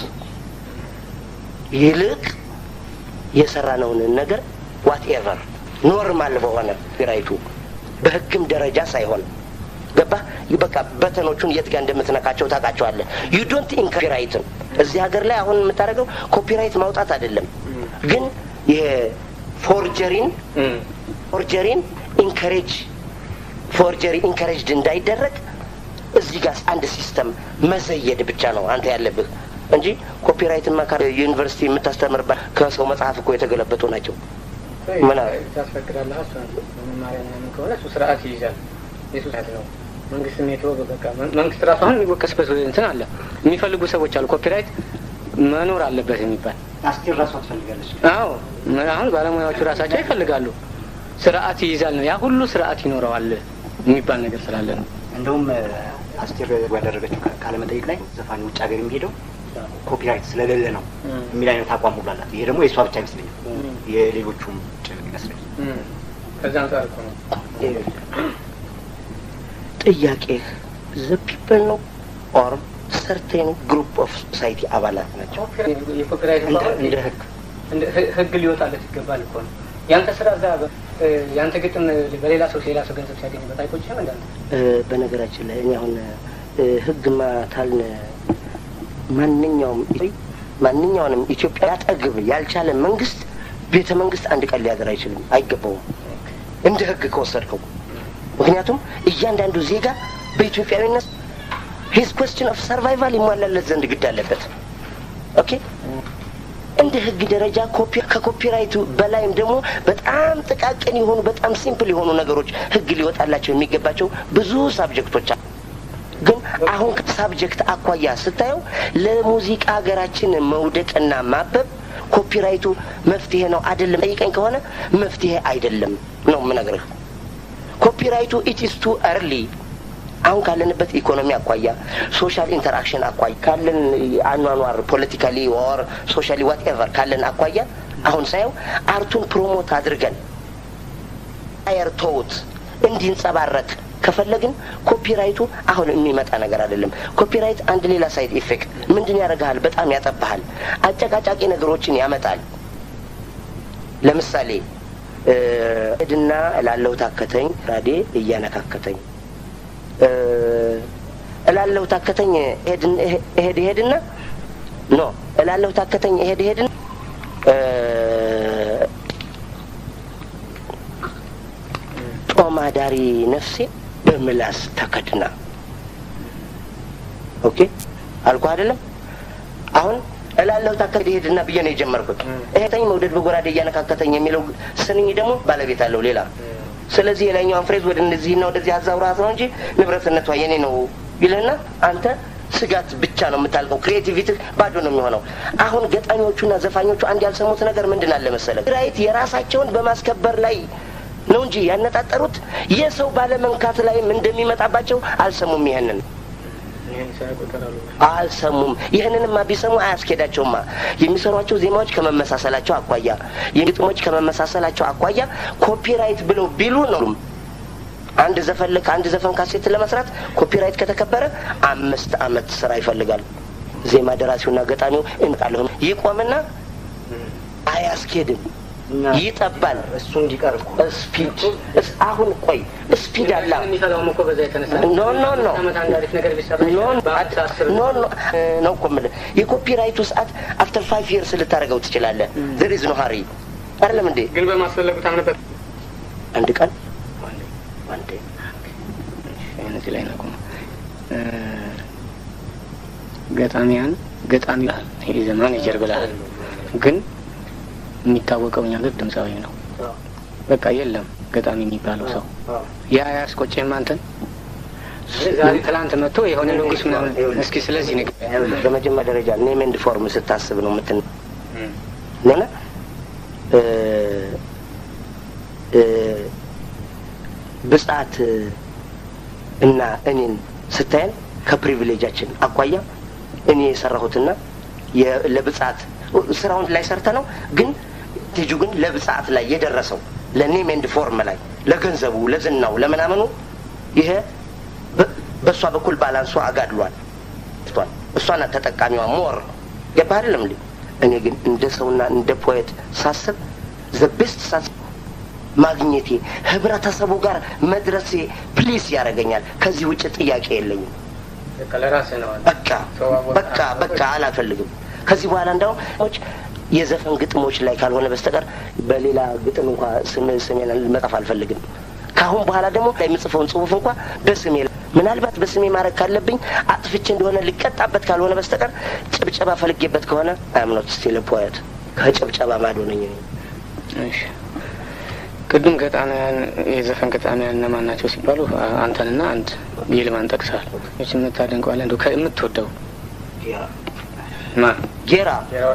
ይልቅ የሰራነውን ነገር ዋት ኤቨር ኖርማል በሆነ ራይቱ በህግም ደረጃ ሳይሆን ገባ በቃ በተኖቹን የት ጋር እንደምትነካቸው ታውቃቸዋለህ። ዩ ዶንት ኢንኮፒራይትን እዚህ ሀገር ላይ አሁን የምታደርገው ኮፒራይት ማውጣት አይደለም፣ ግን የፎርጀሪን ፎርጀሪን ኢንከሬጅ ፎርጀሪ ኢንከሬጅድ እንዳይደረግ እዚህ ጋር አንድ ሲስተም መዘየድ ብቻ ነው አንተ ያለብህ እንጂ ኮፒራይትማ ዩኒቨርሲቲ የምታስተምርባት ከሰው መጽሐፍ እኮ የተገለበጡ ናቸው። ምን ታስፈቅዳለህ? መማሪያ ምናምን ከሆነ እሱ ስርዓት ይይዛል። የሱ ስርዓት ነው። መንግስትም የተወ በቃ መንግስት ራሱ አሁን የሚወቀስበት እንትን አለ። የሚፈልጉ ሰዎች አሉ። ኮፒራይት መኖር አለበት የሚባል አስቴር ራሷ ትፈልጋለች። አዎ አሁን ባለሙያዎቹ ራሳቸው ይፈልጋሉ። ስርዓት ይይዛል ነው ያ ሁሉ ስርዓት ይኖረዋል የሚባል ነገር ስላለ ነው። እንደውም አስቴር ያደረገችው ቃለመጠይቅ ላይ ዘፋኝ ውጭ ሀገር የሚሄደው ኮፒራይት ስለሌለ ነው የሚል አይነት አቋም ሁሉ አላት። ይሄ ደግሞ የእሷ ብቻ አይመስለኝም የሌሎቹም ጭምር ይመስለኛል። ከዛ አንጻር እኮ ነው ጥያቄህ ዘ ፒፕል ነው ኦር ሰርቴን ግሩፕ ኦፍ ሶሳይቲ አባላት ናቸው። የኮፒራይት እንደ ህግ ህግ ሊወጣለት ይገባል እኮ ነው። ያንተ ስራ እዛ ያንተ ግጥም በሌላ ሰው ሌላ ሰው ገንዘብ ሲያገኝበት አይቆጭም? እንዳንተ በነገራችን ላይ እኔ አሁን ህግማ ታልን ማንኛውም ማንኛውንም ኢትዮጵያ ያጠግብ ያልቻለ መንግስት ቤተ መንግስት አንድ ቀን ሊያገር አይችልም፣ አይገባውም እንደ ህግ ከወሰድከው። ምክንያቱም እያንዳንዱ ዜጋ በኢትዮጵያዊነት ሂዝ ኮስችን ኦፍ ሰርቫይቫል ይሟላለት ዘንድ ግድ አለበት። ኦኬ እንደ ህግ ደረጃ ኮፒ ከኮፒራይቱ በላይም ደግሞ በጣም ጥቃቅን የሆኑ በጣም ሲምፕል የሆኑ ነገሮች ህግ ሊወጣላቸው የሚገባቸው ብዙ ሳብጀክቶች አሉ። ግን አሁን ከሳብጀክት አኳያ ስታየው ለሙዚቃ ሀገራችን መውደቅና ማበብ ኮፒራይቱ መፍትሄ ነው አይደለም ጠይቀኝ ከሆነ መፍትሄ አይደለም ነው የምነግርህ። ኮፒራይቱ ኢትስ ቱ እርሊ አሁን ካለንበት ኢኮኖሚ አኳያ ሶሻል ኢንተራክሽን አኳያ ካለን አኗኗር ፖለቲካሊ ወር ሶሻሊ ዋትኤቨር ካለን አኳያ አሁን ሳየው አርቱን ፕሮሞት አድርገን አየር ተውት እንዲንጸባረቅ ከፈለግን ኮፒራይቱ አሁን የሚመጣ ነገር አይደለም። ኮፒራይት አንድ ሌላ ሳይድ ኢፌክት ምንድን ያደርግሃል? በጣም ያጠባሃል። አጨቃጫቂ ነገሮችን ያመጣል። ለምሳሌ እድና እላለሁ ታከተኝ ራዴ እያነካከተኝ እላለሁ ታከተኝ እሄድ እሄድና ኖ እላለሁ ታከተኝ እሄድ እሄድና ጦማዳሪ ነፍሴ በምላስ ተከድና ኦኬ አልኩ አይደለም። አሁን እላለሁ ታከት ሄድና ብዬ ነው የጀመርኩት። እሄተኝ መውደድ በጎራዴ እያነካከተኝ የሚለው ስንኝ ደግሞ ባለቤት አለው ሌላ። ስለዚህ የላይኛውን ፍሬዝ ወደ እነዚህና ወደዚህ አዛውራት ነው እንጂ ንብረትነቷ የኔ ነው ይልህና አንተ ስጋት ብቻ ነው የምታልቀው። ክሬቲቪቲ ባዶ ነው የሚሆነው። አሁን ገጣሚዎቹና ዘፋኞቹ አንድ ያልሰሙት ነገር ምንድን አለ መሰለህ? ራይት የራሳቸውን በማስከበር ላይ ነው እንጂ ያነጣጠሩት የሰው ባለመንካት ላይም እንደሚመጣባቸው አልሰሙም። ይሄንን አልሰሙም። ይህንንማ ቢሰሙ አያስኬዳቸውማ። የሚሰሯቸው ዜማዎች ከመመሳሰላቸው አኳያ፣ የግጥሞች ከመመሳሰላቸው አኳያ ኮፒራይት ብለው ቢሉ ነው አንድ ዘፈን ልክ አንድ ዘፈን ካሴት ለመስራት ኮፒራይት ከተከበረ አምስት አመት ስራ ይፈልጋል። ዜማ ደራሲውና ገጣሚው እንጣለሁ ይቆምና አያስኬድም፣ ይጠባል። እሱ እንዲቀር እኮ ስፒድ አሁን ቆይ ስፒድ አላ የሚፈላውም እኮ በዛ የተነሳ ኖ ኖ ኖ ዓመት አንድ አሪፍ ነገር ቢሰራ ኖ በአዲስ አስር ኖ ኖ ነው እኮ የምልህ የኮፒራይቱ ሰዓት አፍተር ፋይቭ ይርስ ልታደርገው ትችላለህ። ዘር ኢዝ ኖ ሀሪ አይደለም እንዴ? ግን በማስፈለጉ ታምነበት አንድ ቀን አንዴ እዚህ ላይ ነው ገጣሚያን ገጣሚ ብልሃል ይሄ ማኔጀር ብልሃል ግን የሚታወቀው እኛ ገር ድምፃዊ ነው። በቃ የለም ገጣሚ የሚባለው ሰው ያ ያስቆጭህም አንተን ዛሬ ትላንት መጥቶ የሆነ ንጉስ ምናምን እስኪ ስለዚህ ንግ በመጀመሪያ ደረጃ ኔም ኤንድ ፎርም ስታስብ ነው ምትን ነና ብጻት እና እኔን ስታየን ከፕሪቪሌጃችን አኳያ እኔ የሰራሁትና ለብጻት ስራውን ላይ ሰርተ ነው ግን ልጁ ግን ለብጻት ላይ የደረሰው ለኔም ኤንድ ፎርም ላይ ለገንዘቡ፣ ለዝናው፣ ለምናምኑ ይሄ በእሷ በኩል ባላንሷ አጋድሏል ትቷል። እሷ ናት ተጠቃሚዋ ሞር ገባህ አይደለም እንዴ? እኔ ግን እንደ ሰውና እንደ ፖኤት ሳስብ ዘ ቤስት ሳስብ ማግኘቴ ህብረተሰቡ ጋር መድረሴ ፕሊስ ያደርገኛል። ከዚህ ውጭ ጥያቄ የለኝም። ለራስህ ነው በቃ በቃ በቃ አላፈልግም። ከዚህ በኋላ እንዳውም የዘፈን ግጥሞች ላይ ካልሆነ በስተቀር በሌላ ግጥም እንኳ ስም ስሜን መጻፍ አልፈልግም። ከአሁን በኋላ ደግሞ የምጽፈውን ጽሁፍ እንኳ በስሜ ምናልባት በስሜ ማድረግ ካለብኝ አጥፍቼ እንደሆነ ልቀጣበት ካልሆነ በስተቀር ጭብጨባ ፈልጌበት ከሆነ አምኖት ስቲል ፖየት ከጭብጨባ ማዶ ነኝ። እሺ ቅድም ገጣሚያን የዘፈን ገጣሚያን እነማን ናቸው ሲባሉ አንተንና አንድ ይልማን ጠቅሰሃል። ች የምታደንቀዋለ እንደ የምትወደው ማ ጌራ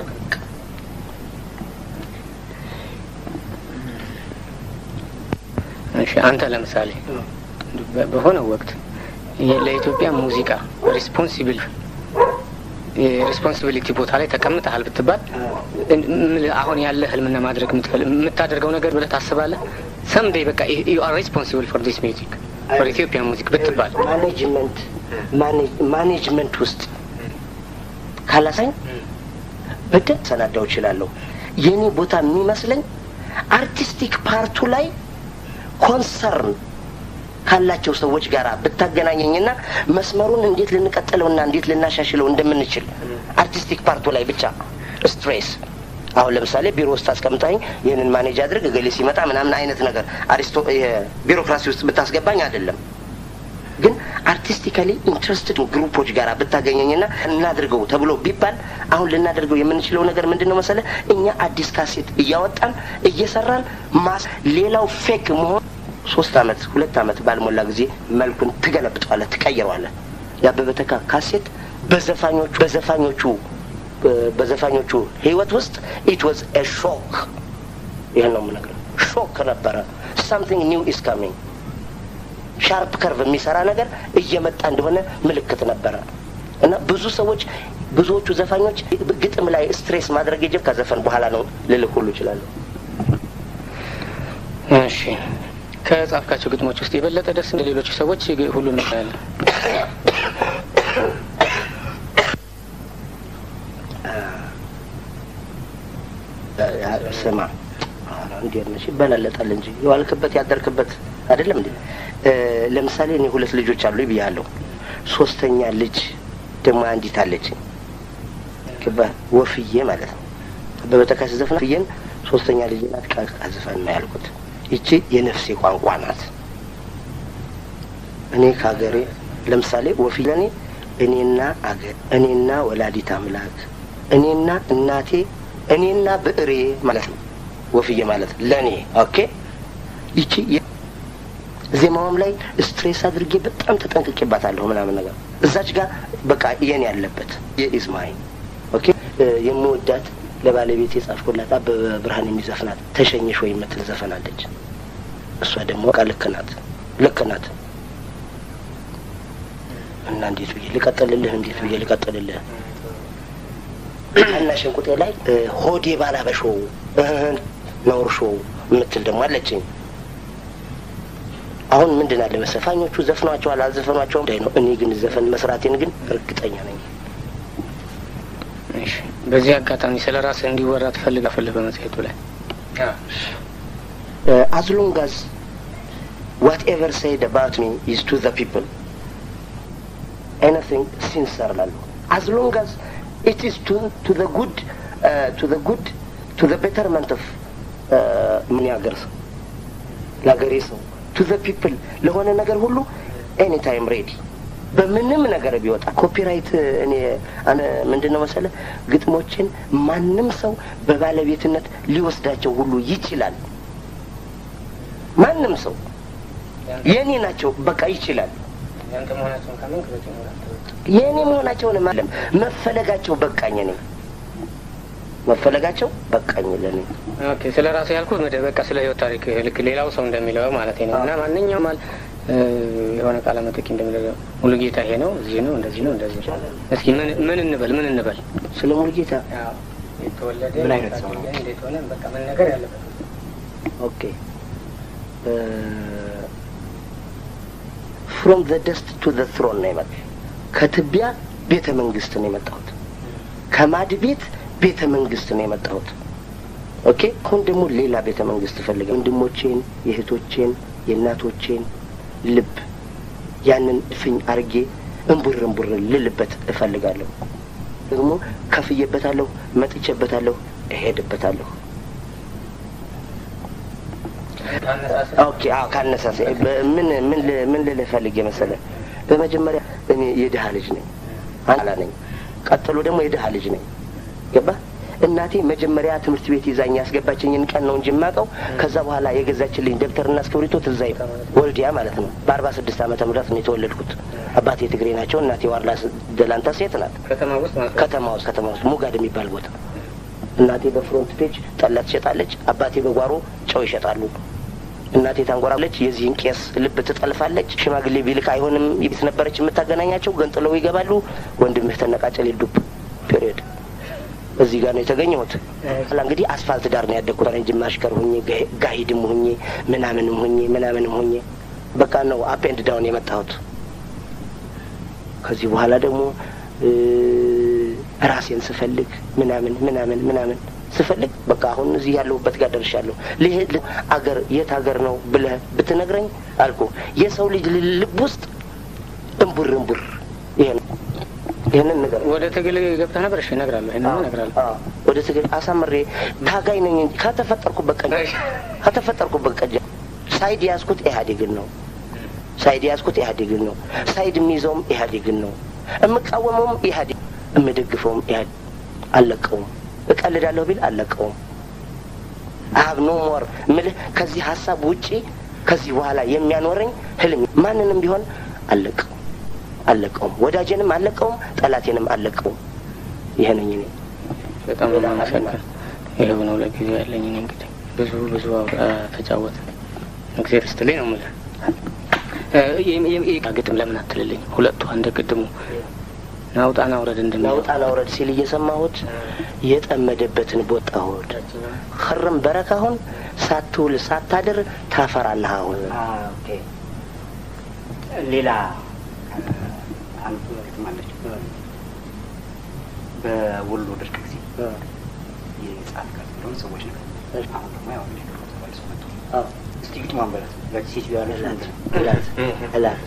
እሺ አንተ ለምሳሌ በሆነ ወቅት ለኢትዮጵያ ሙዚቃ ሪስፖንሲብል የሪስፖንሲቢሊቲ ቦታ ላይ ተቀምጠሃል ብትባል አሁን ያለ ህልምና ማድረግ የምታደርገው ነገር ብለህ ታስባለህ? ሰምዴይ በቃ ዩ አር ሪስፖንሲብል ፎር ዲስ ሚውዚክ ፎር ኢትዮጵያ ሙዚክ ብትባል ማኔጅመንት ማኔጅመንት ውስጥ ካላሳኝ በደንብ ሰናዳው እችላለሁ። የእኔ ቦታ የሚመስለኝ አርቲስቲክ ፓርቱ ላይ ኮንሰርን ካላቸው ሰዎች ጋር ብታገናኘኝና መስመሩን እንዴት ልንቀጥለውና እንዴት ልናሻሽለው እንደምንችል አርቲስቲክ ፓርቱ ላይ ብቻ ስትሬስ አሁን ለምሳሌ ቢሮ ውስጥ አስቀምጠኝ ይህንን ማኔጅ አድርግ እገሌ ሲመጣ ምናምን አይነት ነገር አሪስቶ ቢሮክራሲ ውስጥ ብታስገባኝ አይደለም ግን አርቲስቲካሊ ኢንትረስትድ ግሩፖች ጋር ብታገኘኝና እናድርገው ተብሎ ቢባል አሁን ልናደርገው የምንችለው ነገር ምንድን ነው መሰለ እኛ አዲስ ካሴት እያወጣን እየሰራን ማስ ሌላው ፌክ መሆን ሶስት አመት ሁለት አመት ባልሞላ ጊዜ መልኩን ትገለብጠዋለህ፣ ትቀይረዋለህ። የአበበ ተካ ካሴት በዘፋኞቹ በዘፋኞቹ በዘፋኞቹ ህይወት ውስጥ ኢት ዋዝ ኤ ሾክ። ይህን ነው የምነግርህ። ሾክ ነበረ። ሳምቲንግ ኒው ኢስ ካሚንግ ሻርፕ ከርቭ የሚሰራ ነገር እየመጣ እንደሆነ ምልክት ነበረ እና ብዙ ሰዎች ብዙዎቹ ዘፋኞች ግጥም ላይ ስትሬስ ማድረግ የጀብ ከዘፈን በኋላ ነው ልልህ ሁሉ እችላለሁ። እሺ ከጻፍካቸው ግጥሞች ውስጥ የበለጠ ደስ እንደ ሌሎቹ ሰዎች ሁሉንም ያለ ስማ እንዴት ነሽ ይበላለጣል እንጂ የዋልክበት ያደርክበት አይደለም እንዴ? ለምሳሌ እኔ ሁለት ልጆች አሉ ብያለሁ። ሶስተኛ ልጅ ደግሞ አንዲት አለች ወፍዬ ማለት ነው። በበተካሽ ዘፍና ፍየን ሶስተኛ ልጅ ናት። ቀዝፈን ነው ያልኩት። ይቺ የነፍሴ ቋንቋ ናት። እኔ ከሀገሬ ለምሳሌ ወፍዬ ለእኔ እኔና አገር፣ እኔና ወላዲት አምላክ፣ እኔና እናቴ፣ እኔና ብዕሬ ማለት ነው። ወፍዬ ማለት ለእኔ ኦኬ። ይቺ ዜማውም ላይ ስትሬስ አድርጌ በጣም ተጠንቅቄባታለሁ ምናምን ነገር እዛች ጋር በቃ የኔ ያለበት የኢዝማይ ኦኬ። የምወዳት ለባለቤት የጻፍኩላት አበበ ብርሃን የሚዘፍናት ተሸኘሽ ወይ የምትል ዘፈናለች። እሷ ደግሞ በቃ ልክ ናት ልክ ናት እና እንዴት ብዬ ልቀጥልልህ እንዴት ብዬ ልቀጥልልህ እና ሸንቁጤ ላይ ሆዴ ባላበሾው ነውር ሾው የምትል ደግሞ አለችኝ አሁን ምንድን አለ መሰለህ ዘፋኞቹ ዘፍኗቸዋል አልዘፈኗቸውም እንዳይ ነው እኔ ግን ዘፈን መስራቴን ግን እርግጠኛ ነኝ እሺ በዚህ አጋጣሚ ስለ ራስህ እንዲወራ ትፈልጋለህ በመጽሔቱ ላይ as long as whatever said about me is to the people anything sincere ላለሁ as long as it is to to the good uh, to the good to the betterment of ምን ያገር ሰው ለሀገሬ ሰው ቱ ዘ ፒፕል ለሆነ ነገር ሁሉ ኤኒ ታይም ሬዲ በምንም ነገር ቢወጣ ኮፒራይት እኔ ምንድን ነው መሰለ ግጥሞችን ማንም ሰው በባለቤትነት ሊወስዳቸው ሁሉ ይችላል ማንም ሰው የእኔ ናቸው በቃ ይችላል የእኔ መሆናቸውን ማለም መፈለጋቸው በቃኝ እኔ መፈለጋቸው በቃኝ ለኔ ኦኬ ስለ ራሴ ያልኩት ምድ በቃ ስለ ህይወት ታሪክ ልክ ሌላው ሰው እንደሚለው ማለት ነው እና ማንኛውም አል የሆነ ቃለ መጠቂ እንደሚለው ሙሉ ጌታ ይሄ ነው እዚህ ነው እንደዚህ ነው እንደዚህ እስኪ ምን ምን እንበል ምን እንበል ስለ ሙሉ ጌታ የተወለደ ምን አይነት ሰው ነው? እንዴት ሆነ በቃ ምን ነገር ያለበት ኦኬ ፍሮም ዘ ደስት ቱ ዘ ትሮን ነው የመጣ ከትቢያ ቤተ መንግስት ነው የመጣሁት ከማድ ቤት ቤተ መንግስት ነው የመጣሁት ኦኬ አሁን ደግሞ ሌላ ቤተ መንግስት እፈልጋለሁ ወንድሞቼን የእህቶቼን የእናቶቼን ልብ ያንን እፍኝ አርጌ እንቡር እንቡር ልልበት እፈልጋለሁ ደግሞ ከፍዬበታለሁ መጥቼበታለሁ እሄድበታለሁ ኦኬ አዎ ካነሳሳ ምን ምን ምን ልልህ ፈልጌ መሰለህ በመጀመሪያ እኔ የድሀ ልጅ ነኝ አላ ነኝ ቀጥሎ ደግሞ የድሀ ልጅ ነኝ ገባ እናቴ መጀመሪያ ትምህርት ቤት ይዛኝ ያስገባችኝን ቀን ነው እንጂ የማውቀው ከዛ በኋላ የገዛችልኝ ደብተርና እስክሪብቶ ትዝ አይልም ወልዲያ ማለት ነው በአርባ ስድስት ዓመተ ምህረት ነው የተወለድኩት አባቴ ትግሬ ናቸው እናቴ ዋርላ ደላንታ ሴት ናት ከተማ ውስጥ ማለት ነው ከተማ ውስጥ ከተማ ውስጥ ሙጋድ የሚባል ቦታ እናቴ በፍሮንት ፔጅ ጠላ ትሸጣለች አባቴ በጓሮ ጨው ይሸጣሉ እናቴ ታንጎራለች የዚህን ቄስ ልብ ትጠልፋለች ሽማግሌ ቢልክ አይሆንም ቤት ነበረች የምታገናኛቸው ገንጥለው ይገባሉ ወንድምህ ተነቃጨል ዱብ ፔሪዮድ እዚህ ጋር ነው የተገኘሁት ኋላ እንግዲህ አስፋልት ዳር ነው ያደግኩት እንጂ ማሽከር ሁኜ ጋሂድም ሁኜ ምናምንም ሁኜ ምናምንም ሁኜ በቃ ነው አፕ ኤንድ ዳውን የመጣሁት ከዚህ በኋላ ደግሞ ራሴን ስፈልግ ምናምን ምናምን ምናምን ስፈልግ በቃ አሁን እዚህ ያለሁበት ጋር ደርሻለሁ። ልሄድ አገር የት ሀገር ነው ብለህ ብትነግረኝ አልኩ የሰው ልጅ ልብ ውስጥ እምቡር እምቡር ይሄ ነው። ይህንን ነገር ወደ ትግል ገብተህ ነበር? እሺ እነግርሃለሁ። ይሄንን እነግርሃለሁ። ወደ ትግል አሳምሬ ታጋይ ነኝ እንጂ ከተፈጠርኩበት ቀን ከተፈጠርኩበት ቀን ሳይድ ያዝኩት ኢህአዴግን ነው። ሳይድ ያዝኩት ኢህአዴግን ነው። ሳይድ የሚይዘውም ኢህአዴግን ነው። የምቃወመውም ኢህአዴግ፣ የምደግፈውም ኢህአዴግ። አልለቀውም። እቀልዳለሁ ቢል አልለቀውም። አሀብ ኖ ሞር ምልህ ከዚህ ሀሳብ ውጪ ከዚህ በኋላ የሚያኖረኝ ህልም ማንንም ቢሆን አልለቀውም አልለቀውም። ወዳጄንም አልለቀውም፣ ጠላቴንም አልለቀውም። ይሄ ነኝ እኔ። በጣም ነው የማመሰግን። ይኸው ነው ለጊዜው ያለኝ። እኔ እንግዲህ ብዙ ብዙ ተጫወተ እግዜር ስትልኝ ነው የምልህ። ግጥም ለምን አትልልኝ? ሁለቱ እንደ ቅድሙ ናውጣና ውረድ እንደሚለው ናውጣና ውረድ ሲል እየሰማሁት የጠመደበትን ቦጣ ሆድ ክርም በረካ አሁን ሳትውል ሳታድር ታፈራለህ። አሁን ሌላ አንዱ ግጥም አለች። በወሎ ድርቅ ጊዜ የጻፍ ጋር እንደሆነ ሰዎች ነገር አሁን ደግሞ ያው ተመልሶ መጡ። እስቲ ግጥሟን በላት ያቺ ሴት ያለች እላት እላት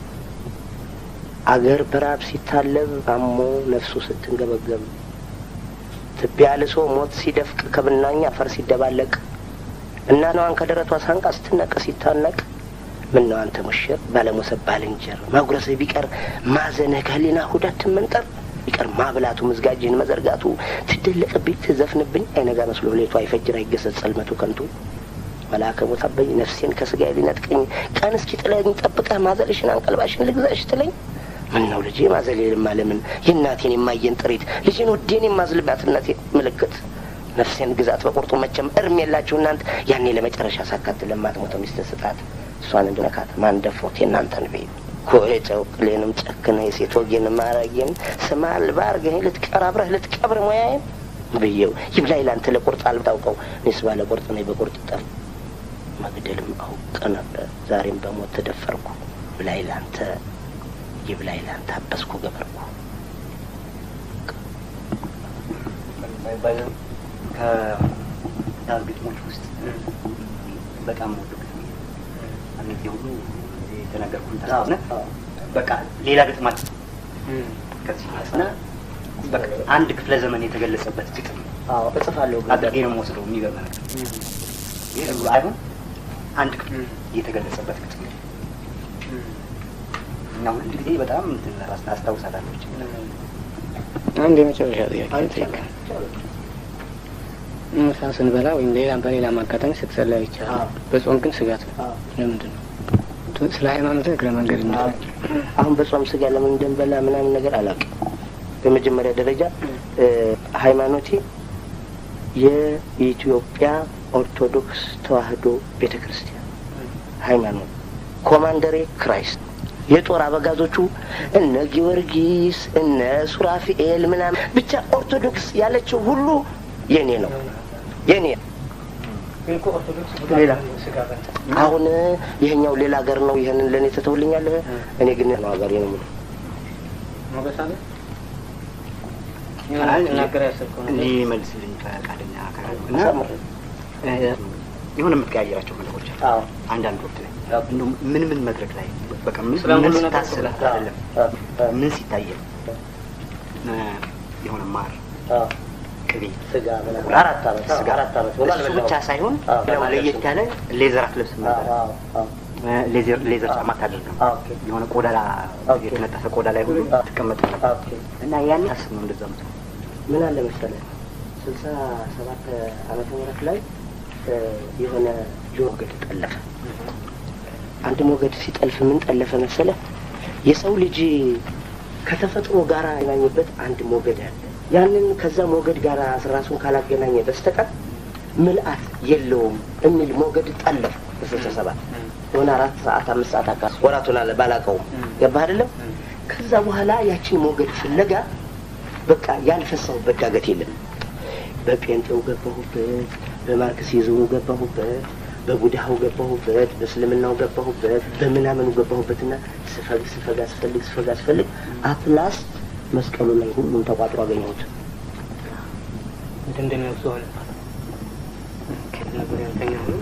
አገር በራብ ሲታለብ አሞ ነፍሱ ስትንገበገብ ትቢያ ልሶ ሞት ሲደፍቅ ከብናኝ አፈር ሲደባለቅ እናቷን ከደረቷ ሳንቃ ስትነቀ ሲታነቅ ምነው አንተ ሙሽር ባለሞሰብ ባልንጀር ማጉረስህ ቢቀር ማዘንህ ከህሊና ሁዳት ትመንጠር ቢቀር ማብላቱ ምዝጋጅህን መዘርጋቱ ትደለቅብኝ ትዘፍንብኝ አይነጋ መስሎ ሌቱ አይፈጅር አይገሰጽ ጸልመቱ ከንቱ መልአከ ሞት አበኝ ነፍሴን ከስጋዬ ሊነጥቀኝ ቀን እስኪ ጥለኝ ጠብቀህ ማዘልሽን አንቀልባሽን ልግዛሽ ትለኝ ምን ነው ልጄ ማዘሌ ልማለምን የእናቴን የማየን ጥሪት ልጄን ውዴን የማዝልባት እናቴ ምልክት ነፍሴን ግዛት በቁርጡ መቼም እርም የላችሁ እናንተ ያኔ ለመጨረሻ ሳካት ለማትሞተው ሚስትን ስጣት እሷን እንድነካት ማን ደፍሮት የእናንተን ቤ ኮጨው ቅሌንም ጨክነ የሴት ወጌን ማረጌን ስማ አልባርገኝ ልትቀር አብረህ ልትቀብር ሙያዬን ብዬው ይብላኝ ላንተ ለቁርጥ አልታውቀው እኔስ ባለ ቁርጥ ነኝ በቁርጥ ጠል መግደልም አውቅ ነበር ዛሬም በሞት ተደፈርኩ ብላይ ላንተ ይብላኝ ላንተ አበስኩ ገበርኩ ከዳር ግጥሞች ውስጥ በጣም ወዱ ግጥም እነዚህ ሁሉ የተናገርኩን ታስነ በቃ ሌላ ግጥማት ከዚህ እና በቃ አንድ ክፍለ ዘመን የተገለጸበት ግጥም አዎ እጽፋለሁ አድርጌ ነው የምወስደው። የሚገርም ነገር ይህ ሁሉ አይሆን አንድ ክፍል የተገለጸበት ግጥም ነው እና ሁል ጊዜ በጣም እንትን ራስ አስታውሳታለሁ። አንድ የመጨረሻ ጥያቄ ጠይቅ። ምሳ ስንበላ ወይም ሌላ በሌላ አጋጣሚ ስትጸለይ ይቻላል። በጾም ግን ስጋት ነው። ለምንድን ነው? ስለ ሃይማኖት እግረ መንገድ እንደ አሁን በጾም ስጋ ለምን እንደንበላ ምናምን ነገር አላውቅም። በመጀመሪያ ደረጃ ሃይማኖቴ የኢትዮጵያ ኦርቶዶክስ ተዋሕዶ ቤተ ክርስቲያን ሃይማኖት፣ ኮማንደሬ ክራይስት፣ የጦር አበጋዞቹ እነ ጊዮርጊስ እነ ሱራፊኤል ምናምን ብቻ ኦርቶዶክስ ያለችው ሁሉ የኔ ነው የኔ ሌላ አሁን ይሄኛው ሌላ ሀገር ነው። ይህንን ለእኔ ትተውልኛለህ። እኔ ግን ነው ሀገሬ ነው የምለው። ሊመልስልኝ ፈቃደኛ እና የሆነ የምትቀያየራቸው ነገሮች አሉ። አንዳንድ ወቅት ላይ እንደውም ምን ምን መድረክ ላይ በቃ ምን ምን ስታስብ አይደለም ምን ሲታየ የሆነ ማር ቅቤ ስጋ ምናምን አራት ዓመት ስጋ አራት ዓመት እሱ ብቻ ሳይሆን ደግሞ ለየት ያለ ሌዘር አትለብስም ነበር። ሌዘር ሌዘር ጫማ አታደርግም። የሆነ ቆዳ የተነጠፈ ቆዳ ላይ ሁሉ ትቀመጥ ነበር እና ያኔ ታስብ ነው እንደዛ ምት ምን አለ መሰለህ ስልሳ ሰባት ዓመተ ምህረት ላይ የሆነ ሞገድ ጠለፈ። አንድ ሞገድ ሲጠልፍ ምን ጠለፈ መሰለህ? የሰው ልጅ ከተፈጥሮ ጋር ያገናኝበት አንድ ሞገድ አለ። ያንን ከዛ ሞገድ ጋር ራሱን ካላገናኘ በስተቀር ምልአት የለውም የሚል ሞገድ ጠለፍ በስልሳ ሰባት የሆነ አራት ሰዓት አምስት ሰዓት አካባቢ ወራቱን አለ ባላቀውም ገባህ አይደለም። ከዛ በኋላ ያችን ሞገድ ፍለጋ በቃ ያልፈሳሁበት ዳገት የለም። በጴንጤው ገባሁበት፣ በማርክሲዝሙ ገባሁበት፣ በቡድሃው ገባሁበት፣ በእስልምናው ገባሁበት፣ በምናምኑ ገባሁበትና ስፈግ ስፈግ አስፈልግ ስፈግ አስፈልግ አትላስት መስቀሉ ላይ ሁሉም ተቋጥሮ አገኘሁት። እንደሚወሱ ሆነ ነበር ያንተኛ ሆነ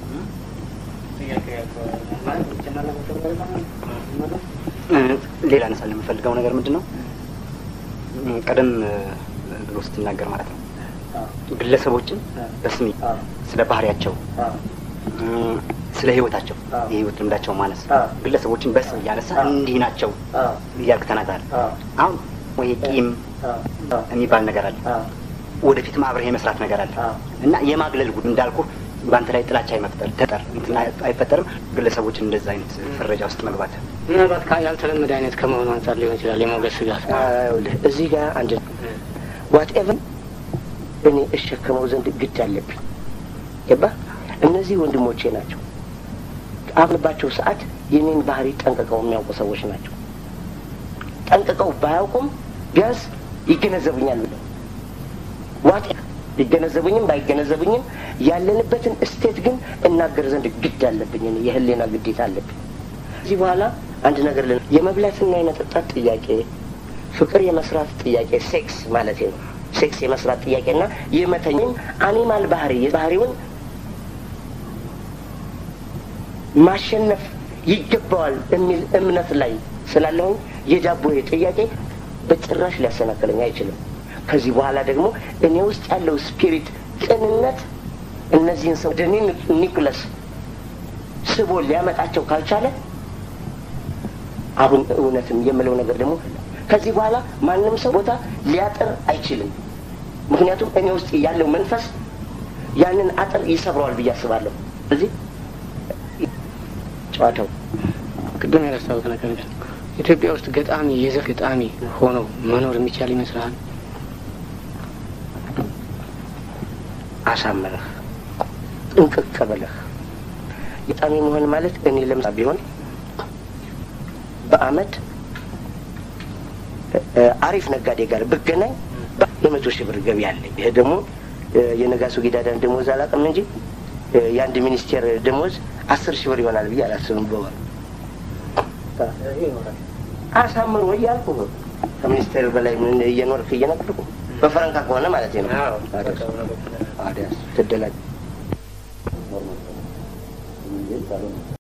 ሌላ ነሳል የምፈልገው ነገር ምንድን ነው? ቀደም ብሎ ስትናገር ማለት ነው ግለሰቦችን በስሜ ስለ ባህሪያቸው፣ ስለ ህይወታቸው፣ የህይወት ልምዳቸው ማነስ ግለሰቦችን በስም እያነሳ እንዲህ ናቸው እያልክ ተናግረሃል። አሁን ወይ ቂም የሚባል ነገር አለ፣ ወደፊትም አብረህ የመስራት ነገር አለ እና የማግለል ጉድ እንዳልኩ በአንተ ላይ ጥላቻ አይመፍጠር ተጠር እንትን አይፈጠርም። ግለሰቦችን እንደዛ አይነት ፍረጃ ውስጥ መግባት ምናልባት ያልተለመደ አይነት ከመሆኑ አንጻር ሊሆን ይችላል። የሞገድ ስጋት እዚህ ጋር አንድ ዋትኤቨር እኔ እሸከመው ዘንድ ግድ አለብኝ። ገባ? እነዚህ ወንድሞቼ ናቸው። አምንባቸው ሰዓት የኔን ባህሪ ጠንቅቀው የሚያውቁ ሰዎች ናቸው። ጠንቅቀው ባያውቁም ቢያንስ ይገነዘቡኛል ብለው ዋት ሊገነዘቡኝም ባይገነዘቡኝም ያለንበትን እስቴት ግን እናገር ዘንድ ግድ አለብኝ። እኔ የህሊና ግዴታ አለብኝ። ከዚህ በኋላ አንድ ነገር ልን የመብላትና የመጠጣት ጥያቄ፣ ፍቅር የመስራት ጥያቄ፣ ሴክስ ማለት ነው። ሴክስ የመስራት ጥያቄና የመተኝም አኒማል ባህሪ ባህሪውን ማሸነፍ ይገባዋል የሚል እምነት ላይ ስላለሁኝ የዳቦዬ ጥያቄ በጭራሽ ሊያሰናክለኝ አይችልም። ከዚህ በኋላ ደግሞ እኔ ውስጥ ያለው ስፒሪት ቅንነት እነዚህን ሰው ወደ ኒኩለስ ስቦ ሊያመጣቸው ካልቻለ አሁን እውነትም የምለው ነገር ደግሞ ከዚህ በኋላ ማንም ሰው ቦታ ሊያጥር አይችልም። ምክንያቱም እኔ ውስጥ ያለው መንፈስ ያንን አጥር ይሰብረዋል ብዬ አስባለሁ። እዚህ ጨዋታው ቅድም ያነሳሁት ነገር ግን ኢትዮጵያ ውስጥ ገጣሚ የዘር ገጣሚ ሆነው መኖር የሚቻል ይመስልሃል? አሳምረህ ጥንቅቅ ብለህ ገጣሚ መሆን ማለት እኔ ለምሳ ቢሆን በአመት አሪፍ ነጋዴ ጋር ብገናኝ የመቶ ሺህ ብር ገቢ አለኝ። ይሄ ደግሞ የነጋሶ ጊዳዳን ደሞዝ አላውቅም እንጂ የአንድ ሚኒስቴር ደሞዝ አስር ሺህ ብር ይሆናል ብዬ አላስብም በወር አሳምሮ እያልኩ ከሚኒስቴር በላይ ምን እየኖርክ እየነገርኩ በፈረንካ ከሆነ ማለት ነው። ትደላል